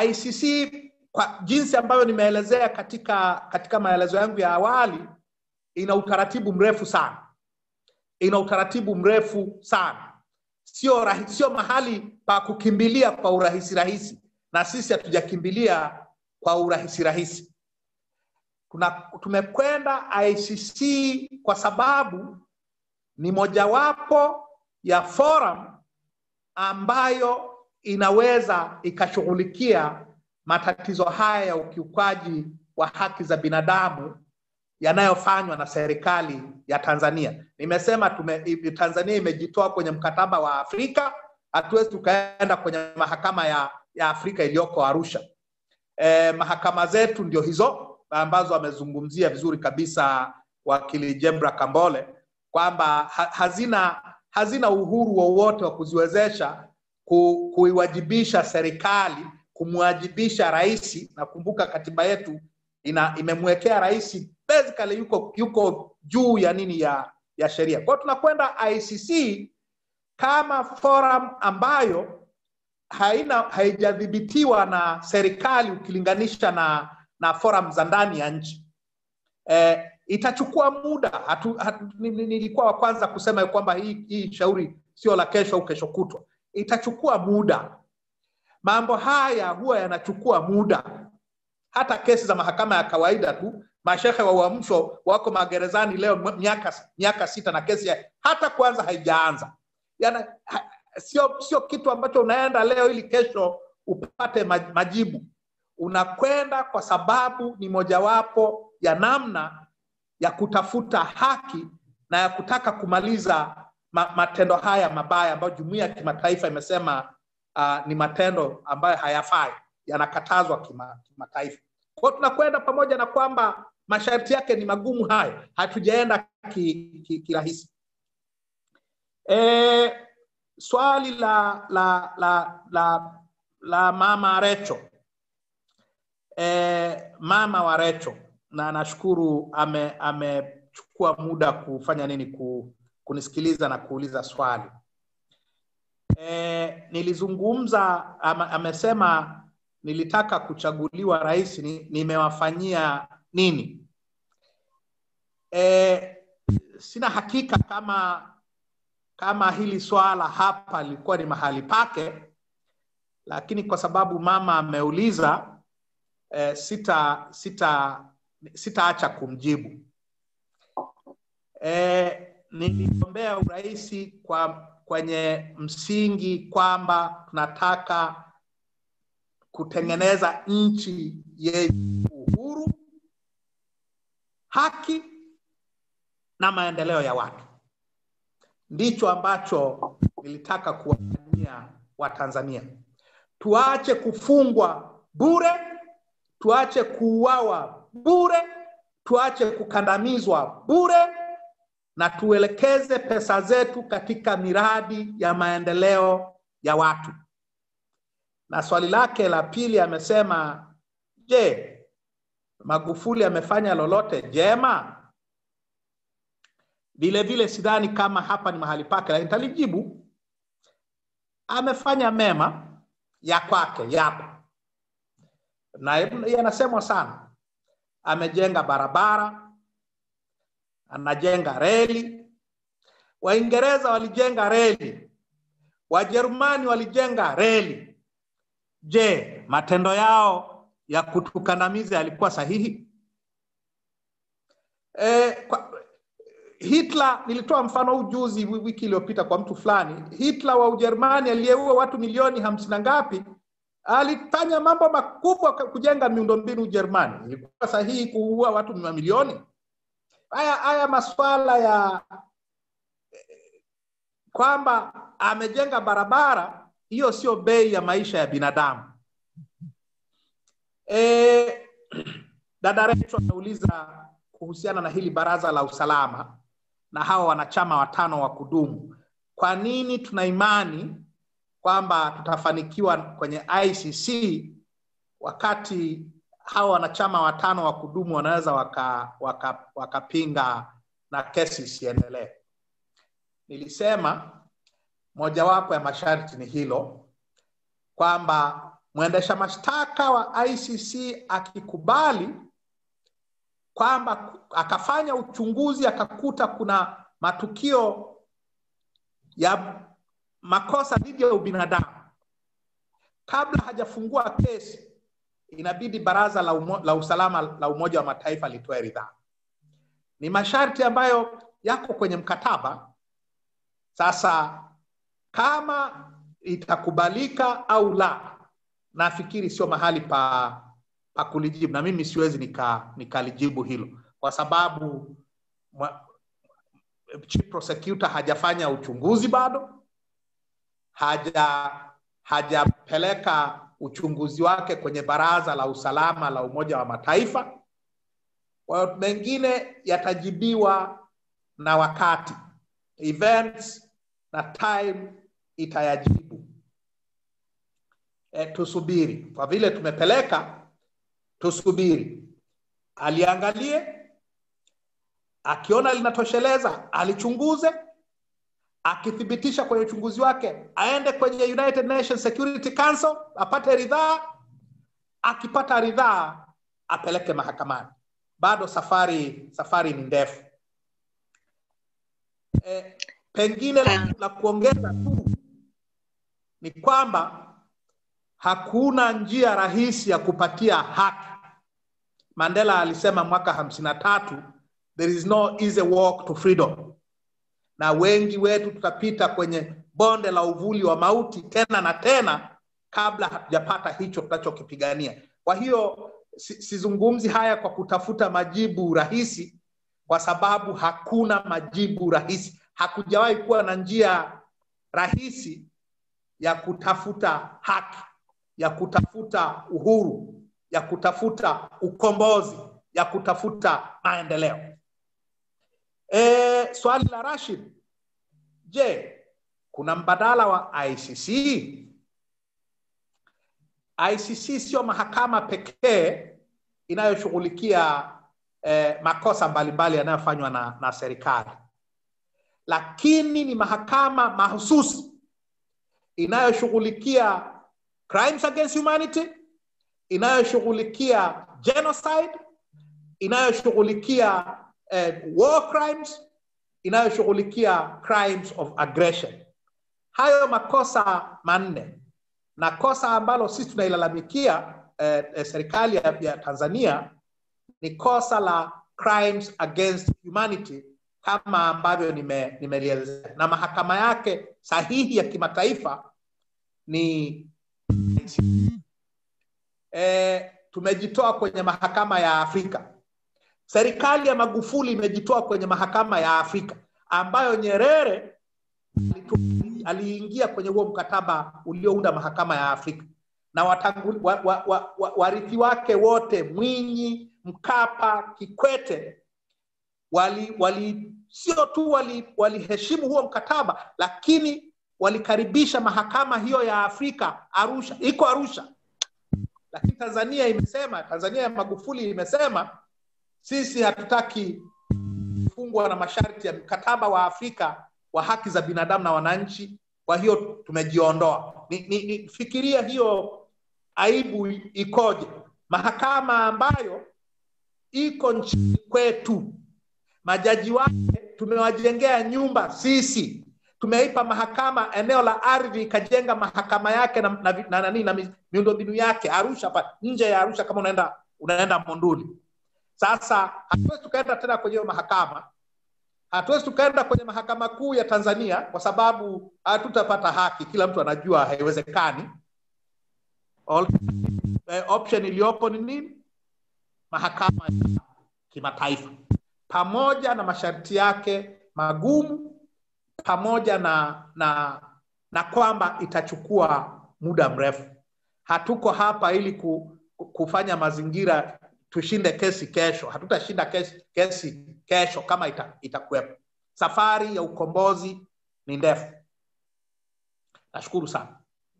ICC kwa jinsi ambavyo nimeelezea katika katika maelezo yangu ya awali ina utaratibu mrefu sana, ina utaratibu mrefu sana, sio rahi, sio mahali pa kukimbilia kwa urahisi rahisi, na sisi hatujakimbilia kwa urahisi rahisi. Tuna, tumekwenda ICC kwa sababu ni mojawapo ya forum ambayo inaweza ikashughulikia matatizo haya ya ukiukaji wa haki za binadamu yanayofanywa na serikali ya Tanzania. Nimesema tume, Tanzania imejitoa kwenye mkataba wa Afrika, hatuwezi tukaenda kwenye mahakama ya, ya Afrika iliyoko Arusha. E, mahakama zetu ndio hizo ambazo amezungumzia vizuri kabisa wakili Jebra Kambole kwamba ha, hazina hazina uhuru wowote wa, wa kuziwezesha ku, kuiwajibisha serikali kumwajibisha rais. Nakumbuka katiba yetu ina imemwekea rais basically yuko yuko juu ya nini ya ya sheria. Kwa hiyo tunakwenda ICC kama forum ambayo haina haijadhibitiwa na serikali ukilinganisha na na forum za ndani ya nchi. E, itachukua muda. Hatu, hatu, nilikuwa wa kwanza kusema kwamba hii, hii shauri sio la kesho au kesho kutwa. Itachukua muda. Mambo haya huwa yanachukua muda. Hata kesi za mahakama ya kawaida tu, mashehe wa uamsho wako magerezani leo miaka miaka sita na kesi ya, hata kwanza haijaanza. Yana, ha, sio sio kitu ambacho unaenda leo ili kesho upate majibu. Unakwenda kwa sababu ni mojawapo ya namna ya kutafuta haki na ya kutaka kumaliza ma, matendo haya mabaya ambayo jumuiya ya kimataifa imesema uh, ni matendo ambayo hayafai, yanakatazwa kimataifa. Kwa hiyo tunakwenda pamoja na kwamba masharti yake ni magumu hayo, hatujaenda kirahisi ki, ki e, swali la la la la, la mama Recho e, mama wa Recho na nashukuru ame amechukua muda kufanya nini ku, kunisikiliza na kuuliza swali e, nilizungumza ama, amesema nilitaka kuchaguliwa rais ni, nimewafanyia nini e, sina hakika kama kama hili swala hapa lilikuwa ni mahali pake lakini kwa sababu mama ameuliza e, sita sita sitaacha kumjibu e, niliombea urahisi kwa kwenye msingi kwamba tunataka kutengeneza nchi yenye uhuru, haki na maendeleo ya watu. Ndicho ambacho nilitaka kuwafanyia Watanzania. Tuache kufungwa bure, tuache kuuawa bure, tuache kukandamizwa bure, na tuelekeze pesa zetu katika miradi ya maendeleo ya watu. Na swali lake la pili amesema, je, Magufuli amefanya lolote jema? Vile vile sidhani kama hapa ni mahali pake, lakini nitalijibu. Amefanya mema ya kwake, yapo na yanasemwa sana. Amejenga barabara, anajenga reli. Waingereza walijenga reli, Wajerumani walijenga reli. Je, matendo yao ya kutukandamiza yalikuwa sahihi? E, kwa, Hitler, nilitoa mfano huu juzi wiki iliyopita kwa mtu fulani. Hitler wa Ujerumani aliyeua watu milioni hamsini na ngapi, alifanya mambo makubwa kujenga miundombinu Ujerumani. Ilikuwa sahihi kuua watu mamilioni? Haya haya maswala ya kwamba amejenga barabara, hiyo sio bei ya maisha ya binadamu. E, dada Recho anauliza kuhusiana na hili baraza la usalama na hawa wanachama watano wa kudumu. Kwa nini tuna imani kwamba tutafanikiwa kwenye ICC wakati hawa wanachama watano wa kudumu wanaweza wakapinga waka, waka na kesi isiendelee? Nilisema mojawapo ya masharti ni hilo kwamba mwendesha mashtaka wa ICC akikubali kwamba akafanya uchunguzi akakuta kuna matukio ya makosa dhidi ya ubinadamu kabla hajafungua kesi inabidi baraza la, umo, la usalama la umoja wa mataifa litoe ridhaa ni masharti ambayo yako kwenye mkataba sasa kama itakubalika au la nafikiri sio mahali pa pa kulijibu na mimi siwezi nika nikalijibu hilo kwa sababu mwa, chief prosecutor hajafanya uchunguzi bado haja hajapeleka uchunguzi wake kwenye baraza la usalama la umoja wa mataifa kwa hiyo mengine yatajibiwa na wakati events na time itayajibu e, tusubiri kwa vile tumepeleka tusubiri aliangalie akiona linatosheleza alichunguze akithibitisha kwenye uchunguzi wake aende kwenye united nations security council apate ridhaa akipata ridhaa apeleke mahakamani bado safari safari ni ndefu e, pengine la, la kuongeza tu ni kwamba hakuna njia rahisi ya kupatia haki mandela alisema mwaka hamsini na tatu there is no easy walk to freedom na wengi wetu tutapita kwenye bonde la uvuli wa mauti tena na tena kabla hatujapata hicho tunachokipigania kwa hiyo sizungumzi si haya kwa kutafuta majibu rahisi kwa sababu hakuna majibu rahisi hakujawahi kuwa na njia rahisi ya kutafuta haki ya kutafuta uhuru ya kutafuta ukombozi ya kutafuta maendeleo e, swali la rashid je kuna mbadala wa icc icc sio mahakama pekee inayoshughulikia eh, makosa mbalimbali yanayofanywa na, na serikali lakini ni mahakama mahususi inayoshughulikia crimes against humanity inayoshughulikia genocide inayoshughulikia eh, war crimes inayoshughulikia crimes of aggression hayo makosa manne na kosa ambalo sisi tunailalamikia eh, eh, serikali ya, ya tanzania ni kosa la crimes against humanity kama ambavyo nimelielezea nime na mahakama yake sahihi ya kimataifa ni e, tumejitoa kwenye mahakama ya afrika serikali ya magufuli imejitoa kwenye mahakama ya afrika ambayo nyerere aliingia kwenye huo mkataba uliounda mahakama ya afrika na watangu, wa, wa, wa, wa, warithi wake wote mwinyi mkapa kikwete wali, wali sio tu waliheshimu wali huo mkataba lakini walikaribisha mahakama hiyo ya afrika arusha iko arusha lakini tanzania imesema tanzania ya magufuli imesema sisi hatutaki kufungwa na masharti ya mkataba wa afrika wa haki za binadamu na wananchi kwa hiyo tumejiondoa ni, ni, ni fikiria hiyo aibu ikoje mahakama ambayo iko nchini kwetu majaji wake tumewajengea nyumba sisi tumeipa mahakama eneo la ardhi ikajenga mahakama yake na, na, na, na, na, na miundombinu yake arusha pa nje ya arusha kama unaenda unaenda monduli sasa hatuwezi tukaenda tena kwenye hiyo mahakama hatuwezi tukaenda kwenye mahakama kuu ya tanzania kwa sababu hatutapata haki kila mtu anajua haiwezekani All, eh, option iliyopo ni nini mahakama ya kimataifa pamoja na masharti yake magumu pamoja na na na kwamba itachukua muda mrefu hatuko hapa ili ku, kufanya mazingira tushinde kesi kesho hatutashinda kesi, kesi kesho kama ita, itakuwepo safari ya ukombozi ni ndefu nashukuru sana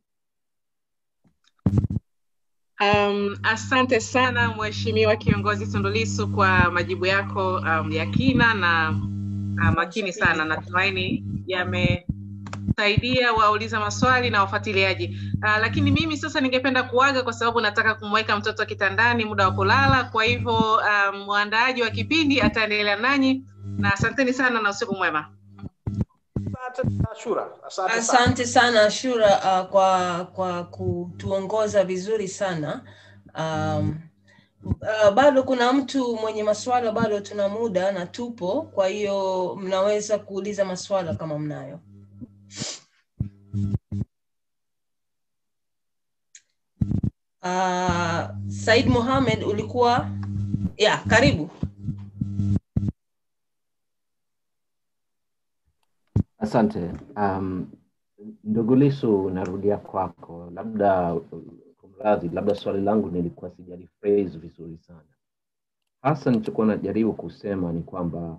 Um, asante sana mheshimiwa kiongozi Tundulisu kwa majibu yako um, ya kina na uh, makini sana. Natumaini yame kusaidia wauliza maswali na wafuatiliaji. Uh, lakini mimi sasa ningependa kuaga kwa sababu nataka kumweka mtoto kitandani muda wa kulala. Kwa hivyo um, mwandaaji wa kipindi ataendelea nanyi, na asanteni sana na usiku mwema. Ashura, asante sana. Asante sana Ashura uh, kwa kwa kutuongoza vizuri sana. Um, uh, bado kuna mtu mwenye maswala, bado tuna muda na tupo, kwa hiyo mnaweza kuuliza maswala kama mnayo. Uh, Said Mohamed ulikuwa ya karibu. Asante. Um, ndugu Lisu, narudia kwako, labda kumradhi, labda swali langu nilikuwa sijaliphrase vizuri sana. Hasa nilichokuwa najaribu kusema ni kwamba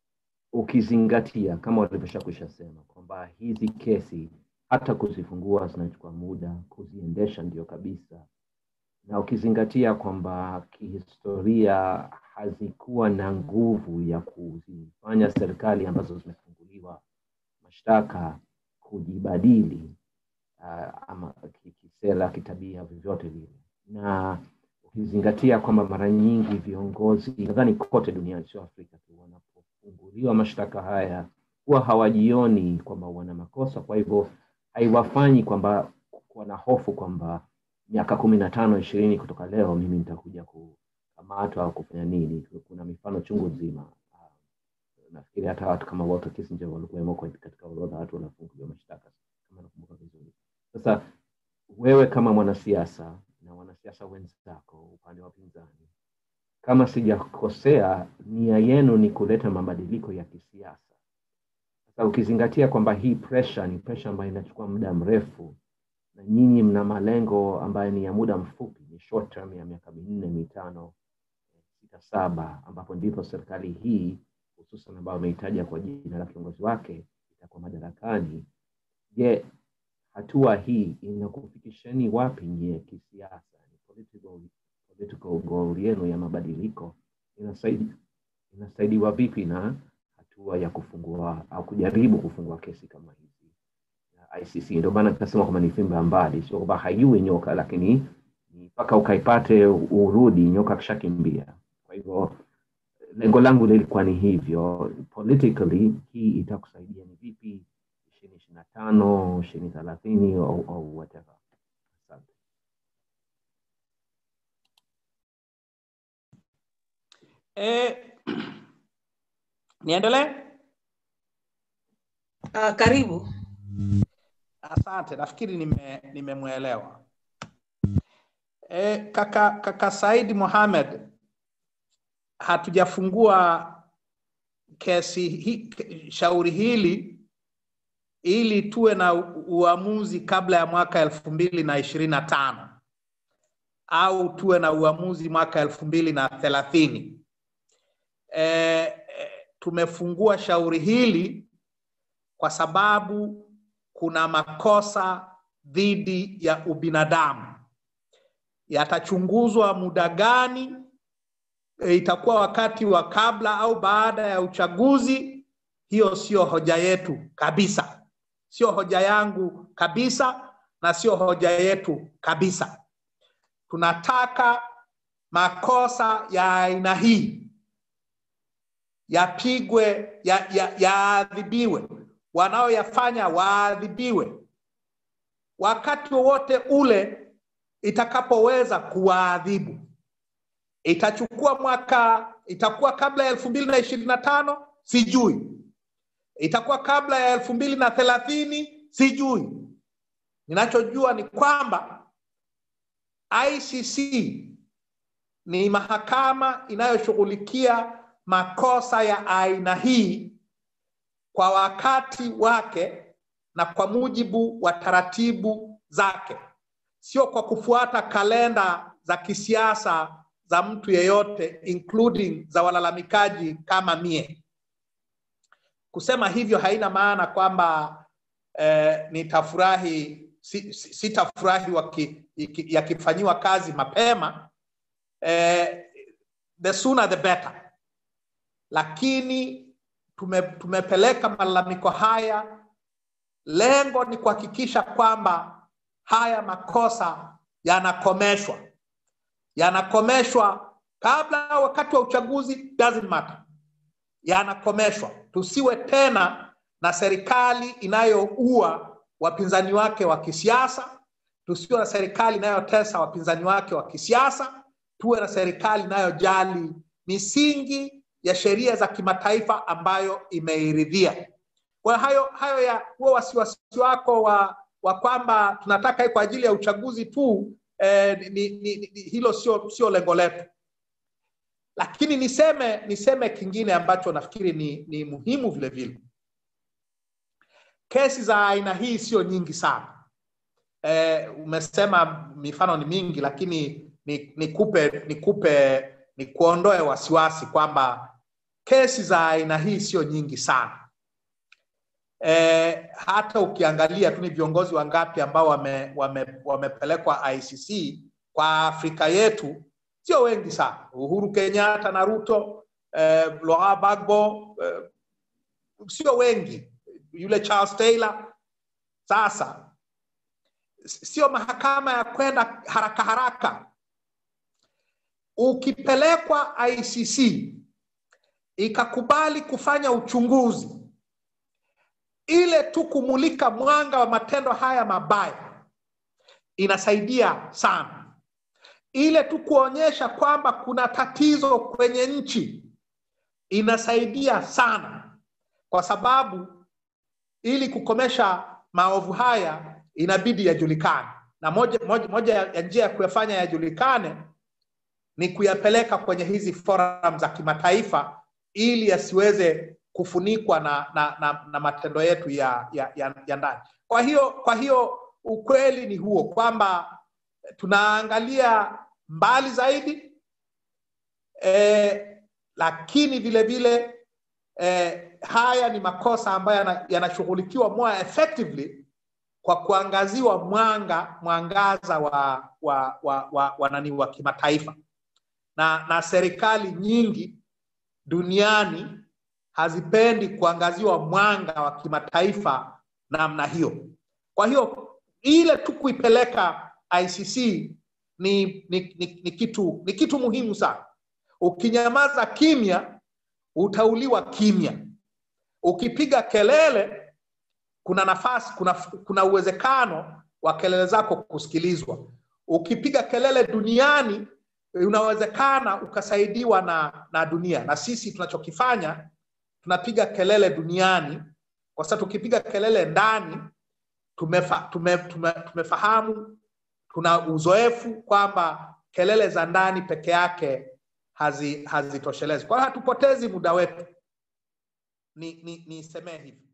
ukizingatia kama walivyosha sema kwamba hizi kesi hata kuzifungua zinachukua muda, kuziendesha ndio kabisa, na ukizingatia kwamba kihistoria hazikuwa na nguvu ya kuzifanya serikali ambazo zimefunguliwa mashtaka kujibadili uh, ama ki- kisera, kitabia, vyovyote vile, na ukizingatia kwamba mara nyingi viongozi nadhani kote duniani, sio Afrika tu, wanapofunguliwa mashtaka haya huwa hawajioni kwamba wana makosa, kwa hivyo haiwafanyi kwamba kuwa na hofu kwamba miaka kumi na tano ishirini kutoka leo mimi nitakuja kukamatwa au kufanya nini. Kuna mifano chungu nzima nafikiri hata watu kama Walter Kissinger walikuwemo kwa- katika orodha ya watu wanafunguliwa mashtaka kama nakumbuka vizuri. Sasa wewe kama mwanasiasa na wanasiasa wenzako upande wa pinzani, kama sijakosea, nia yenu ni kuleta mabadiliko ya kisiasa. Sasa ukizingatia kwamba hii pressure ni pressure ambayo inachukua muda mrefu na nyinyi mna malengo ambayo ni ya muda mfupi, ni short term ya miaka minne mitano sita saba, ambapo ndipo serikali hii hususan ambayo ameitaja kwa jina la kiongozi wake itakuwa madarakani. Je, hatua hii inakufikisheni wapi nyie kisiasa? Ni political, political goal yenu ya mabadiliko inasaidi, inasaidiwa vipi na hatua ya kufungua au kujaribu kufungua kesi kama hizi ya ICC? Ndio maana tunasema kwamba ni fimbo ya mbali, sio kwamba haiui nyoka, lakini ni mpaka ukaipate urudi nyoka akishakimbia. Kwa hivyo lengo langu lilikuwa ni hivyo politically hii itakusaidia ni vipi ishirini ishiri na tano ishirini thelathini au, au whatever asante Eh, niendelee? Uh, karibu. Asante, nafikiri nime nimemwelewa. E, kaka, kaka Said Mohamed, hatujafungua kesi hi, shauri hili ili tuwe na u- uamuzi kabla ya mwaka elfu mbili na ishirini na tano au tuwe na uamuzi mwaka elfu mbili na thelathini. E, e, tumefungua shauri hili kwa sababu kuna makosa dhidi ya ubinadamu. Yatachunguzwa muda gani? E, itakuwa wakati wa kabla au baada ya uchaguzi? Hiyo sio hoja yetu kabisa, sio hoja yangu kabisa, na sio hoja yetu kabisa. Tunataka makosa ya aina hii yapigwe, ya- ya- yaadhibiwe, wanaoyafanya waadhibiwe wakati wowote ule itakapoweza kuwaadhibu. Itachukua mwaka, itakuwa kabla ya elfu mbili na ishirini na tano sijui, itakuwa kabla ya elfu mbili na thelathini sijui. Ninachojua ni kwamba ICC ni mahakama inayoshughulikia makosa ya aina hii kwa wakati wake na kwa mujibu wa taratibu zake, sio kwa kufuata kalenda za kisiasa za mtu yeyote including za walalamikaji kama mie. Kusema hivyo haina maana kwamba eh, nitafurahi si, si, sitafurahi waki- iki- yakifanyiwa kazi mapema eh, the sooner the better, lakini tume, tumepeleka malalamiko haya lengo ni kuhakikisha kwamba haya makosa yanakomeshwa, yanakomeshwa kabla au wakati wa uchaguzi, doesn't matter, yanakomeshwa. Tusiwe tena na serikali inayoua wapinzani wake wa kisiasa, tusiwe na serikali inayotesa wapinzani wake wa kisiasa, tuwe na serikali inayojali misingi ya sheria za kimataifa ambayo imeiridhia. Kwa hayo hayo ya huo wasiwasi wako wa, wa kwamba tunataka hii kwa ajili ya uchaguzi tu eh, ni, ni, ni, hilo sio sio lengo letu, lakini niseme niseme kingine ambacho nafikiri ni, ni muhimu vile vile. Kesi za aina hii sio nyingi sana. Eh, umesema mifano ni mingi, lakini nikupe nikupe ni kuondoe wasiwasi kwamba kesi za aina hii sio nyingi sana. E, hata ukiangalia tu ni viongozi wangapi ambao wame, wame, wamepelekwa ICC kwa Afrika yetu sio wengi sana. Uhuru Kenyatta na Ruto, eh, Laurent Gbagbo eh, sio wengi, yule Charles Taylor. Sasa sio mahakama ya kwenda haraka haraka ukipelekwa ICC ikakubali kufanya uchunguzi, ile tu kumulika mwanga wa matendo haya mabaya inasaidia sana. Ile tu kuonyesha kwamba kuna tatizo kwenye nchi inasaidia sana, kwa sababu ili kukomesha maovu haya inabidi yajulikane, na moja, moja, moja ya njia ya kuyafanya yajulikane ni kuyapeleka kwenye hizi forum za kimataifa ili yasiweze kufunikwa na, na, na, na matendo yetu ya, ya, ya, ya ndani. Kwa hiyo, kwa hiyo ukweli ni huo kwamba tunaangalia mbali zaidi eh, lakini vile vile eh, haya ni makosa ambayo yanashughulikiwa more effectively kwa kuangaziwa mwanga mwangaza wa, wa, wa, wa, wa, nani wa kimataifa na, na serikali nyingi duniani hazipendi kuangaziwa mwanga wa kimataifa namna hiyo. Kwa hiyo ile tu kuipeleka ICC ni, ni, ni, ni, kitu, ni kitu muhimu sana. Ukinyamaza kimya utauliwa kimya. Ukipiga kelele, kuna nafasi, kuna, kuna uwezekano wa kelele zako kusikilizwa. Ukipiga kelele duniani unawezekana ukasaidiwa na, na dunia. Na sisi tunachokifanya tunapiga kelele duniani, kwa sababu tukipiga kelele ndani tumefa, tume, tume, tumefahamu tuna uzoefu kwamba kelele za ndani peke yake hazitoshelezi. Hazi kwa hiyo hatupotezi muda wetu, ni, ni, nisemee hivi.